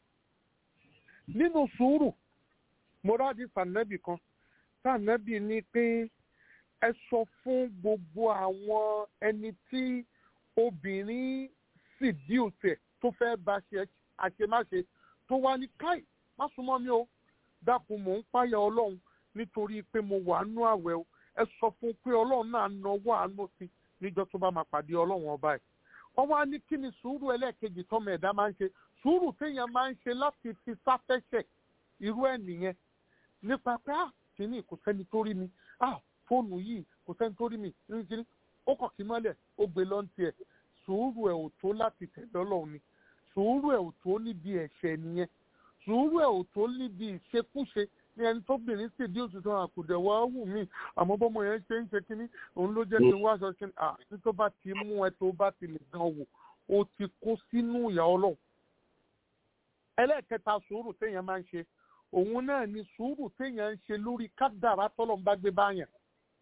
nínú sùúrù mọ́rádì sànẹ́bì kan sànẹ́bì ní pé ẹ sọ fún gbogbo àwọn ẹni tí obìnrin sì dí òsè tó fẹ́ bá ṣe àṣemáṣe tó wá ní káì má súnmọ́ mi o dákun mò ń páyà ọlọ́run nítorí pé mo wà nú àwẹ̀ o ẹ sọ fún pé ọlọ́run náà nawọ́ àánú sí níjọ́ tó bá máa pàdé ọlọ́run ọba ẹ̀ wọ́n wá ní kí ni sùúrù ẹlẹ́ẹ̀kejì tọ́mọ ẹ̀dá máa ń ṣe sùúrù téèyàn máa ń ṣe láti fi sáfẹ́ṣẹ̀ irú ẹ̀ nìyẹn nípa pé à kìíní kò sẹ́ni tó rí mi à fóònù yìí kò sẹ́ni tó rí mi ní kíní ó kàn kí mọ́lẹ̀ ó gbé lọ́ntì ẹ̀ sùúrù ẹ̀ ò tó láti tẹ̀lé ọlọ́run ni sùúrù ẹ̀ ò tó níbi ẹ̀ṣẹ̀ nìyẹn sùúrù ẹ̀ ò tó níbi ìṣekúṣe ní ẹni tóbìnrin sì dí òtútù àkùdẹ̀ wá wù mí àmọ́ bọ́mọ yẹn ṣe ń ṣe kínní òun ló jẹ́ kí n wá aṣọ kínní à ní tó bá ti mú ẹ tó bá ti lè gan wò ó ti kó sínú ìyá ọlọ́run. ẹlẹ́ẹ̀kẹta sùúrù téèyàn máa ń ṣe òun náà ni sùúrù téèyàn ń ṣe lórí kádàrá tọ́lọ́run bá gbé báyàn.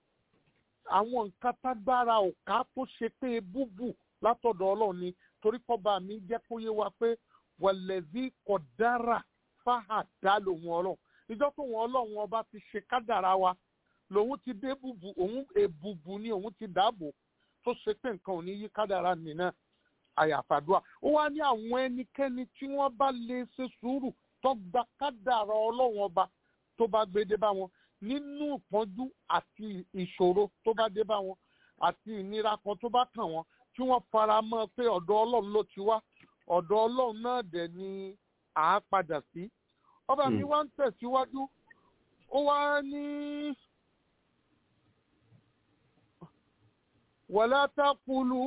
àwọn nǹkan tágbára ọ̀ká tó ṣe pé búbù látọ̀dọ̀ ọlọ́run ni torí kọ́ba mi jẹ́ kó yé wa pé wàlẹ́bí kọ̀dára fáhàdá lòun ọlọ́run ìjọ tó wọn ọlọ́run ọba ti ṣe kádàrá wa lòun ti dé bùbù òun èbùbù ni òun ti dáàbò tó ṣe pé nǹkan ò ní yí kádàrá nìyẹn àyàfàdúrà ó wá ní àwọn ẹnikẹ́ni tí wọ́n bá lè ṣe sùúrù tó gba kádàrá ọlọ́run ọba tó bá gbé dé bá wọn nínú ìpọ́njú àti ìṣòro tó bá dé bá wọn àti ìnira kan tó bá kàn wọ́n tí wọ́n fara mọ́ pé ọ̀dọ̀ ọlọ́run ló ti wá ọ̀dọ̀ ọlọ́run náà dẹ̀ ni àá padà sí ọba mi wá ń tẹ̀síwájú ó wá ní wàlá tákùlù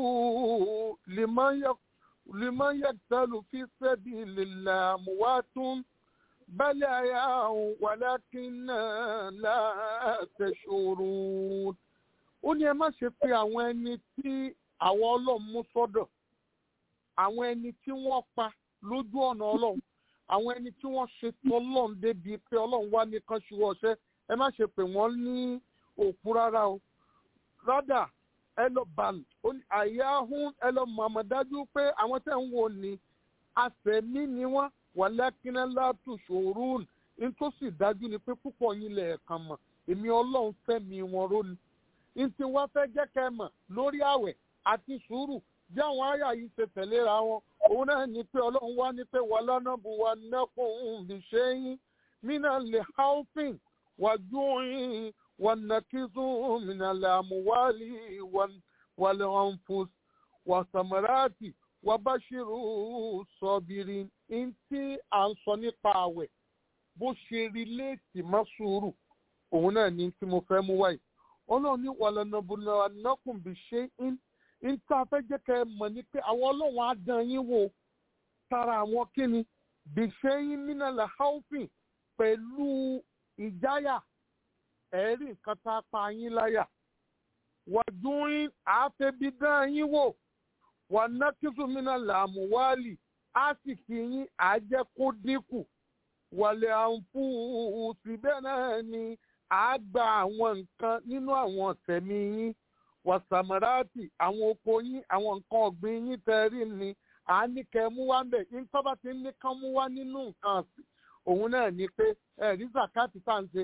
lèmọ́ yẹtàlù fi sẹ́bi lèlà àmúwátún bẹ́lẹ̀ àyà wàlá kí náà látẹ̀ṣòro. ó ní ẹ má ṣe pé àwọn ẹni tí àwọn ọlọ́run mú sọ́dọ̀ àwọn ẹni tí wọ́n pa lójú ọ̀nà ọlọ́run àwọn ẹni tí wọ́n ṣe tọ́lọ́run débi pé ọlọ́run wá nìkan ṣùgbọ́n ọ̀ṣẹ́ ẹ má ṣe pé wọ́n ní òkú rárá o rádà ẹ lọ bàlù àyà hún ẹ lọ mọ̀ àmọ̀ dájú pé àwọn tẹ̀ ń wò ní àfẹ̀mí ni wọ́n wàlákínà látù ṣòrún nítòsí dájú ni pé púpọ̀ yín lẹ̀ kàn mọ̀ èmi ọlọ́run fẹ́mi wọn róni ntí wọ́n fẹ́ jẹ́ kẹ́ ẹ mọ̀ lórí àwẹ̀ àti sùúrù bí àwọn àyà yìí ṣe tẹ̀léra wọn òun náà ní pé ọlọ́run wá ní pé wàlá náà bu wa nẹ́kùn bí ṣe yín mínà lè haufin wàjúwìn wànàkìsùn mínà lè àmúwálì wàlẹ̀ ọ̀nfus wàsàmáràtì wàbáṣirù sọ̀bìrì ntí à ń sọ nípa àwẹ̀ bó ṣe rí léètì má sùúrù òun náà ní tí mo fẹ́ mú wáyé ọlọ́run ní wàlànàbùnà anákùnbí ṣe ń ń tá a fẹ́ jẹ́ kẹ́ ẹ mọ̀ ní pé àwọn ọlọ́run á dán yín wò tara àwọn kíni bìṣẹ́ yín nínú làháùfìn pẹ̀lú ìjáyà ẹ̀rí nǹkan tá a pa yín láyà wàdúrín àáfẹ́bí dán yín wò wà nákìsùmínà làmúwálì á sì fi yín àjẹ́ kó dínkù wàlẹ̀ àǹfù síbẹ̀ náà ni a gba àwọn nǹkan nínú àwọn tẹ̀mí yín wàsàmáràtì àwọn oko yín àwọn nǹkan ọ̀gbìn yín tẹ̀rí ni à ní kẹ́ mú wá bẹ̀ nǹkan bá ti ní kán mú wá nínú nǹkan ọ̀sìn òun náà ni pé ẹ̀rí zakati tá à ń ṣe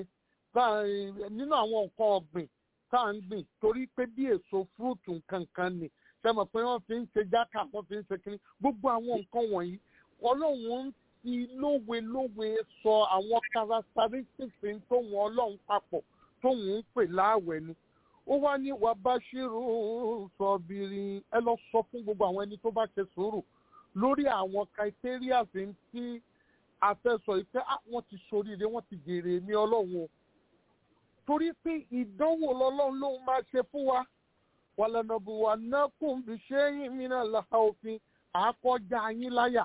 nínú àwọn nǹkan ọ̀gbìn tá à ń gbìn torí pé bí èso fúrúùtù nǹkan kan ni ṣe mọ̀ pé wọ́n fi ń ṣe jákà wọ́n fi ń ṣe kínní gbogbo àwọn nǹkan wọ̀nyí ọlọ́run ń fi lówe lówe sọ àwọn characteristics tóun ọlọ́run papọ̀ tóun ń pè láàwẹ̀ ni ó wá ní wà bá ṣírò sọ̀bìrì ẹ lọ sọ fún gbogbo àwọn ẹni tó bá ṣe sùúrù lórí àwọn criteria tí a fẹ́ sọ ìfẹ́ wọ́n ti ṣoríire wọ́n ti jèrè mi ọlọ́run o torí pé ìdánwò lọ́lọ́run lòun máa ṣe fún wa wàlànàbùwà náà kùn bí ṣé yín mìíràn làá òfin àákọjá yín láyà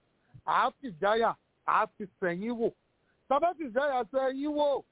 àáfìjáyà àáfìsẹ̀yìn wò tábàtìjáyà sẹ́yìn wò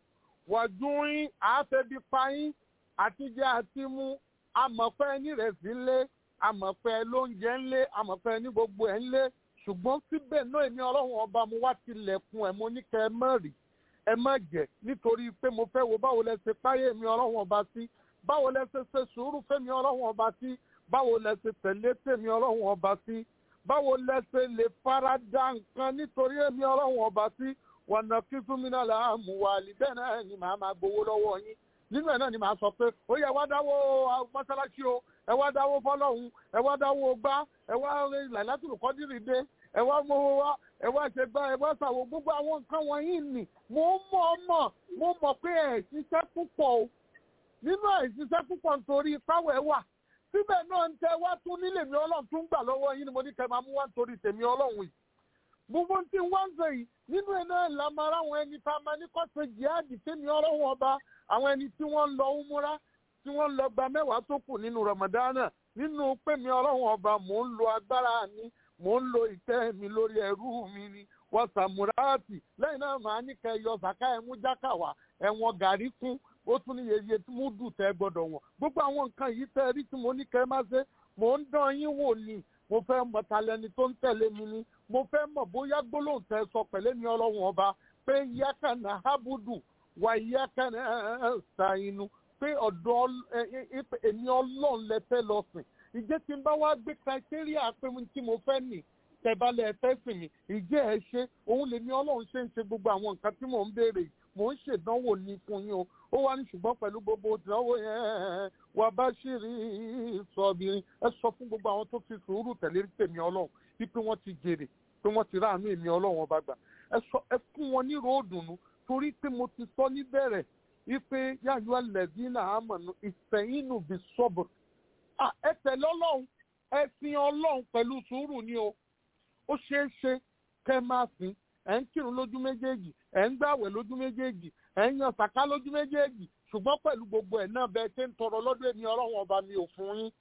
wàdúrín àáfẹ́bí payín àtijọ́ àti mú amọ̀pẹ́ nírẹ̀sì ńlé amọ̀pẹ́ lóúnjẹ ńlé amọ̀pẹ́ ní gbogbo ẹ̀ ńlé ṣùgbọ́n síbẹ̀ náà èmi ọlọ́run ọba mo wá tilẹ̀kùn ẹ̀ mo ní kẹ́ ẹ mọ̀ rí ẹ má jẹ́ nítorí pé mo fẹ́ wo báwo lẹ ṣe páyé mi ọlọ́run ọba sí báwo lẹ ṣe ṣe sùúrù fẹ́mi ọlọ́run ọba sí báwo lẹ ṣe tẹ̀lé tèmi ọlọ́run ọba sí báwo lẹsẹ lè fara da nǹkan nítorí èmi ọlọ́run ọba sí wọnà kí súnmínà là á mú wa lì bẹ́ẹ̀ náà ni màá máa gbowó lọ́wọ́ yín nínú ẹ̀ náà ni màá sọ pé ó yẹ wá dáwó mọ́sálásí o ẹ wá dáwó fọlọ́hún ẹ wá dáwó gbá ẹ wá làlátùrù kọ́dírì dé ẹ wá mowó wá ẹ wá ṣe gbá ẹ wá ṣàwò gbogbo àwọn nǹkan wọ̀nyí nì mo mọ̀ mọ̀ mo mọ̀ pé ẹ̀ ṣiṣẹ́ púpọ̀ o nínú ẹ̀ ṣiṣẹ́ púpọ̀ nítorí ipáwẹ̀ wà síbẹ̀ náà ń tẹ wá tún nílé mi ọlọ́run tún gbà lọ́wọ́ yín ni mo ní kẹ́ máa mú wá nítorí tèmi ọlọ́run yìí. gbogbo tí wọ́n ń sọ yìí nínú ẹ̀ náà la máa ráwọn ẹni tá a máa ní kọ́ ṣe jihadi tèmi ọlọ́run ọba àwọn ẹni tí wọ́n ń lọ umura tí wọ́n ń lọ gba mẹ́wàá tó kù nínú ramadana nínú pé mi ọlọ́run ọba mò ń lo agbára mi mò ń lo ìtẹ́ mi lórí ẹrú mi ni wọ́n sàmúráàtì lẹ́yìn náà màá ní kẹ́ yọ sàká ẹ̀mú jákàwá ẹ̀wọ̀n gàrí kún ó tún ní yeye tí mo dùn tẹ́ gbọ́dọ̀ wọ̀n gbogbo àwọn nǹkan yìí tẹ́ rí tí mo ní kẹ́ má ṣe mò ń dán yín wò ni mo fẹ́ mọ̀ talẹ́ni tó ń tẹ̀lé mi ni mo fẹ́ mọ̀ bóyá gbólóhùn tẹ́ sọ pẹ̀lẹ́ mi ọlọ́run ọba pé yákànnà hábùdù wà yákànnà ṣàyínú pé ọ̀dọ̀ èmi ọlọ́run lẹ fẹ́ lọ sìn ìjẹ́ tí n bá wá gbé criteria pé tí mo fẹ́ nì tẹ̀bálẹ̀ ẹ̀fẹ́ sìn mi ìjẹ́ ẹ ṣe òun lèmi ọlọ́run ṣe ń ṣe gbogbo àwọn nǹkan tí mò ń béèrè mò ń ṣèdánwò ní fún yín o ó wá ní ṣùgbọ́n pẹ̀lú gbogbo ìdánwò yẹn wà bá ṣírí sọ̀bìrin ẹ sọ fún gbogbo àwọn tó fi sùúrù tẹ̀lé tèmi ọlọ́run wípé wọ́n ti jèrè pé wọ́n ti ráàánú èmi ọlọ́run ọba gbà ẹ fún wọn ní ròódùnú torí pé mo ti sọ níbẹ̀rẹ̀ wípé yáyọ ẹlẹ́dí náà á mọ̀nà ìfẹ̀yìnù bí sọ́bù ẹ tẹ̀lé ọlọ́run ẹ sin ọlọ́run pẹ̀lú sùúrù ni o ó ṣeé ṣe kẹ́ máa sìn ẹ̀ ń kírun lójú méjèèjì ẹ̀ ń gbàwẹ̀ lójú méjèèjì ẹ̀ ń yan sàká lójú méjèèjì ṣùgbọ́n pẹ̀lú gbogbo ẹ̀ náà bẹ́ẹ̀ ṣe ń tọrọ lọ́dún èmi ọlọ́run ọba mi ò fún yín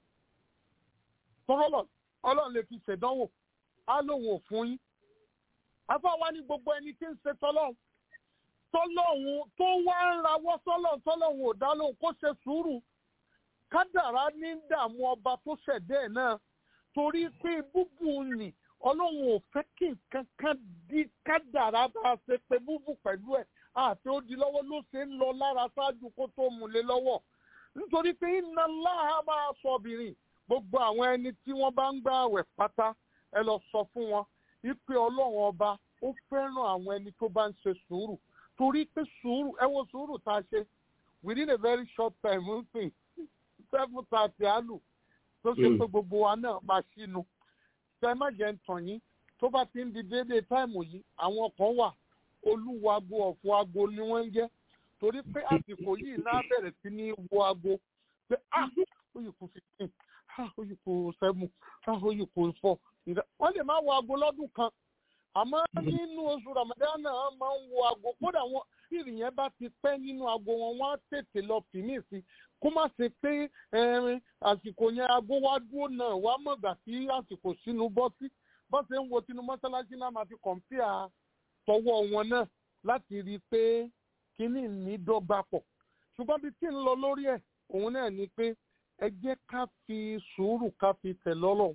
tọ́lọ̀ ọlọ́run lè fi ṣèdánwò á lóun ò fún yín afáwa ní gbogbo ẹni tí ń ṣe tọ́lọ́run tọ́lọ́run tó wá ń rawọ́ sọ́lọ́run tọ́lọ́run ò dá lóhùn kó ṣe sùúrù kádàrá ní dààmú ọba tó ṣẹ̀dẹ́ ẹ̀ náà torí pé búbù nì ọlọ́run ò fẹ́ kí nǹkan kan di kádàrá bá a ṣe pé búbù pẹ̀lú ẹ̀ àti ó di lọ́wọ́ ló ṣe ń lọ lára ṣáájú kó tó mú lé lọ́wọ́ nítorí pé iná láha máa sọ obìnrin gbogbo àwọn ẹni tí wọ́n bá ń gbà àwẹ̀ pátá ẹ lọ sọ fún wọn wípé ọlọ́run ọba ó fẹ́ràn àwọn ẹni tó bá ń ṣe sùúrù torí pé sùúrù ẹ wo sùúrù tá a ṣe within a very short time ń sìn seven thirty àlù tó ṣe pé gbogbo wa náà máa ṣínú ṣe má jẹ́ ń tàn yín tó bá ti ń di déédéé táìmù yìí àwọn kan wà olúwago ọ̀fọ̀ aago ni wọ́n ń jẹ́ torí pé àsìkò yìí náà bẹ̀rẹ̀ sí ní wo aago pé ah ó yìí kú fifteen ah ó yìí kú seven ah ó yìí kú four wọ́n lè má wo aago lọ́dún kan àmọ́ nínú oṣù ramadan náà máa ń wo aago kódà wọn ìrìn yẹn bá ti pẹ́ nínú aago wọn wọ́n á tètè lọ fìmí sí kó má ṣe pé ẹrin àsìkò yẹn aago wá dúró náà wá mọ̀gbà tí àsìkò sínú bọ́ sí bọ́ ṣe ń wo tinú mọ́ṣáláṣí náà máa fi kọ̀ǹpìà tọwọ́ wọn náà láti rí i pé kínní ní dọ́gba pọ̀ ṣùgbọ́n bí tí ń lọ lórí ẹ̀ òun náà ni pé ẹ jẹ́ ká fi sùúrù ká fi tẹ̀ lọ́lọ́run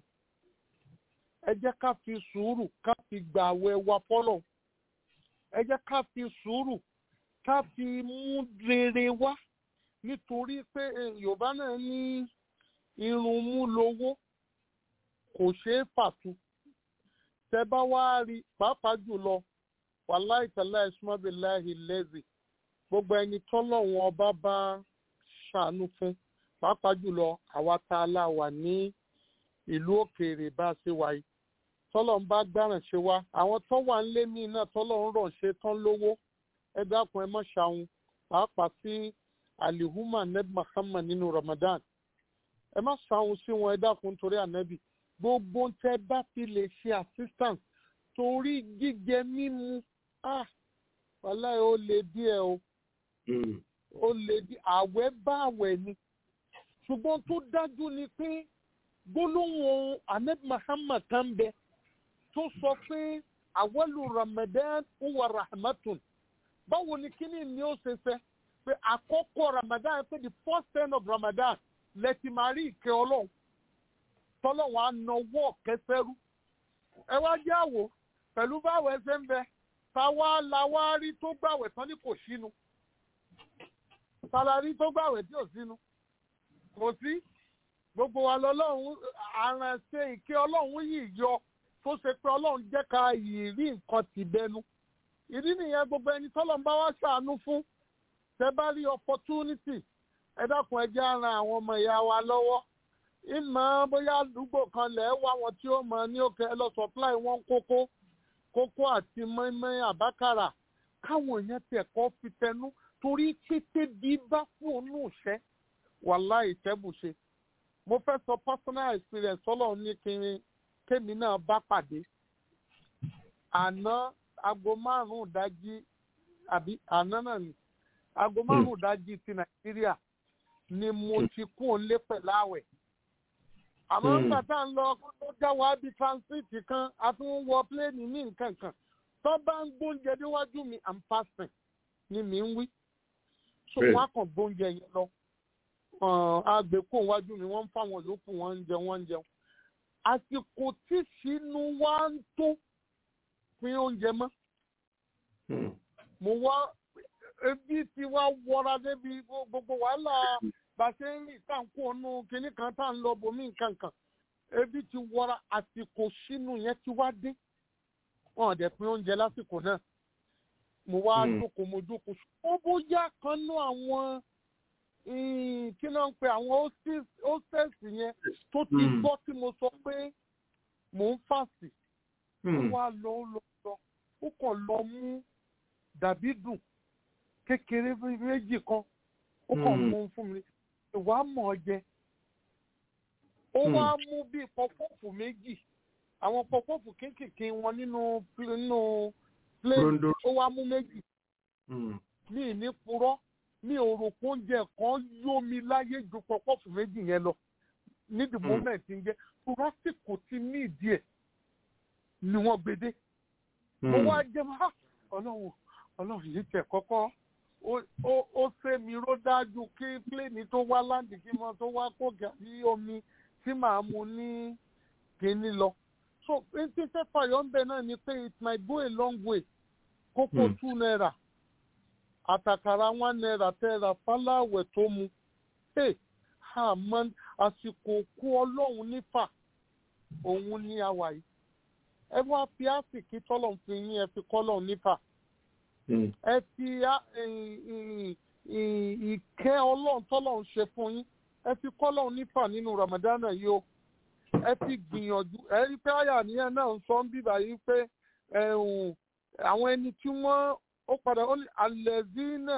ẹ jẹ́ ká fi sùúrù ká fi gbà àwẹ̀ wa fọ́lọ̀ ẹ jẹ́ ká fi sùúrù ká fi mú rere wá nítorí pé yorùbá náà ní irun mú lówó kò ṣeé fàtu tẹ bá wá rí pàápàá jùlọ wàláì tẹlẹ ìsúmọbìláì lẹzì gbogbo ẹni tọ́lọ́run ọba bá ṣàánú fún pàápàá jùlọ àwa tá a lá wà ní ìlú òkèèrè bá a ṣe wáyé tọ́lọ̀ ń bá gbáràn ṣe wá àwọn tó wà ń lé mí náà tọ́lọ̀ ń rọ̀ ṣe tán lówó ẹ dákun ẹ mọ́ ṣàwọn pàápàá sí alihuma neb muhammad nínú ramadan ẹ má ṣàwọn sí wọn ẹ dákun nítorí ànábì gbogbo tẹ bá fi lè ṣe assistance torí jíjẹ mímu ah wàláì ó lè díẹ̀ o ó lè di àwẹ̀ bá àwẹ̀ ni ṣùgbọ́n tó dájú ni pé gbólóhùn ahmed muhammad kan bẹ tó sọ pé àwọlù ramadan wà rahmatun báwo ni kíní ni ó ṣe fẹ pé àkọ́kọ́ ramadan pé the first ten of ramadan lẹ́tì máa rí ìkẹ́ ọlọ́run tọ́lọ́run á nawọ́ kẹsẹ́rú ẹ wá jẹ́ àwò pẹ̀lú báwo ẹ ṣe ń bẹ táwa la wá rí tó gbàwẹ̀ tán ní kò sínú tàlàrí tó gbàwẹ̀ tí ò sínú kò sí gbogbo wa lọlọ́run àránṣẹ́ ìké ọlọ́run yìí yọ tó ṣe pé ọlọ́run jẹ́ ká yìí rí nǹkan tì bẹnu ìdí nìyẹn gbogbo ẹni tọ́lọ̀ ń bá wá ṣàánú fún tẹ bá rí opportunity ẹ dákun ẹ jẹ́ ara àwọn ọmọ ìyá wa lọ́wọ́ ìmọ̀ bóyá àdúgbò kan lẹ̀ wá wọn tí ó mọ ní òkè ẹ lọ supply wọn kókó kókó àti mọ́ínmọ́ín àbákàrà káwọn èèyàn tiẹ̀ kọ́ fi tẹnu torí pété bí bá fóònù ṣẹ́ wàláì tẹ́bùṣe mo fẹ́ sọ personal experience ọlọ́run ní kiri kémi náà bá pàdé àná aago márùn-ún dájí àbí àná náà ni aago márùn-ún dájí ti nàìjíríà ni mo ti kún un lé pẹ̀lú àwẹ̀ àmọ́ nígbà tá à ń lọ tó já wa bí transit kan a tún wọ pléènì ní nǹkan kan tó bá ń gbóúnjẹ níwájú mi i'm fasting ni mi ń wí so wọn á kàn gbóúnjẹ yẹn lọ agbèkó wájú mi wọ́n ń fáwọn yòókù wọ́n ń jẹun wọ́n ń jẹun àsìkò tí sínú wa ń tó pín oúnjẹ mọ́ mo wá ebi tí wá wọra débi gbogbo wàhálà bàṣẹ rìn tá n kó ọnù kinní kan tá n lọ bomi nǹkan kan ebi ti wọra àsìkò sínú yẹn ti wá dé wọn ò dẹ̀ pín oúnjẹ lásìkò náà mo wá jókòó mo jókòó ó bóyá kan nú àwọn kí ló ń pe àwọn hostess yẹn tó ti gbọ́ tí mo sọ pé mò ń fàsì ó wá lọ ó lọ lọ ó kàn lọ mú dàbí dùn kékeré méjì kan ó kàn mú fún mi ìwà mọ̀ ọ́ jẹ ó wá mú bíi pọpọ́ọ̀fù méjì àwọn pọpọ́ọ̀fù kéékèèké wọn nínú nínú plate ó wá mú méjì ní ìní purọ́ mi ò rò pé oúnjẹ kan yó mi láyé ju pọpọ́ọ̀fù méjì yẹn lọ ní the moment ń jẹ́ turasiko ti ní ìdí ẹ̀ ni wọ́n gbede. mo wá jẹ́ wá ọlọ́run ọlọ́run yìí tẹ̀ kọ́kọ́ ó ṣe mi ró dájú kí pléènì tó wá láǹdì kí mo tó wá kó gàrí omi tí màá mu ní kíní lọ. so n tí fẹ́ fàyọ̀ ń bẹ náà ni pé it might go a long way kókó two naira àtàkàrà one naira tẹ́ra fáláwẹ̀ tó mu àmọ́ àsìkò kú ọlọ́run nífà òun ní àwà yìí ẹ wá fi àsìkí tọ́lọ̀ fi yín ẹ fi kọ́lọ̀ nífà ẹ fi á- ì- ì- ì- ìkẹ́ ọlọ́run tọ́lọ́run ṣe fún yín ẹ fi kọ́lọ́run nífà nínú ramadana yìí o ẹ fi gbìyànjú ẹ rí pé àyà nìyẹn náà ń sọ ń bíbà yìí pé ẹ̀hún, àwọn ẹni tí wọ́n ó padà ó ní alẹ́zínà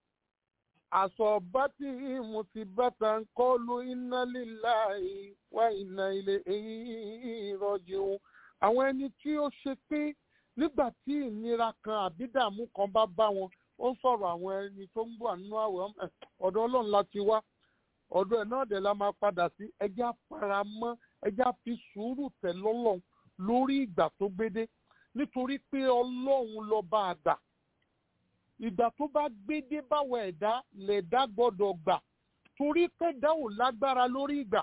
àsọ̀bátì mùsíbàtà ń kọ́lu iná lílá wá iná ilé ìrọ̀jì òun àwọn ẹni tí ó ṣe pé nígbà tí ìnira kan àbídàmú kan bá bá wọn ó ń sọ̀rọ̀ àwọn ẹni tó ń bọ̀ nínú àwẹ̀ ẹ̀, ọ̀dọ̀ ọlọ́run la ti wá ọ̀dọ̀ ẹ̀ náà dẹ̀ la máa padà sí ẹjẹ́ àfaramọ́ ẹjẹ́ àfi sùúrù tẹ̀ lọ́lọ́run lórí ìgbà tó gbédé nítorí pé ọlọ́run lọ́ba àgbà ìgbà tó bá gbédé báwọn ẹ̀dá lẹ̀dá gbọ́dọ̀ gbà torí kẹ́dá ò lágbára lórí ìgbà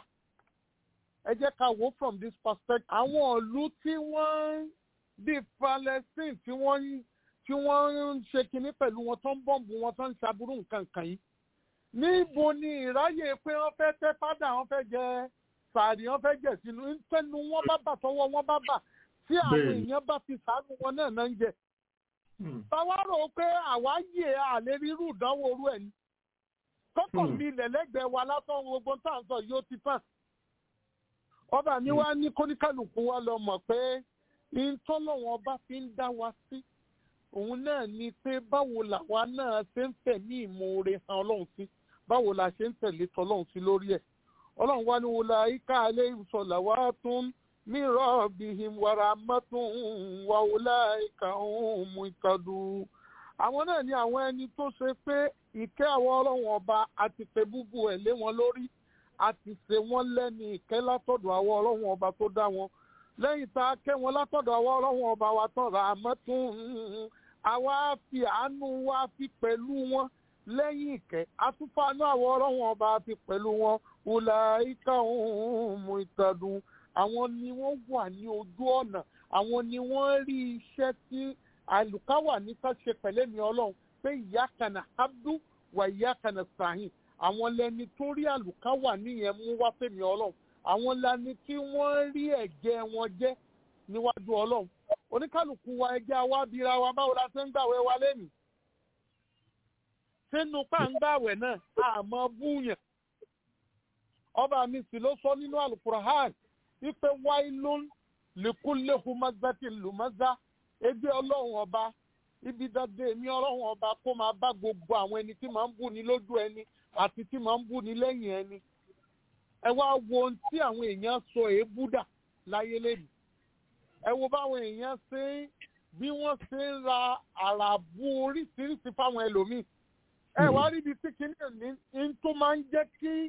ẹ jẹ́ ká wò ó from this perspective àwọn ìlú tí wọ́n bíi Palestine tí wọ́n ń tí wọ́n ń ṣe kinní pẹ̀lú wọn tó ń bọ̀m̀bù wọn tó ń ṣàbúrú nǹkan kan yìí níbo ni ìráyè pé wọ́n fẹ́ tẹ́ fádà wọ́n fẹ́ jẹ sàárì wọ́n fẹ́ jẹ sínú ńtẹ́nu wọn bá bà tọwọ́ wọn bá bà tí àwọn Bẹ́ẹ̀ni. èèyàn bá fi sàánú wọn náà náà ń jẹ táwa rò ó pé àwa yè àlè rírú ìdánwò orú ẹ̀ ni kọ́kọ́ Hmm. mi ilẹ̀ lẹ́gbẹ̀ẹ́ wa látọ̀ gbogbo tá à ń sọ yóò ti fà ọba mi wá ní kóníkàlùkù wa lọ mọ̀ pé ìtọ́lọ́wọ́n bá fi ń dá wa sí òun náà ni pé báwo làwa náà ṣe ń tẹ̀lé ìmoore han ọlọ́run sí báwo la ṣe ń tẹ̀lé tọlọ́run sí lórí ẹ̀ ọlọ́run wá ní wọlé ayíká alẹ́ ìsọ̀lá wa tún mìíràn bíi wàrà mọ́tún wà wọlé ayíká òun mú ìkàdù. àwọn náà ni àwọn ẹni tó ṣe pé ìkẹ́ àwọn ọlọ́run ọba àti pé búbu ẹ̀ lé wọn lórí àti ṣe wọ́n lẹ́ni ìkẹ́ látọ̀dọ̀ àwọn ọlọ́run ọba tó dá wọn lẹ́yìn tá a kẹ́ wọn látọ̀dọ̀ àwọn ọlọ́run ọba wa tán rà á mọ́tún àwa fi àánú wa fi pẹ̀lú wọn lẹ́yìn ìkẹ́ àtúfàánú àwọn ọlọ́run ọba fi pẹ̀lú wọn wùlà ìka òun mú ìtàdùn àwọn ni wọ́n wà ní ojú ọ̀nà àwọn ni wọ́n rí iṣẹ́ tí àlùkáwà ní ká ṣe pẹ̀lẹ́ mi ọlọ́run pé ìyá kanà abdul wà ìyá kanà sàhìn àwọn lẹni tó rí àlùkáwà níyẹn mú wá fèmí ọlọ́run àwọn lẹni tí wọ́n rí ẹ̀jẹ̀ wọn jẹ́ níwájú ọlọ́run oníkálukú wa ẹjẹ́ awábíra wa báwo la ṣe ń gbàwẹ̀ wa lẹ́nu sínú pàǹgbàwẹ̀ náà àmọ́ búyàn ọba mi sì ló sọ nínú alukurahan wípé wáyé ló ń lèkúlé humazati lumaza ebi ọlọ́run ọba ibi dáadé èmi ọlọ́run ọba kó máa bá gbogbo àwọn ẹni tí máa ń bú ni lójú ẹni àti tí máa ń bú ni lẹ́yìn ẹni ẹ wá wo ohun tí àwọn èèyàn sọ èébú dà láyé lẹ́nu ẹ wo báwọn èèyàn ṣe ń bí wọ́n ṣe ń ra àràbù oríṣiríṣi fáwọn ẹlòmíì ẹ wá rí ibi tí kìnìún ní ní tó máa ń jẹ́ kí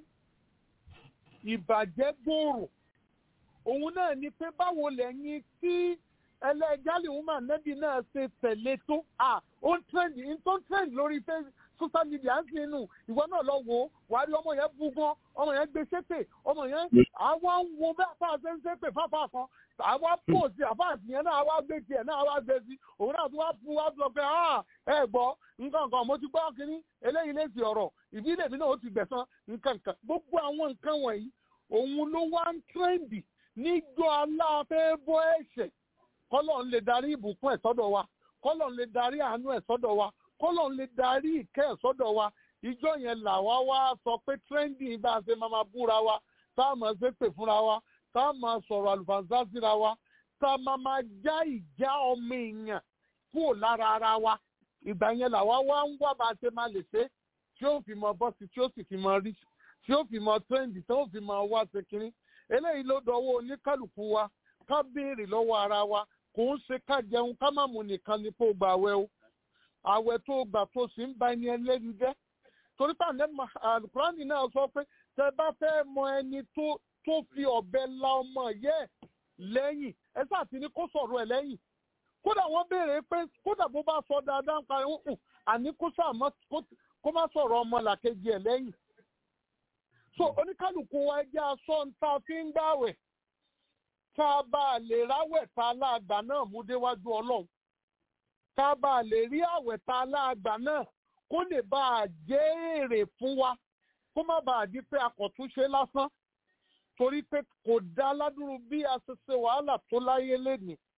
ìbàjẹ́ gbòòrò òun náà ni pé báwo lẹ́yìn tí ẹlẹ́jálì woman nẹ́bí náà ṣe tẹ̀lé tó à ó ń trend ń tó ń trend lórí Facebook social media ń sinú ìwọ náà lọ wò ó wà á rí ọmọ yẹn bú gan ọmọ yẹn gbé ṣépè ọmọ yẹn àwa ń wo bẹ́ẹ̀ fà ṣe ń ṣépè fáfá kan àwa pò sí àfáàsì yẹn náà àwa gbé tiẹ̀ náà àwa gbé sí òun náà tún wá fún wa sọ pé ẹ gbọ́ nǹkan kan mo ti gbọ́ kínní eléyìí lè ti ọ̀rọ̀ ìbílẹ̀ mi náà ó ti gbẹ̀san nǹkan kan gbogbo àwọn nǹkan wọ̀nyí òun ló wá ń tírẹ́ǹdì níjọ́ aláfẹ́ bọ́ ẹ̀ṣẹ̀ kọ́lọ̀ ń lè darí ìbùkún ẹ̀ sọ́dọ̀ wa kọ́lọ̀ ń lè darí àánú ẹ̀ sọ́dọ̀ wa kọ́lọ̀ ń lè darí ìkẹ́ ẹ̀ sọ́dọ̀ wa ìjọ yẹn làwa wá sọ pé tírẹ́ǹdì bá a ṣe máa máa búra wa tá a máa ṣe pè fúnra wa tá a máa sọ̀rọ̀ àlùfáàǹsá síra wa tá a máa máa já ìjà ọmọ èèyàn kúrò lára ara wa ìgbà yẹn làwa wá ń wá bá a ṣe máa lè ṣe tí ó fi mọ bọ́sì tí ó sì fi mọ rí tí ó fi mọ tírẹ́ǹdì tí ó fi mọ wá ṣe kínní eléyìí ló dọwọ́ oníkálukú wa ká béèrè lọ́wọ́ ara wa kò ń ṣe ká jẹun ká má mu nìkan ni kó gbà àwẹ̀ o àwẹ̀ tó gbà tó sì ń ba ẹni ẹlẹ́ni jẹ́ torí pàǹdé alukurani náà sọ pé tẹ bá fẹ́ mọ ẹni tó tó fi ọ̀bẹ la ọmọ yẹ lẹ́yìn ẹ sáà ti ní kó sọ̀rọ̀ ẹ̀ lẹ́yìn kódà wọ́n béèrè pé kódà bó bá sọ dáadáa ń parí ń àní kó sàmọ́ kó má sọ̀rọ̀ ọmọ làkejì ẹ̀ lẹ́yìn so oníkálukú wa ẹjẹ́ aṣọ ń ta fi ń gbàwẹ̀ tá a bá lè ráwẹ̀ tá a láàgbà náà mú déwájú ọlọ́run tá a bá lè rí àwẹ̀ tá a láàgbà náà kó lè bá a jẹ́ èrè fún wa kó má bàa di pé akọ̀túnṣe lásán torí pé kò dá ládùúrú bí a ṣe ṣe wàhálà tó láyé lénìí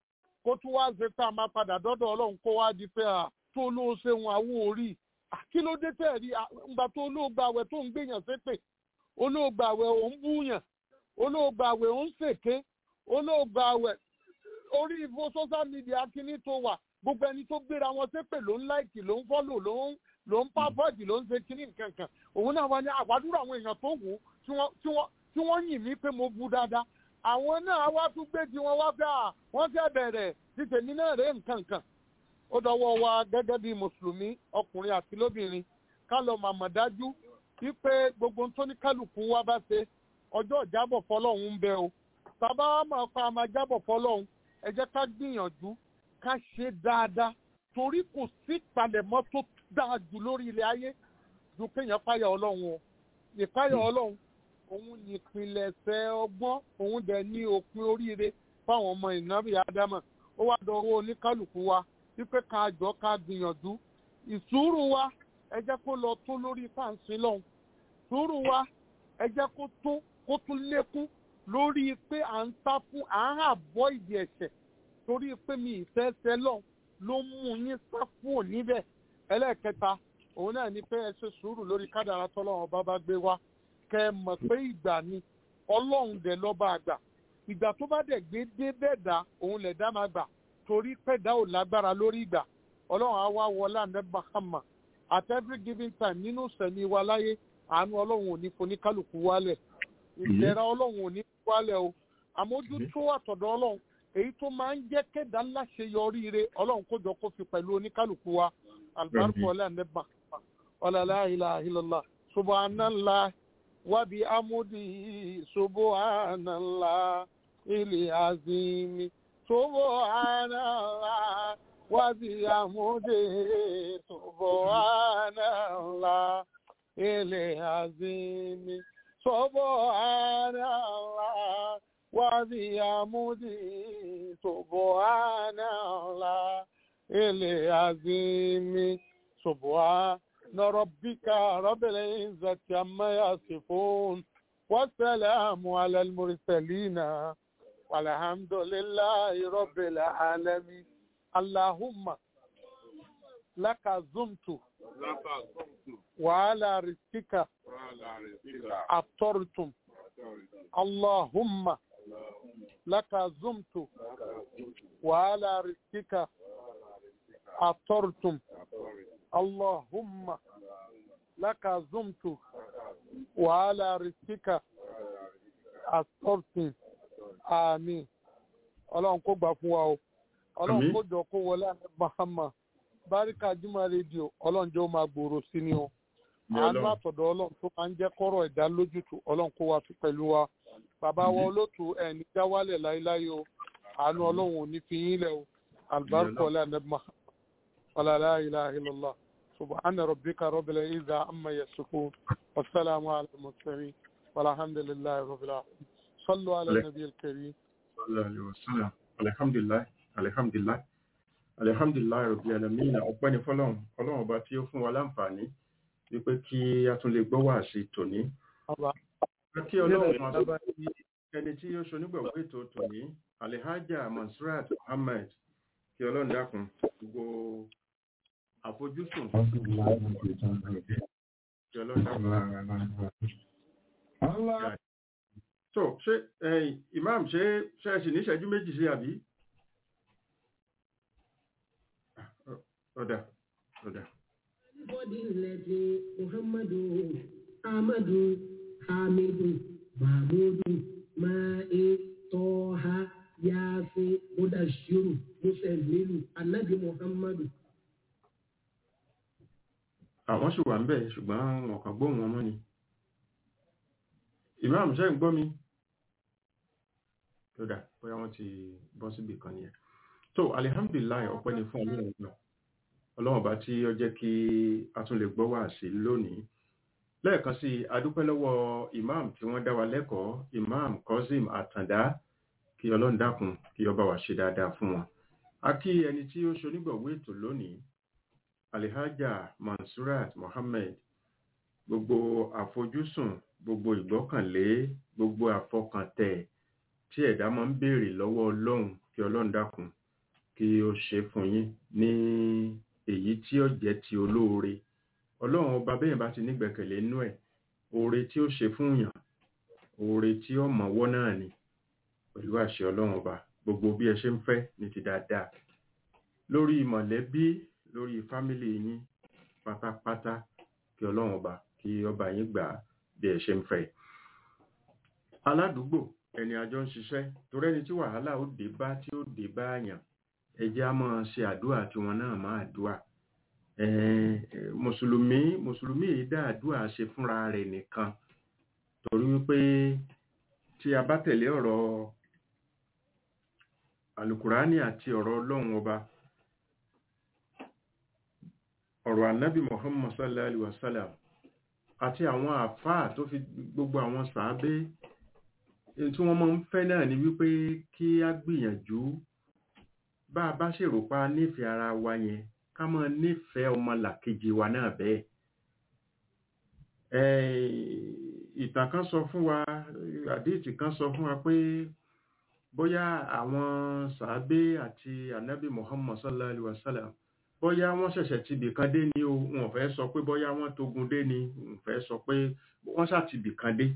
kó tún wá ṣe pé a máa padà dọ́dọ̀ ọlọ́run kó wá di pé à tó ló ṣe wọn àwo orí À, kí ló dé tẹ̀ rí ìgbà tó olóògbà àwẹ̀ tó ń gbèyàn ṣépè olóògbà àwẹ̀ ò ń búyàn olóògbà àwẹ̀ ò ń ṣèké olóògbà àwẹ̀ orí ìfo social media kíní tó wà gbogbo ẹni tó gbéra wọn ṣépè ló ń láìkì ló ń fọ́lò ló ń ló ń pápọ́ọ̀dì ló ń ṣe kíní nǹkan kan òun náà wá ní àwádúrà àwọn èèyàn tó wù ú tí wọ́n tí wọ́n tí wọ́n yìn mí pé mo bu dáadáa àwọn náà wá tún gbé tí wọ́n wá fẹ́ à wọ́n fẹ́ bẹ̀rẹ̀ tí tèmi náà rèé nǹkan kan ó dọwọ́ wa gẹ́gẹ́ bí mùsùlùmí ọkùnrin àti lóbìnrin ká lọ màmá dájú wípé gbogbo ohun tó ní kálukú wa bá ṣe ọjọ́ ìjábọ̀ fọlọ́hún ń bẹ o tàbá wa máa pa àmà jábọ̀ fọlọ́hún ẹ jẹ́ ká gbìyànjú ká ṣe dáadáa torí kò sí ìpalẹ̀mọ́ tó dáa jù lórí ilẹ̀ ayé ju kéèyàn páyà ọlọ́run o ìpáyà ọlọ́run òun ní ìpìlẹ̀ṣẹ̀ ọgbọ́n òun dẹ̀ ní òpin oríire fáwọn ọmọ ìnáwó ádámà ó wá dọ̀rọ̀ oníkálukú wa wípé ká jọ ká gbìyànjú ìsúrù wa ẹ jẹ́ kó lọ tó lórí fáǹsì lọ́hùn sùúrù wa ẹ jẹ́ kó tó kó tún lékún lórí pé à ń sá fún à ń àbọ̀ ìdí ẹ̀ṣẹ̀ torí pé mi ìfẹ́ ṣẹ lọ ló mú yín sá fún òní bẹ́ẹ̀ ẹlẹ́ẹ̀kẹta òun náà ni pé ẹ ṣe sùúrù lórí kádàrá tọ́lọ́run bá bá gbé wá kẹ ẹ mọ̀ pé ìgbà ni ọlọ́run dẹ̀ lọ́ba àgbà ìgbà tó bá dẹ̀ gbé dé bẹ́ẹ̀ dá òun lẹ̀ dá máa gbà torí pẹ̀dá ò lágbára lórí ìgbà ọlọ́run á wá wọlé àná bahama at every given time nínú sẹ̀mí wa láyé àánú ọlọ́run ò ní foníkálukú wálẹ̀ ìlera ọlọ́run ò ní wálẹ̀ o àmójútó àtọ̀dọ̀ ọlọ́run èyí tó máa ń jẹ́ kéda ńlá ṣe yọrí ire ọlọ́run kó jọ kó fi pẹ̀lú oníkálukú wa albarku ọlẹ́ àná bahama ọlọ́lá ilaha illallah subhanallah wàbí amúdí subhanallah ilé azimi subhanallah wàbí amúdí subhanallah ilé azimi subhanallah wàbí amúdí subhanallah ilé azimi subhanallah. ربك رب العزة عما يصفون والسلام على المرسلين والحمد لله رب العالمين اللهم لك زمت وعلى رزقك أفطرتم اللهم لك زمت وعلى رزقك أفطرتم اللهم لك زمت وعلى رزقك أفطرتم àmín ọlọ́run kó gbà fún wa o ọlọ́run kó jọ kó wọlé àmì bahama báríkà jùmọ̀ rédíò ọlọ́run jẹ́ ó máa gbòòrò sí ni o àánú àtọ̀dọ̀ ọlọ́run tó máa ń jẹ́ kọ́rọ̀ ẹ̀dá lójútùú ọlọ́run kó wa fi pẹ̀lú wa bàbá wa olótù ẹni jáwálẹ̀ láéláé o àánú ọlọ́run ò ní fi yín lẹ̀ o àlùbáríkà ọlẹ́ àmì bahama ọlọ́lá ilaha illallah subhana rabbika rabbil izza amma yasifun wasalaamu ala al-mursalin walhamdulillahi rabbil alamin. صلوا على النبي الكريم صلى الله عليه وسلم الحمد لله الحمد لله alihamdulilayi rabi alamina ọpẹ́ ní fọ́lọ́run Ọlọ́run ọba tí ó fún wa láǹfààní wípé kí a tún lè gbọ́ wá sí tòní kí Ọlọ́run máa tó bí ẹni tí ó ṣonígbàgbọ́ ètò tòní alihaja mansurat muhammed kí Ọlọ́run dákun gbogbo àfojúsùn kí Ọlọ́run dákun so ṣe ẹ̀yin imam ṣe ṣe ṣì ní ìṣẹ́jú méjì sí àbí ọ̀dà ọ̀dà. bọ́dí lẹ́dí muhammadu amadu hamidu mahmudu ma'i tọ́ha yaasi mudashiru muselilu anabi muhammadu. àwọn sì wà ń bẹ̀ ṣùgbọ́n wọn kàn gbóhùn wọn mọ́ ni imam ṣe ń gbọ́ mi lọ́dà bóyá wọ́n ti bọ́ síbì kan nìyẹn so alihamdulilayi ọpẹ́ ni fún ọlọ́run náà ọlọ́run bá tí ó jẹ́ kí a tún lè gbọ́ wá sí lónìí lẹ́ẹ̀kan sí adúpẹ́ lọ́wọ́ imam tí wọ́n dá wa lẹ́kọ̀ọ́ imam kozim àtàndá kí ọlọ́run dákun kí ọba wa ṣe dáadáa fún wọn a kí ẹni tí ó ṣonígbọ̀wé ètò lónìí alihaja mansurat mohammed gbogbo àfojúsùn gbogbo ìgbọ́kànlé gbogbo àfọkàntẹ̀ tí ẹ̀dá máa ń béèrè lọ́wọ́ ọlọ́run kí ọlọ́run dákun kí ó ṣe fún yín ní èyí tí ó jẹ́ ti olóore ọlọ́run ọba bẹ́ẹ̀ bá ti nígbẹ̀kẹ̀lé inú ẹ̀ oore tí ó ṣe fún yàn oore tí ó mọ̀wọ́ náà ni pẹ̀lú àṣẹ ọlọ́run ọba gbogbo bí ẹ ṣe ń fẹ́ ní ti dáadáa lórí mọ̀lẹ́bí lórí fámílì yín pátápátá kí ọlọ́run ọba kí ọba yín gbà á bí ẹ ṣe ń fẹ́ aládùúgbò ẹni àjọ ń ṣiṣẹ́ torí ẹni tí wàhálà ó dé bá tí ó dé bá àyàn ẹ jẹ́ á máa ṣe àdúrà tí wọn náà máa àdúrà mùsùlùmí mùsùlùmí yìí dá àdúrà ṣe fúnra rẹ̀ nìkan torí wípé tí a bá tẹ̀lé ọ̀rọ̀ alukurani àti ọ̀rọ̀ ọlọ́run ọba ọ̀rọ̀ anabi muhammad sallallahu alaihi wasallam àti àwọn àfáà tó fi gbogbo àwọn sàábé tí wọ́n máa ń fẹ́ náà ni wípé kí á gbìyànjú bá a bá ṣèrò pa nífẹ̀ẹ́ ara wa yẹn ká máa nífẹ̀ẹ́ ọmọ làkejì wa náà bẹ́ẹ̀ ìtàn kan sọ fún wa àdéhìtì kan sọ fún wa pé bóyá àwọn sàábé àti anabi muhammad sallallahu alaihi wasallam bóyá wọ́n ṣẹ̀ṣẹ̀ ti bìkan dé ni o wọn fẹ́ sọ pé bóyá wọ́n tógun dé ni wọn fẹ́ sọ pé wọ́n ṣáà ti bìkan dé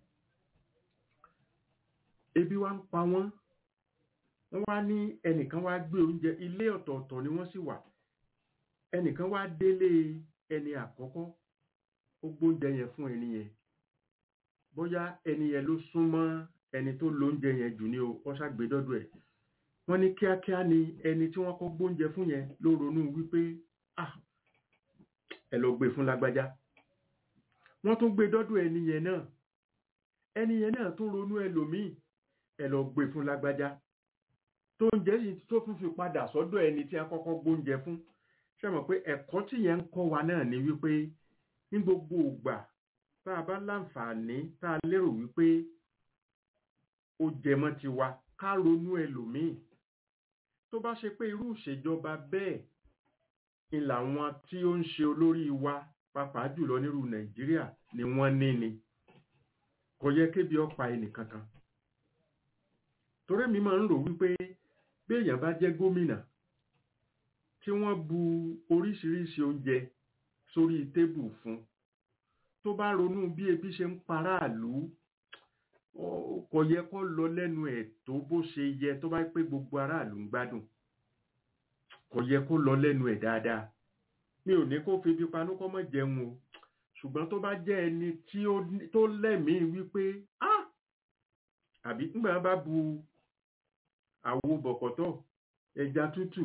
ebi wá ń pa wọ́n wọ́n wá ní ẹnìkan wá gbé oúnjẹ ilé ọ̀tọ̀ọ̀tọ̀ ni wọ́n sì wà ẹnìkan wá délé ẹni àkọ́kọ́ ó gbóúnjẹ yẹn fún ẹni yẹn bóyá ẹni yẹn ló súnmọ́ ẹni tó lóúnjẹ yẹn jù ní o wọ́n ṣàgbé dọ́dọ̀ ẹ̀ wọ́n ní kíákíá ni ẹni tí wọ́n kọ́ gbóúnjẹ fún yẹn ló ronú wípé ah ẹ lọ gbé fún lágbájá wọ́n tún gbé dọ́dọ̀ ẹni yẹn náà ẹni yẹn náà tún ronú ẹlòmíì ẹ lọ gbé fún lágbájá tó ń jẹ́ yìí tó tún fi padà sọ́dọ̀ ẹni tí a kọ́kọ́ gbóúnjẹ fún ṣe mọ̀ pé ẹ̀kọ́ tí yẹn ń kọ́ wa náà ni wípé ní gbogbo ìgbà tá a bá láǹfààní tá a lérò wípé ó jẹmọ́ ti wa ká ronú ẹlòmíì tó bá ṣe pé irú ìṣèjọba bẹ́ẹ̀ ni làwọn tí ó ń ṣe olórí wa pàápàá jùlọ nírú nàìjíríà ni wọ́n ní ni kò yẹ kébi ọ̀pá ẹnìkankan torí mi máa ń rò wípé bí èèyàn bá jẹ́ gómìnà tí wọ́n bu oríṣiríṣi oúnjẹ sórí tébù fún tó bá ronú bí ebi ṣe ń paráàlú kò yẹ kó lọ lẹ́nu ẹ̀ tó bó ṣe yẹ tó bá pé gbogbo aráàlú ń gbádùn kò yẹ kó lọ lẹ́nu ẹ̀ dáadáa mi ò ní kó febi panú kó mọ̀ jẹun o ṣùgbọ́n tó bá jẹ́ ẹni tó lẹ́mìí wípé ah àbí nígbà bá bu àwo bọ̀kọ̀tọ̀ ẹja tútù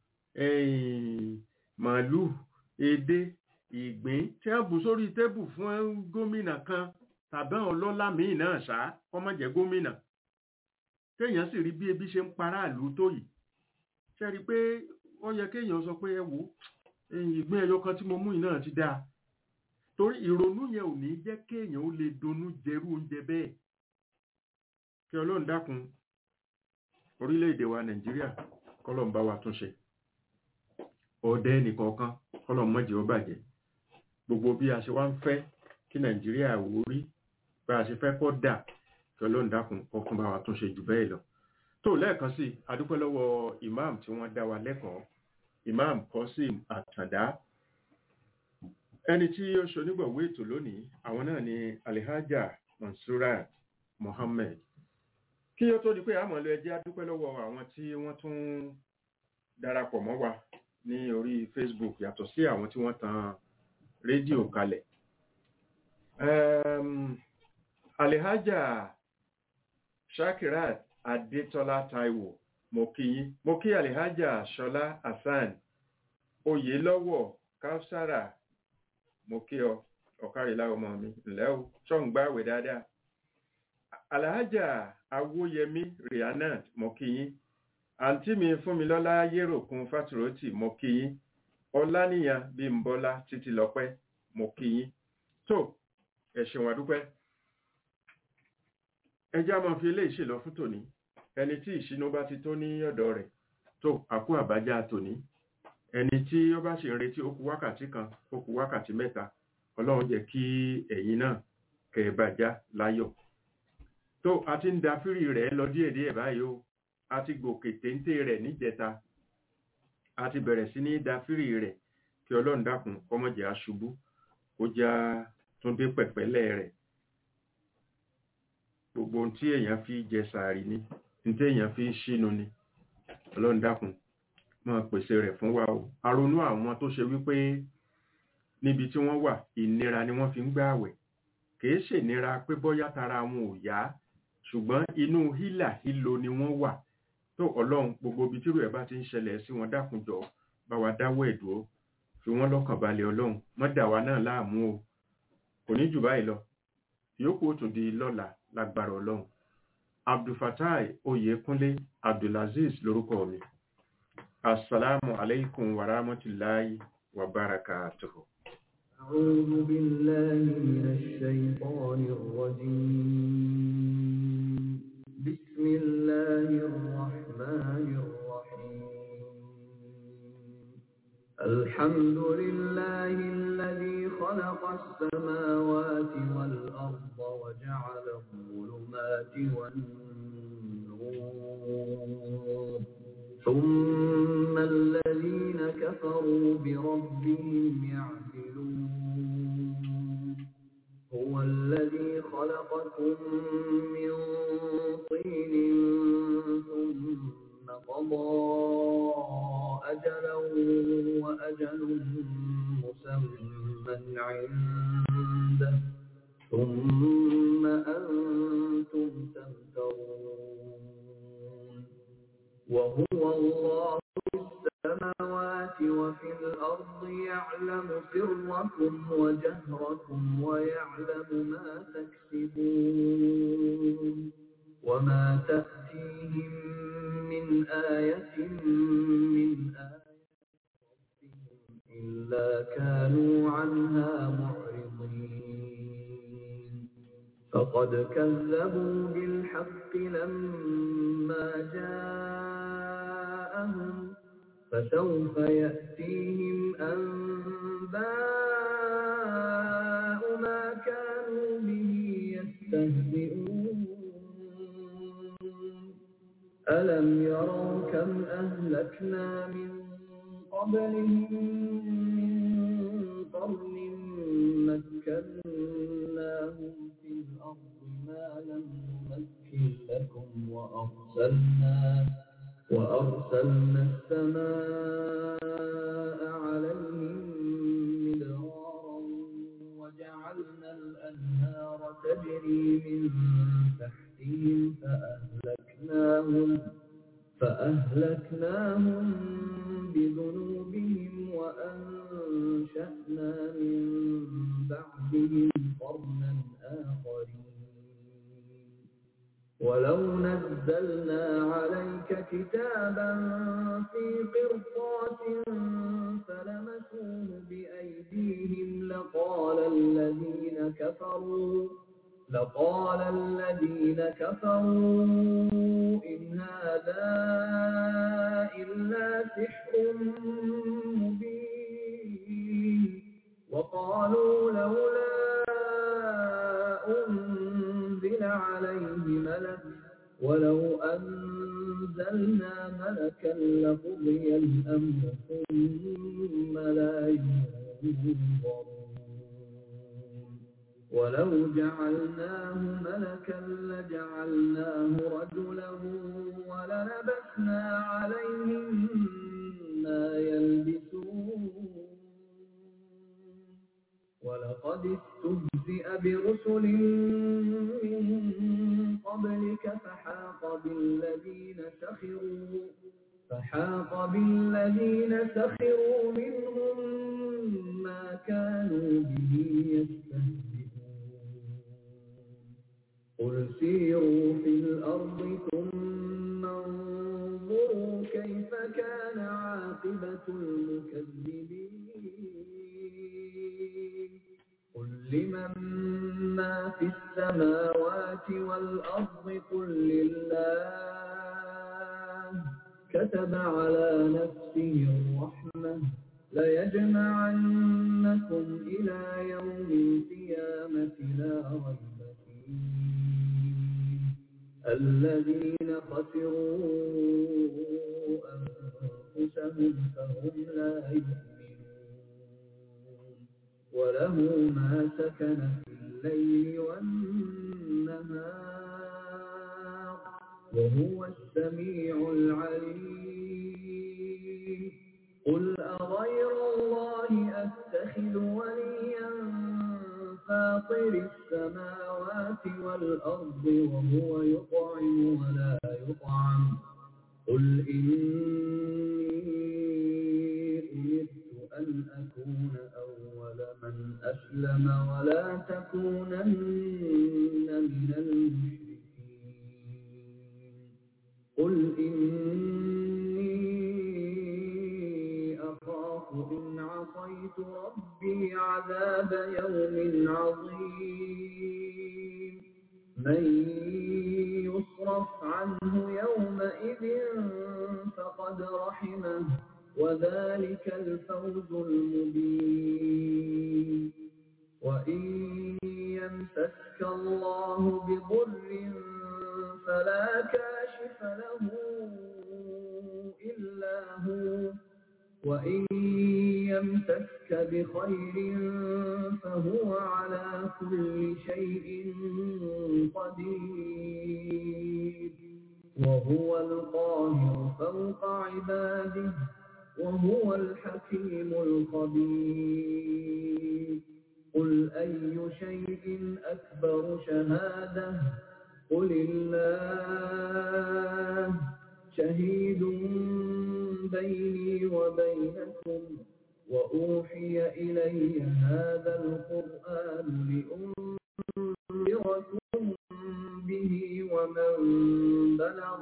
màálù edé ìgbín tí wọ́n bù sórí tébù fún gómìnà kan tàbí àwọn ọlọ́lá míì náà ṣá kọ́ má jẹ́ gómìnà téèyàn sì rí bí ebi ṣe ń paráàlú tó yìí ṣe rí i pé ó yẹ kéèyàn sọ pé ẹ wò ìgbín ẹyọ kan tí mo mú yìí náà ti dáa torí ìrònú yẹn ò ní jẹ́ kéèyàn ó lè donú jẹrú oúnjẹ bẹ́ẹ̀ kí ọlọ́run dákun orílẹ̀-èdè wa nàìjíríà kọ́lọ̀ ń bá wa túnṣe ọ̀dẹ nìkọ̀ọ̀kan kọ́lọ̀ mọ́jẹ́ ó bàjẹ́ gbogbo bí a ṣe wá ń fẹ́ kí nàìjíríà wò rí bá a ṣe fẹ́ kọ́ dà kí ọlọ́run dákun ọkùn bá wa túnṣe jù bẹ́ẹ̀ lọ tó lẹ́ẹ̀kan sí adúpẹ́ lọ́wọ́ imam tí wọ́n dá wa lẹ́kọ̀ọ́ imam Qasim Àtàndá ẹni tí ó ṣonígbọ̀wé ètò lónìí àwọn náà ni alihaja Mansurat Mohammed kí ó tó di pé àmọ́ lọ ẹjẹ́ adúpẹ́ lọ́wọ́ àwọn tí wọ́n tún darapọ̀ mọ́ wa ní orí Facebook yàtọ̀ sí àwọn tí wọ́n tan rédíò kalẹ̀ um, alihaja Shakirat Adétọ́lá Táíwò mo kí yín mo kí alihaja Ṣọlá Hasan Oyèlọ́wọ̀ Kausara mo kí ọ ọ̀kárìlá ọmọ mi ǹlẹ́ o ṣọ́ǹgbàwẹ̀ dáadáa alhaja awóyẹmí rihanat mọkìyín àǹtí mi fúnmilọ́lá yéròkun fátúrótì mọkìyín ọláníyàn bímbọ́lá títí lọ́pẹ́ mọkìyín tó ẹ ṣeun àdúpẹ́ ẹjá máa fi eléyìí ṣèlọ fún tòní ẹni tí ìṣínú bá ti tó ní ọ̀dọ̀ rẹ̀ tó àkú àbájá tòní ẹni tí ó bá ṣe ń retí ó kù wákàtí kan ó kù wákàtí mẹ́ta ọlọ́run jẹ́ kí ẹ̀yin náà kẹ́ ẹ bàjá láyọ̀ tó a ti ń da fírì rẹ̀ lọ díẹ̀díẹ̀ báyìí o a ti gòkè téńté rẹ̀ níjẹta a ti bẹ̀rẹ̀ sí ní dáfírì rẹ̀ kí ọlọ́run dákun kọ́mọ̀jẹ́ aṣubú kó já túndé pẹ̀pẹ́lẹ̀ rẹ̀ gbogbo ohun tí èèyàn fi jẹ sàárì ni ohun tí èèyàn fi ṣínu ni ọlọ́run dákun máa pèsè rẹ̀ fún wa o aronú àwọn tó ṣe wípé níbi tí wọ́n wà ìnira ni wọ́n fi ń gbààwẹ̀ kìí ṣènira pé bóyá tara wọn ò yá ṣùgbọ́n inú hílà hílo ni wọ́n wà tó ọlọ́run gbogbo ibi tírú ẹ̀ bá ti ń ṣẹlẹ̀ sí wọn dákunjọ bá wa dáwọ́ ẹ̀ dúró fi wọ́n lọ́kàn balẹ̀ ọlọ́run má dà wá náà láàmú o kò ní jù báyìí lọ yòókù ó tún di lọ́la lágbára ọlọ́run abdulfatai oyèkúnlé abdulaziz lórúkọ mi assalamu alaikum wa rahmatullahi wa barakatuhu. أعوذ بالله من الشيطان الرجيم بسم الله الرحمن الرحيم الحمد لله الذي خلق السماوات والأرض وجعل الظلمات والنور ثم الذين كفروا بربهم يعدلون هو الذي خلقكم من طين ثم قضى أجلا وأجل مسمى عنده ثم أنتم تمترون وهو الله في السماوات وفي الأرض يعلم سركم وجهركم ويعلم ما تكسبون وما تأتيهم من آية من آية إلا كانوا عنها معرضين فقد كذبوا بالحق لما جاءهم فسوف يأتيهم أنباء ما كانوا به يستهزئون ألم يروا كم أهلكنا من قبلهم من قرن مكناهم في الأرض ما لم نمكن لكم وأرسلنا وأرسلنا السماء عليهم مدرارا وجعلنا الأنهار تجري من تحتهم فأهلكناهم فأهلكناهم بذنوبهم وأنشأنا من بعدهم قرنا آخرين ولو نزلنا عليك كتابا في قرطاس فلمسوه بأيديهم لقال الذين كفروا لقال الذين كفروا إن هذا إلا سحر مبين وقالوا لولا أنزل عليه ملك ولو أنزلنا ملكا لقضي الأمر ثم لا ينظرون ولو جعلناه ملكا لجعلناه رجلا وللبسنا عليهم ما يلبسون ولقد استهزئ برسل من قبلك فحاق بالذين سخروا فحاق بالذين سخروا منهم ما كانوا به يستهزئون قل سيروا في الأرض ثم انظروا كيف كان عاقبة المكذبين قل لمن ما في السماوات والأرض قل لله كتب على نفسه الرحمة ليجمعنكم إلى يوم القيامة لا ريب فيه الذين خسروا أنفسهم فهم لا يؤمنون وله ما سكن في الليل والنهار وهو السميع العليم قل أغير الله أتخذ وليا فاطر السماوات والأرض وهو يطعم ولا يطعم قل إني أمرت أن أكون أول من أسلم ولا تكونن من المشركين قل إني أخاف إن عصيت ربي عذاب يوم عظيم من يصرف عنه يومئذ فقد رحمه وذلك الفوز المبين وإن يمسسك الله بضر فلا كاشف له إلا هو وإن يمسسك بخير فهو على كل شيء قدير وهو القاهر فوق عباده وهو الحكيم الخبير قل أي شيء أكبر شهادة قل الله شهيد بيني وبينكم وأوحي إلي هذا القرآن لأنذركم به ومن بلغ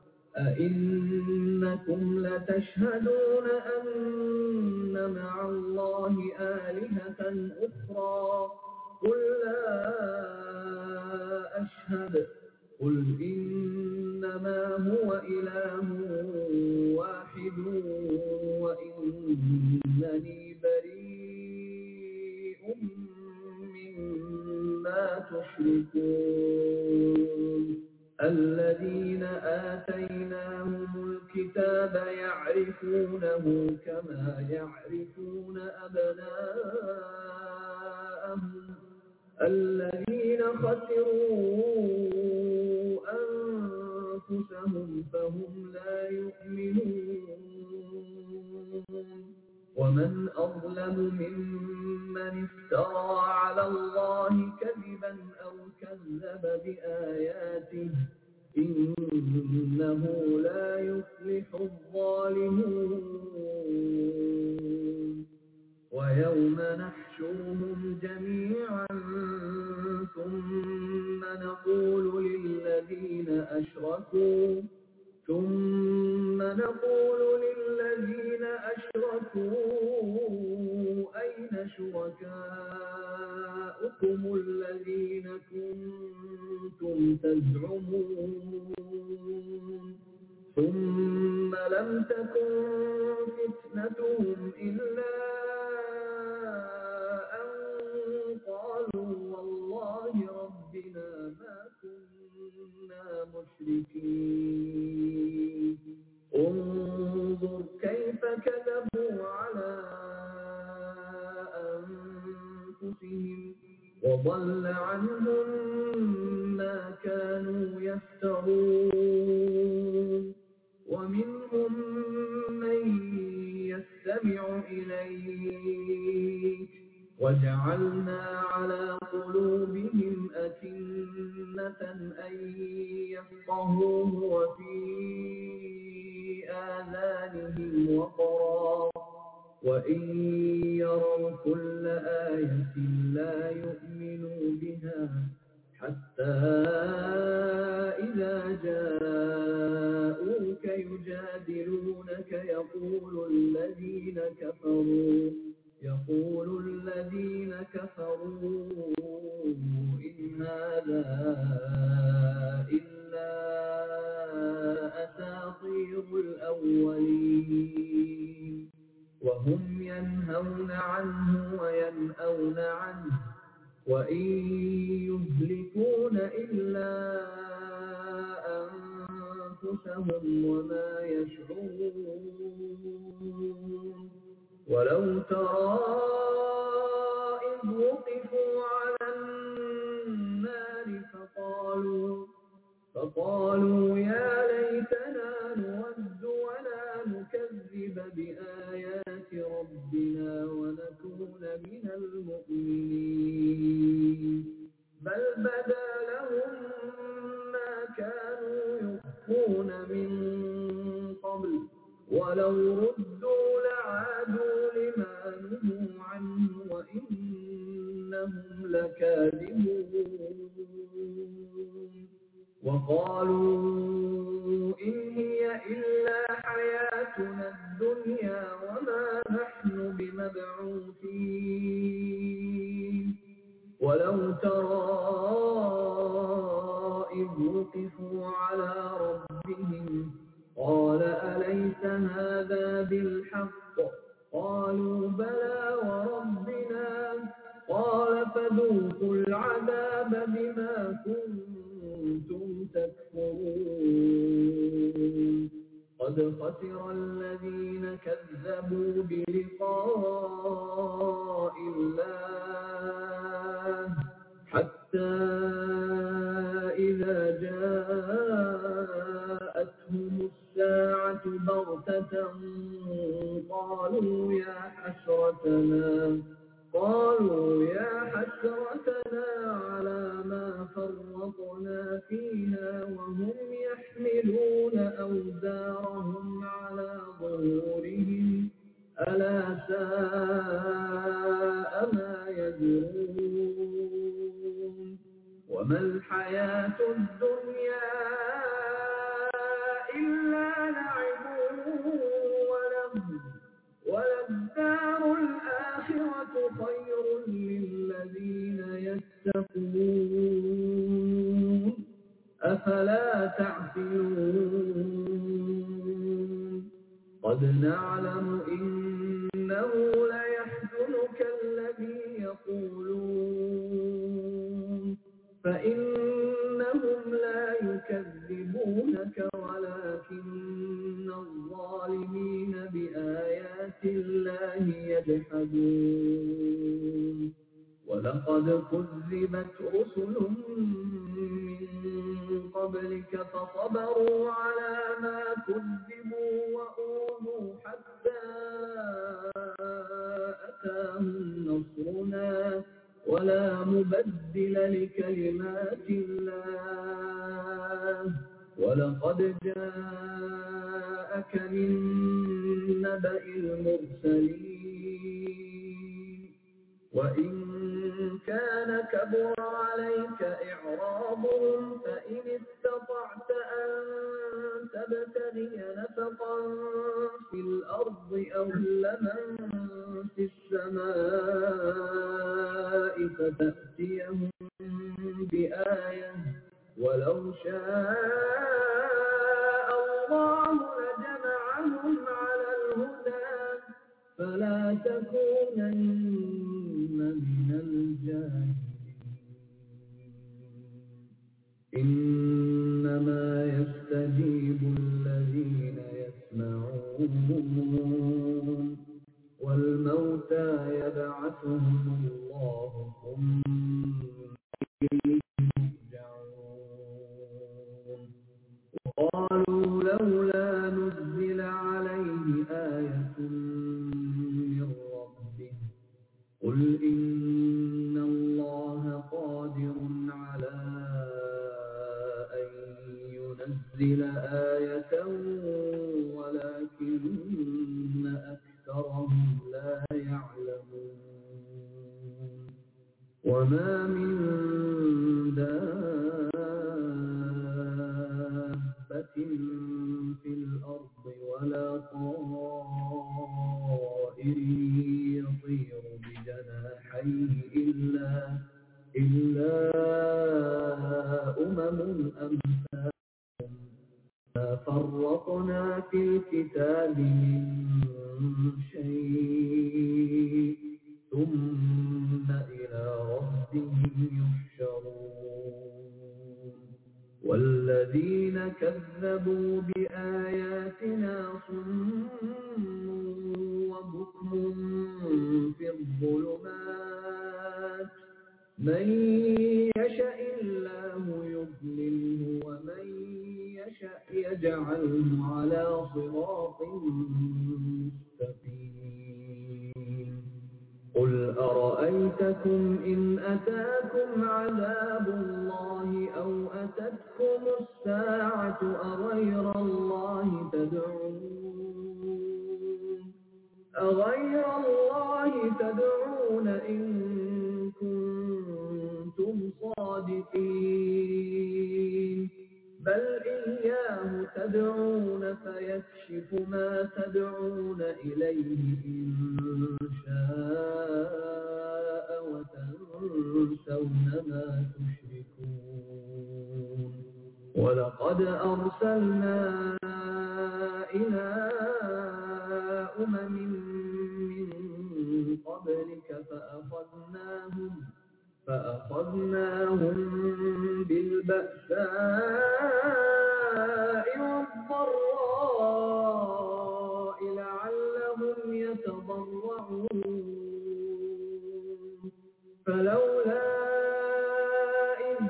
أئنكم لتشهدون أن مع الله آلهة أخرى قل لا أشهد قل إنما هو إله واحد وإنني بريء مما تشركون الذين آتيناهم الكتاب يعرفونه كما يعرفون أبناءهم الذين خسروا أنفسهم فهم لا يؤمنون ومن أظلم ممن افترى على الله كذبا أو كذب بآياته إنه لا يفلح الظالمون ويوم نحشرهم جميعا ثم نقول للذين أشركوا ثم نقول للذين أشركوا أين شركاؤكم الذين كنتم تزعمون ثم لم تكن فتنتهم إلا أن قالوا والله ربنا ما كنا مشركين انظر كيف كذبوا على أنفسهم وضل عنهم ما كانوا يفترون ومنهم من يستمع إليك وجعلنا على قلوبهم أكنة أن يفقهوه وفي آذانهم وقرا وإن يروا كل آية لا يؤمنوا بها حتى إذا جاءوك يجادلونك يقول الذين كفروا يقول الذين كفروا إن هذا إلا أساطير الأولين وهم ينهون عنه وينأون عنه وإن يهلكون إلا أنفسهم وما يشعرون ولو ترى إذ وقفوا على النار فقالوا فقالوا يا ليتنا نرد ولا نكذب بآيات ربنا ونكون من المؤمنين بل بدا لهم ما كانوا يخفون من قبل ولو ردوا لعادوا لما نهوا عنه وإنهم لكاذبون وقالوا إن هي إلا حياتنا الدنيا وما نحن بمبعوثين ولو ترى إذ وقفوا على ربهم قال أليس هذا بالحق قالوا بلى وربنا قال فذوقوا العذاب بما كنتم تكفرون قد خسر الذين كذبوا بلقاء الله حتى إذا جاءتهم الساعة بغتة قالوا يا حسرتنا قالوا يا حسرتنا على ما فرطنا فيها وهم يحملون أوزارهم على ظهورهم ألا ساء ما يزرون وما الحياة الدنيا إلا لعب ولهو وللدار الآخرة خير للذين يتقون أفلا تعقلون قد نعلم إنه ليحزنك الذي يقولون فإنهم لا يكذبونك ولكن الظالمين بآيات الله يجحدون ولقد كذبت رسل من قبلك فصبروا على ما كذبوا وأوذوا حتى أتاهم نصرنا ولا مبدل لكلمات الله ولقد جاءك من نبأ المرسلين وإن كان كبر عليك إعراضهم فإن استطعت أن تبتغي نفقا في الأرض أو لمن في السماء فتأتيهم بآية ولو شاء الله لجمعهم على الهدى فلا تكونن من الجاهلين إنما يستجيب الذين يسمعون والموتى يبعثهم الله ثم إليه يرجعون وقالوا لولا نزل عليه آية من ربه قل إن الله قادر على أن ينزل آية ولكن أكثرهم لا يعلمون وما من دابة في الأرض ولا طائر يطير بجناحيه إلا إلا أمم أمثالكم ما فرطنا في الكتاب من شيء ثم إلى ربهم يحشرون والذين كذبوا بآياتنا صم وبكم في الظلمات من يشاء الله يضلله ومن يشاء يجعله على صراط مستقيم قل أرأيتكم إن أتاكم عذاب الله أو أتتكم الساعة أغير الله تدعون أغير الله تدعون إن كنتم صادقين بل إياه تدعون فيكشف ما تدعون إليه إن شاء وتنسون ما تشركون ولقد أرسلنا إلى أمم من قبلك فأخذناهم فأخذناهم بالبأساء والضراء لعلهم يتضرعون فلولا إذ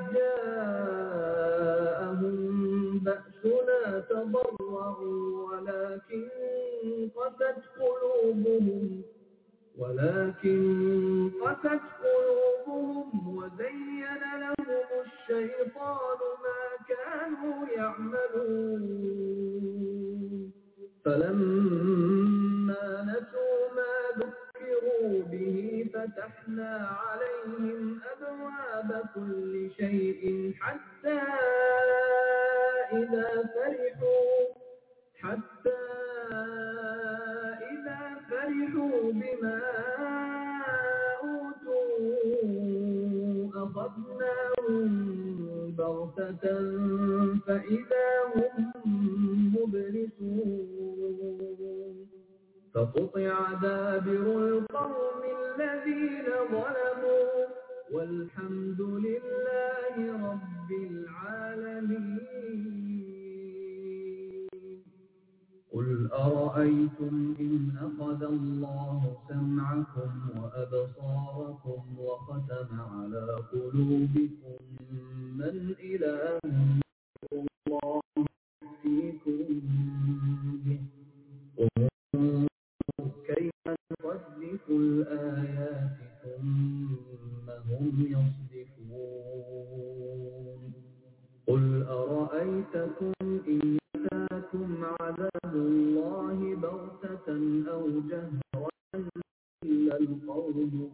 جاءهم بأسنا تضرعوا ولكن قست قلوبهم ولكن قست قلوبهم وزين لهم الشيطان ما كانوا يعملون فلما نسوا ما ذكروا به فتحنا عليهم أبواب كل شيء حتى إذا فرحوا حتى إذا فرحوا بما أوتوا أخذناهم بغتة فإذا هم مبلسون فقطع دابر القوم الذين ظلموا والحمد لله رب العالمين قل أرأيتم إن أخذ الله سمعكم وأبصاركم وختم على قلوبكم من إله غير الله يأتيكم به انظر كيف نصدق الآيات ثم هم يصدفون قل أرأيتكم إن أتاكم عذاب الله بغتة أو جهرة إلا القوم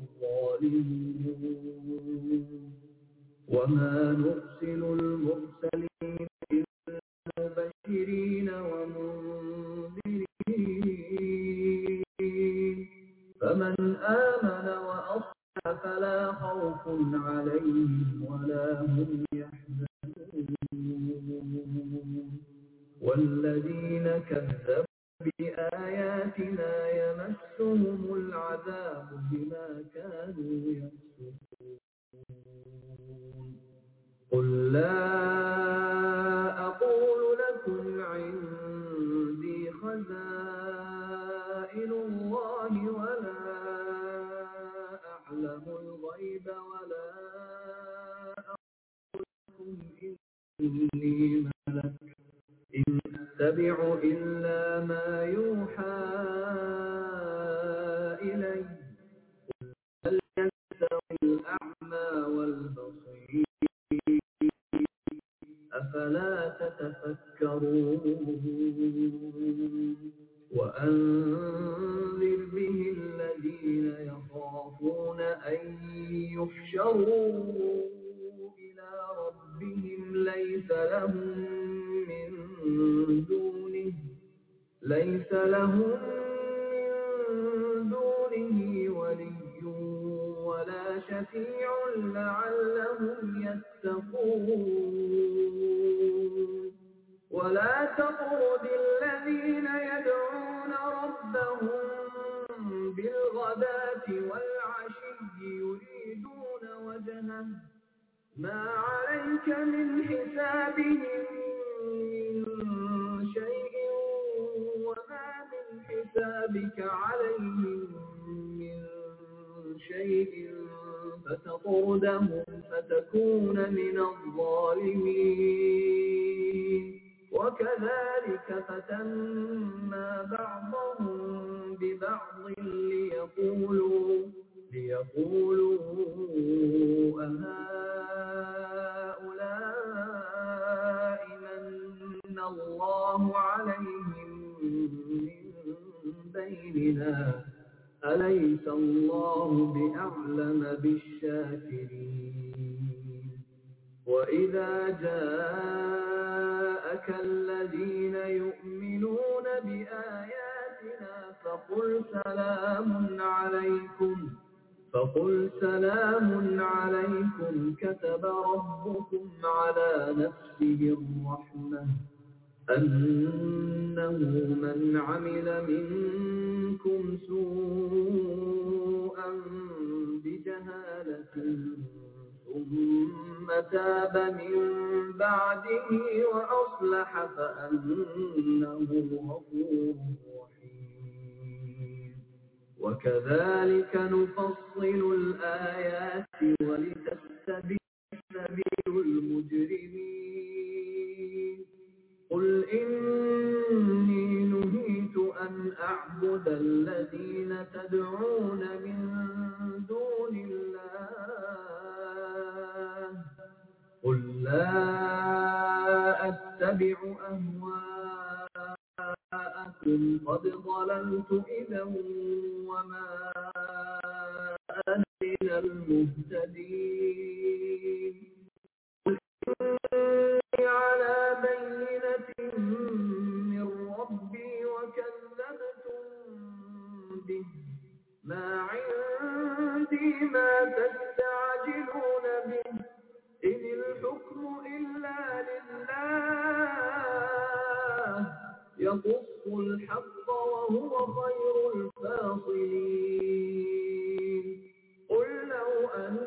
الظالمون وما نرسل المرسلين إلا مبشرين ومنذرين فمن آمن وأصلح فلا خوف عليهم ولا هم يحزنون والذين كذبوا بآياتنا يمسهم العذاب بما كانوا يفسقون قل لا أقول لكم عندي خزائن الله ولا أعلم الغيب ولا أقول لكم إني ملك إن أتبع إلا ما يوحى إلي هل يستوي الأعمى والبصير أفلا تتفكرون وأنذر به الذين يخافون أن يحشروا إلى ربهم ليس لهم من دونه ليس لهم من دونه ولي ولا شفيع لعلهم يتقون ولا تطرد الذين يدعون ربهم بالغداة والعشي يريدون وجهه ما عليك من حسابهم من تملك عليهم من شيء فتطردهم فتكون من الظالمين وكذلك فتنا بعضهم ببعض ليقولوا ليقولوا أهؤلاء من الله عليهم من بيننا أليس الله بأعلم بالشاكرين وإذا جاءك الذين يؤمنون بآياتنا فقل سلام عليكم فقل سلام عليكم كتب ربكم على نفسه الرحمة أنه من عمل منكم سوءا بجهالة ثم تاب من بعده وأصلح فأنه غفور رحيم وكذلك نفصل الآيات ولتستبين سبيل المجرمين قل إني نهيت أن أعبد الذين تدعون من دون الله قل لا أتبع أهواءكم قد ضللت إذا وما أنا من المهتدين قل إني على بينة من ربي وكذبتم به ما عندي ما تستعجلون به إن الحكم إلا لله يقص الحق وهو خير الفاصلين قل لو أن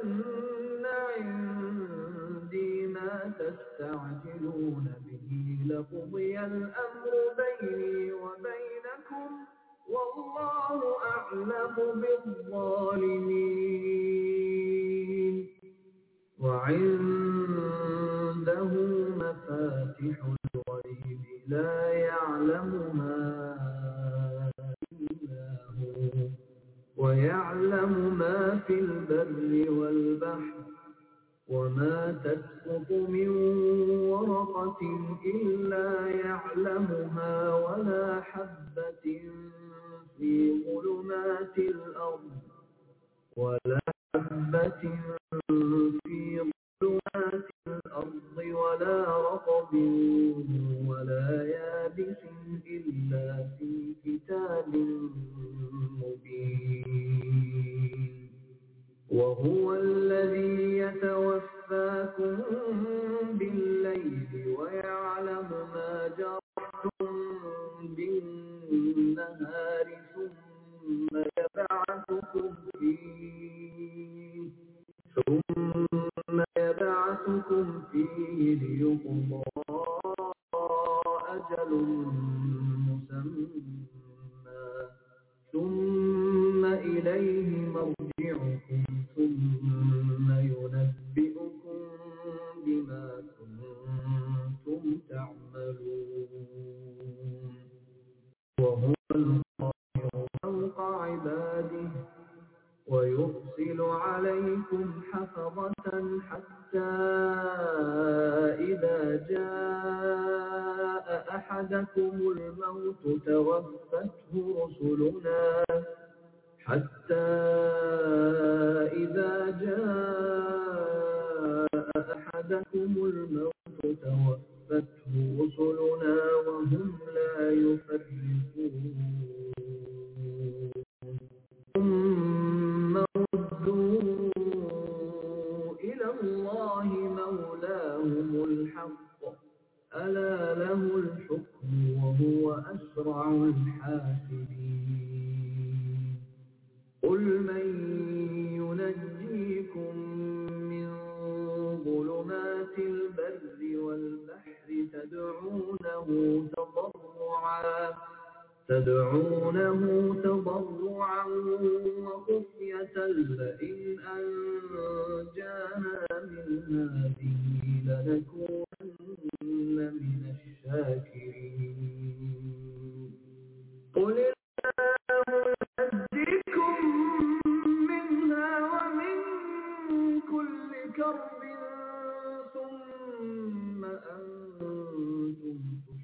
عندي ما تستعجلون به لقضي الأمر بيني وبينكم والله أعلم بالظالمين وعنده مفاتح الغيب لا يعلمها إلا هو ويعلم ما في البر والبحر وما تسقط من ورقة إلا يعلمها ولا حبة في ظلمات الأرض ولا حبة في ظلمات الأرض ولا رطب ولا يابس إلا في كتاب مبين وهو الذي يتوفاكم بالليل ويعلم ما جرحتم بالنهار ثم يبعثكم فيه ثم يبعثكم فيه ليقضى أجل مسمى ثم إليه مرجعكم ثم ينبئكم بما كنتم تعملون وهو القاهر فوق عباده ويرسل عليكم حفظة حتى إذا جاء أحدكم الموت توفته رسلنا حتى إذا جاء أحدكم الموت توفته رسلنا وهم لا يفرقون ثم ردوا إلى الله مولاهم الحق ألا له الحكم وهو أسرع الحاسبين قل من ينجيكم من ظلمات البر والبحر تدعونه تضرعا تدعونه تضرعا وخفية لئن أنجانا من هذه لنكونن من الشاكرين قل الله ينجيكم منها ومن كل كرب ثم أنتم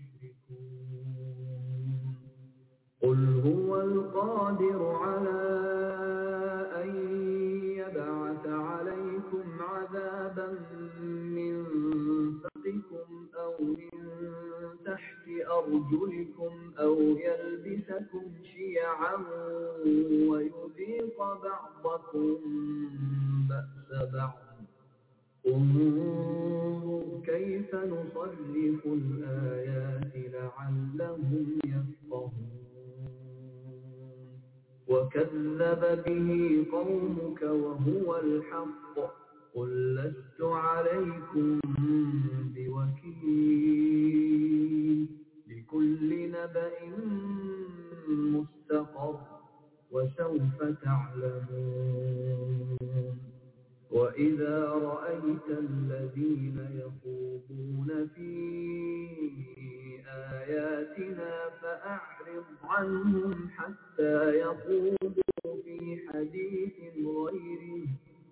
تشركون قل هو القادر على أن يبعث عليكم عذابا من فوقكم أو من تحت أرجلكم أو يلبسكم شيعا ويذيق بعضكم بأس بعض انظر كيف نصرف الآيات لعلهم يفقهون وكذب به قومك وهو الحق قل لست عليكم بوكيل لكل نبأ مستقر وسوف تعلمون وإذا رأيت الذين يخوضون في آياتنا فأعرض عنهم حتى يخوضوا في حديث غيره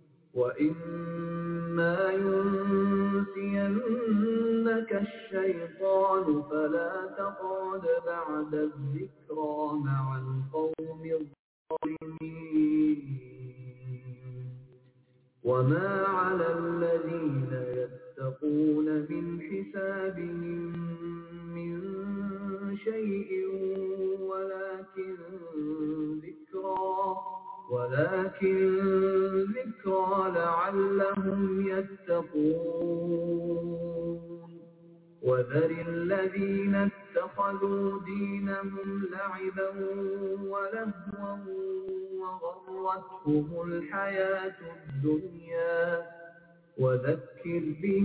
وإما ينسينك الشيطان فلا تقعد بعد الذكرى مع القوم الظالمين وما على الذين يتقون من حسابهم من شيء ولكن ذكرى ولكن ذكرى لعلهم يتقون وذر الذين اتخذوا دينهم لعبا ولهوا وغرتهم الحياة الدنيا وذكر به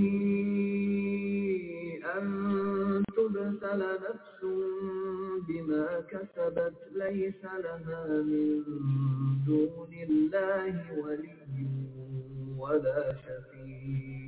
أن تبتل نفس بما كسبت ليس لها من دون الله ولي ولا شفيع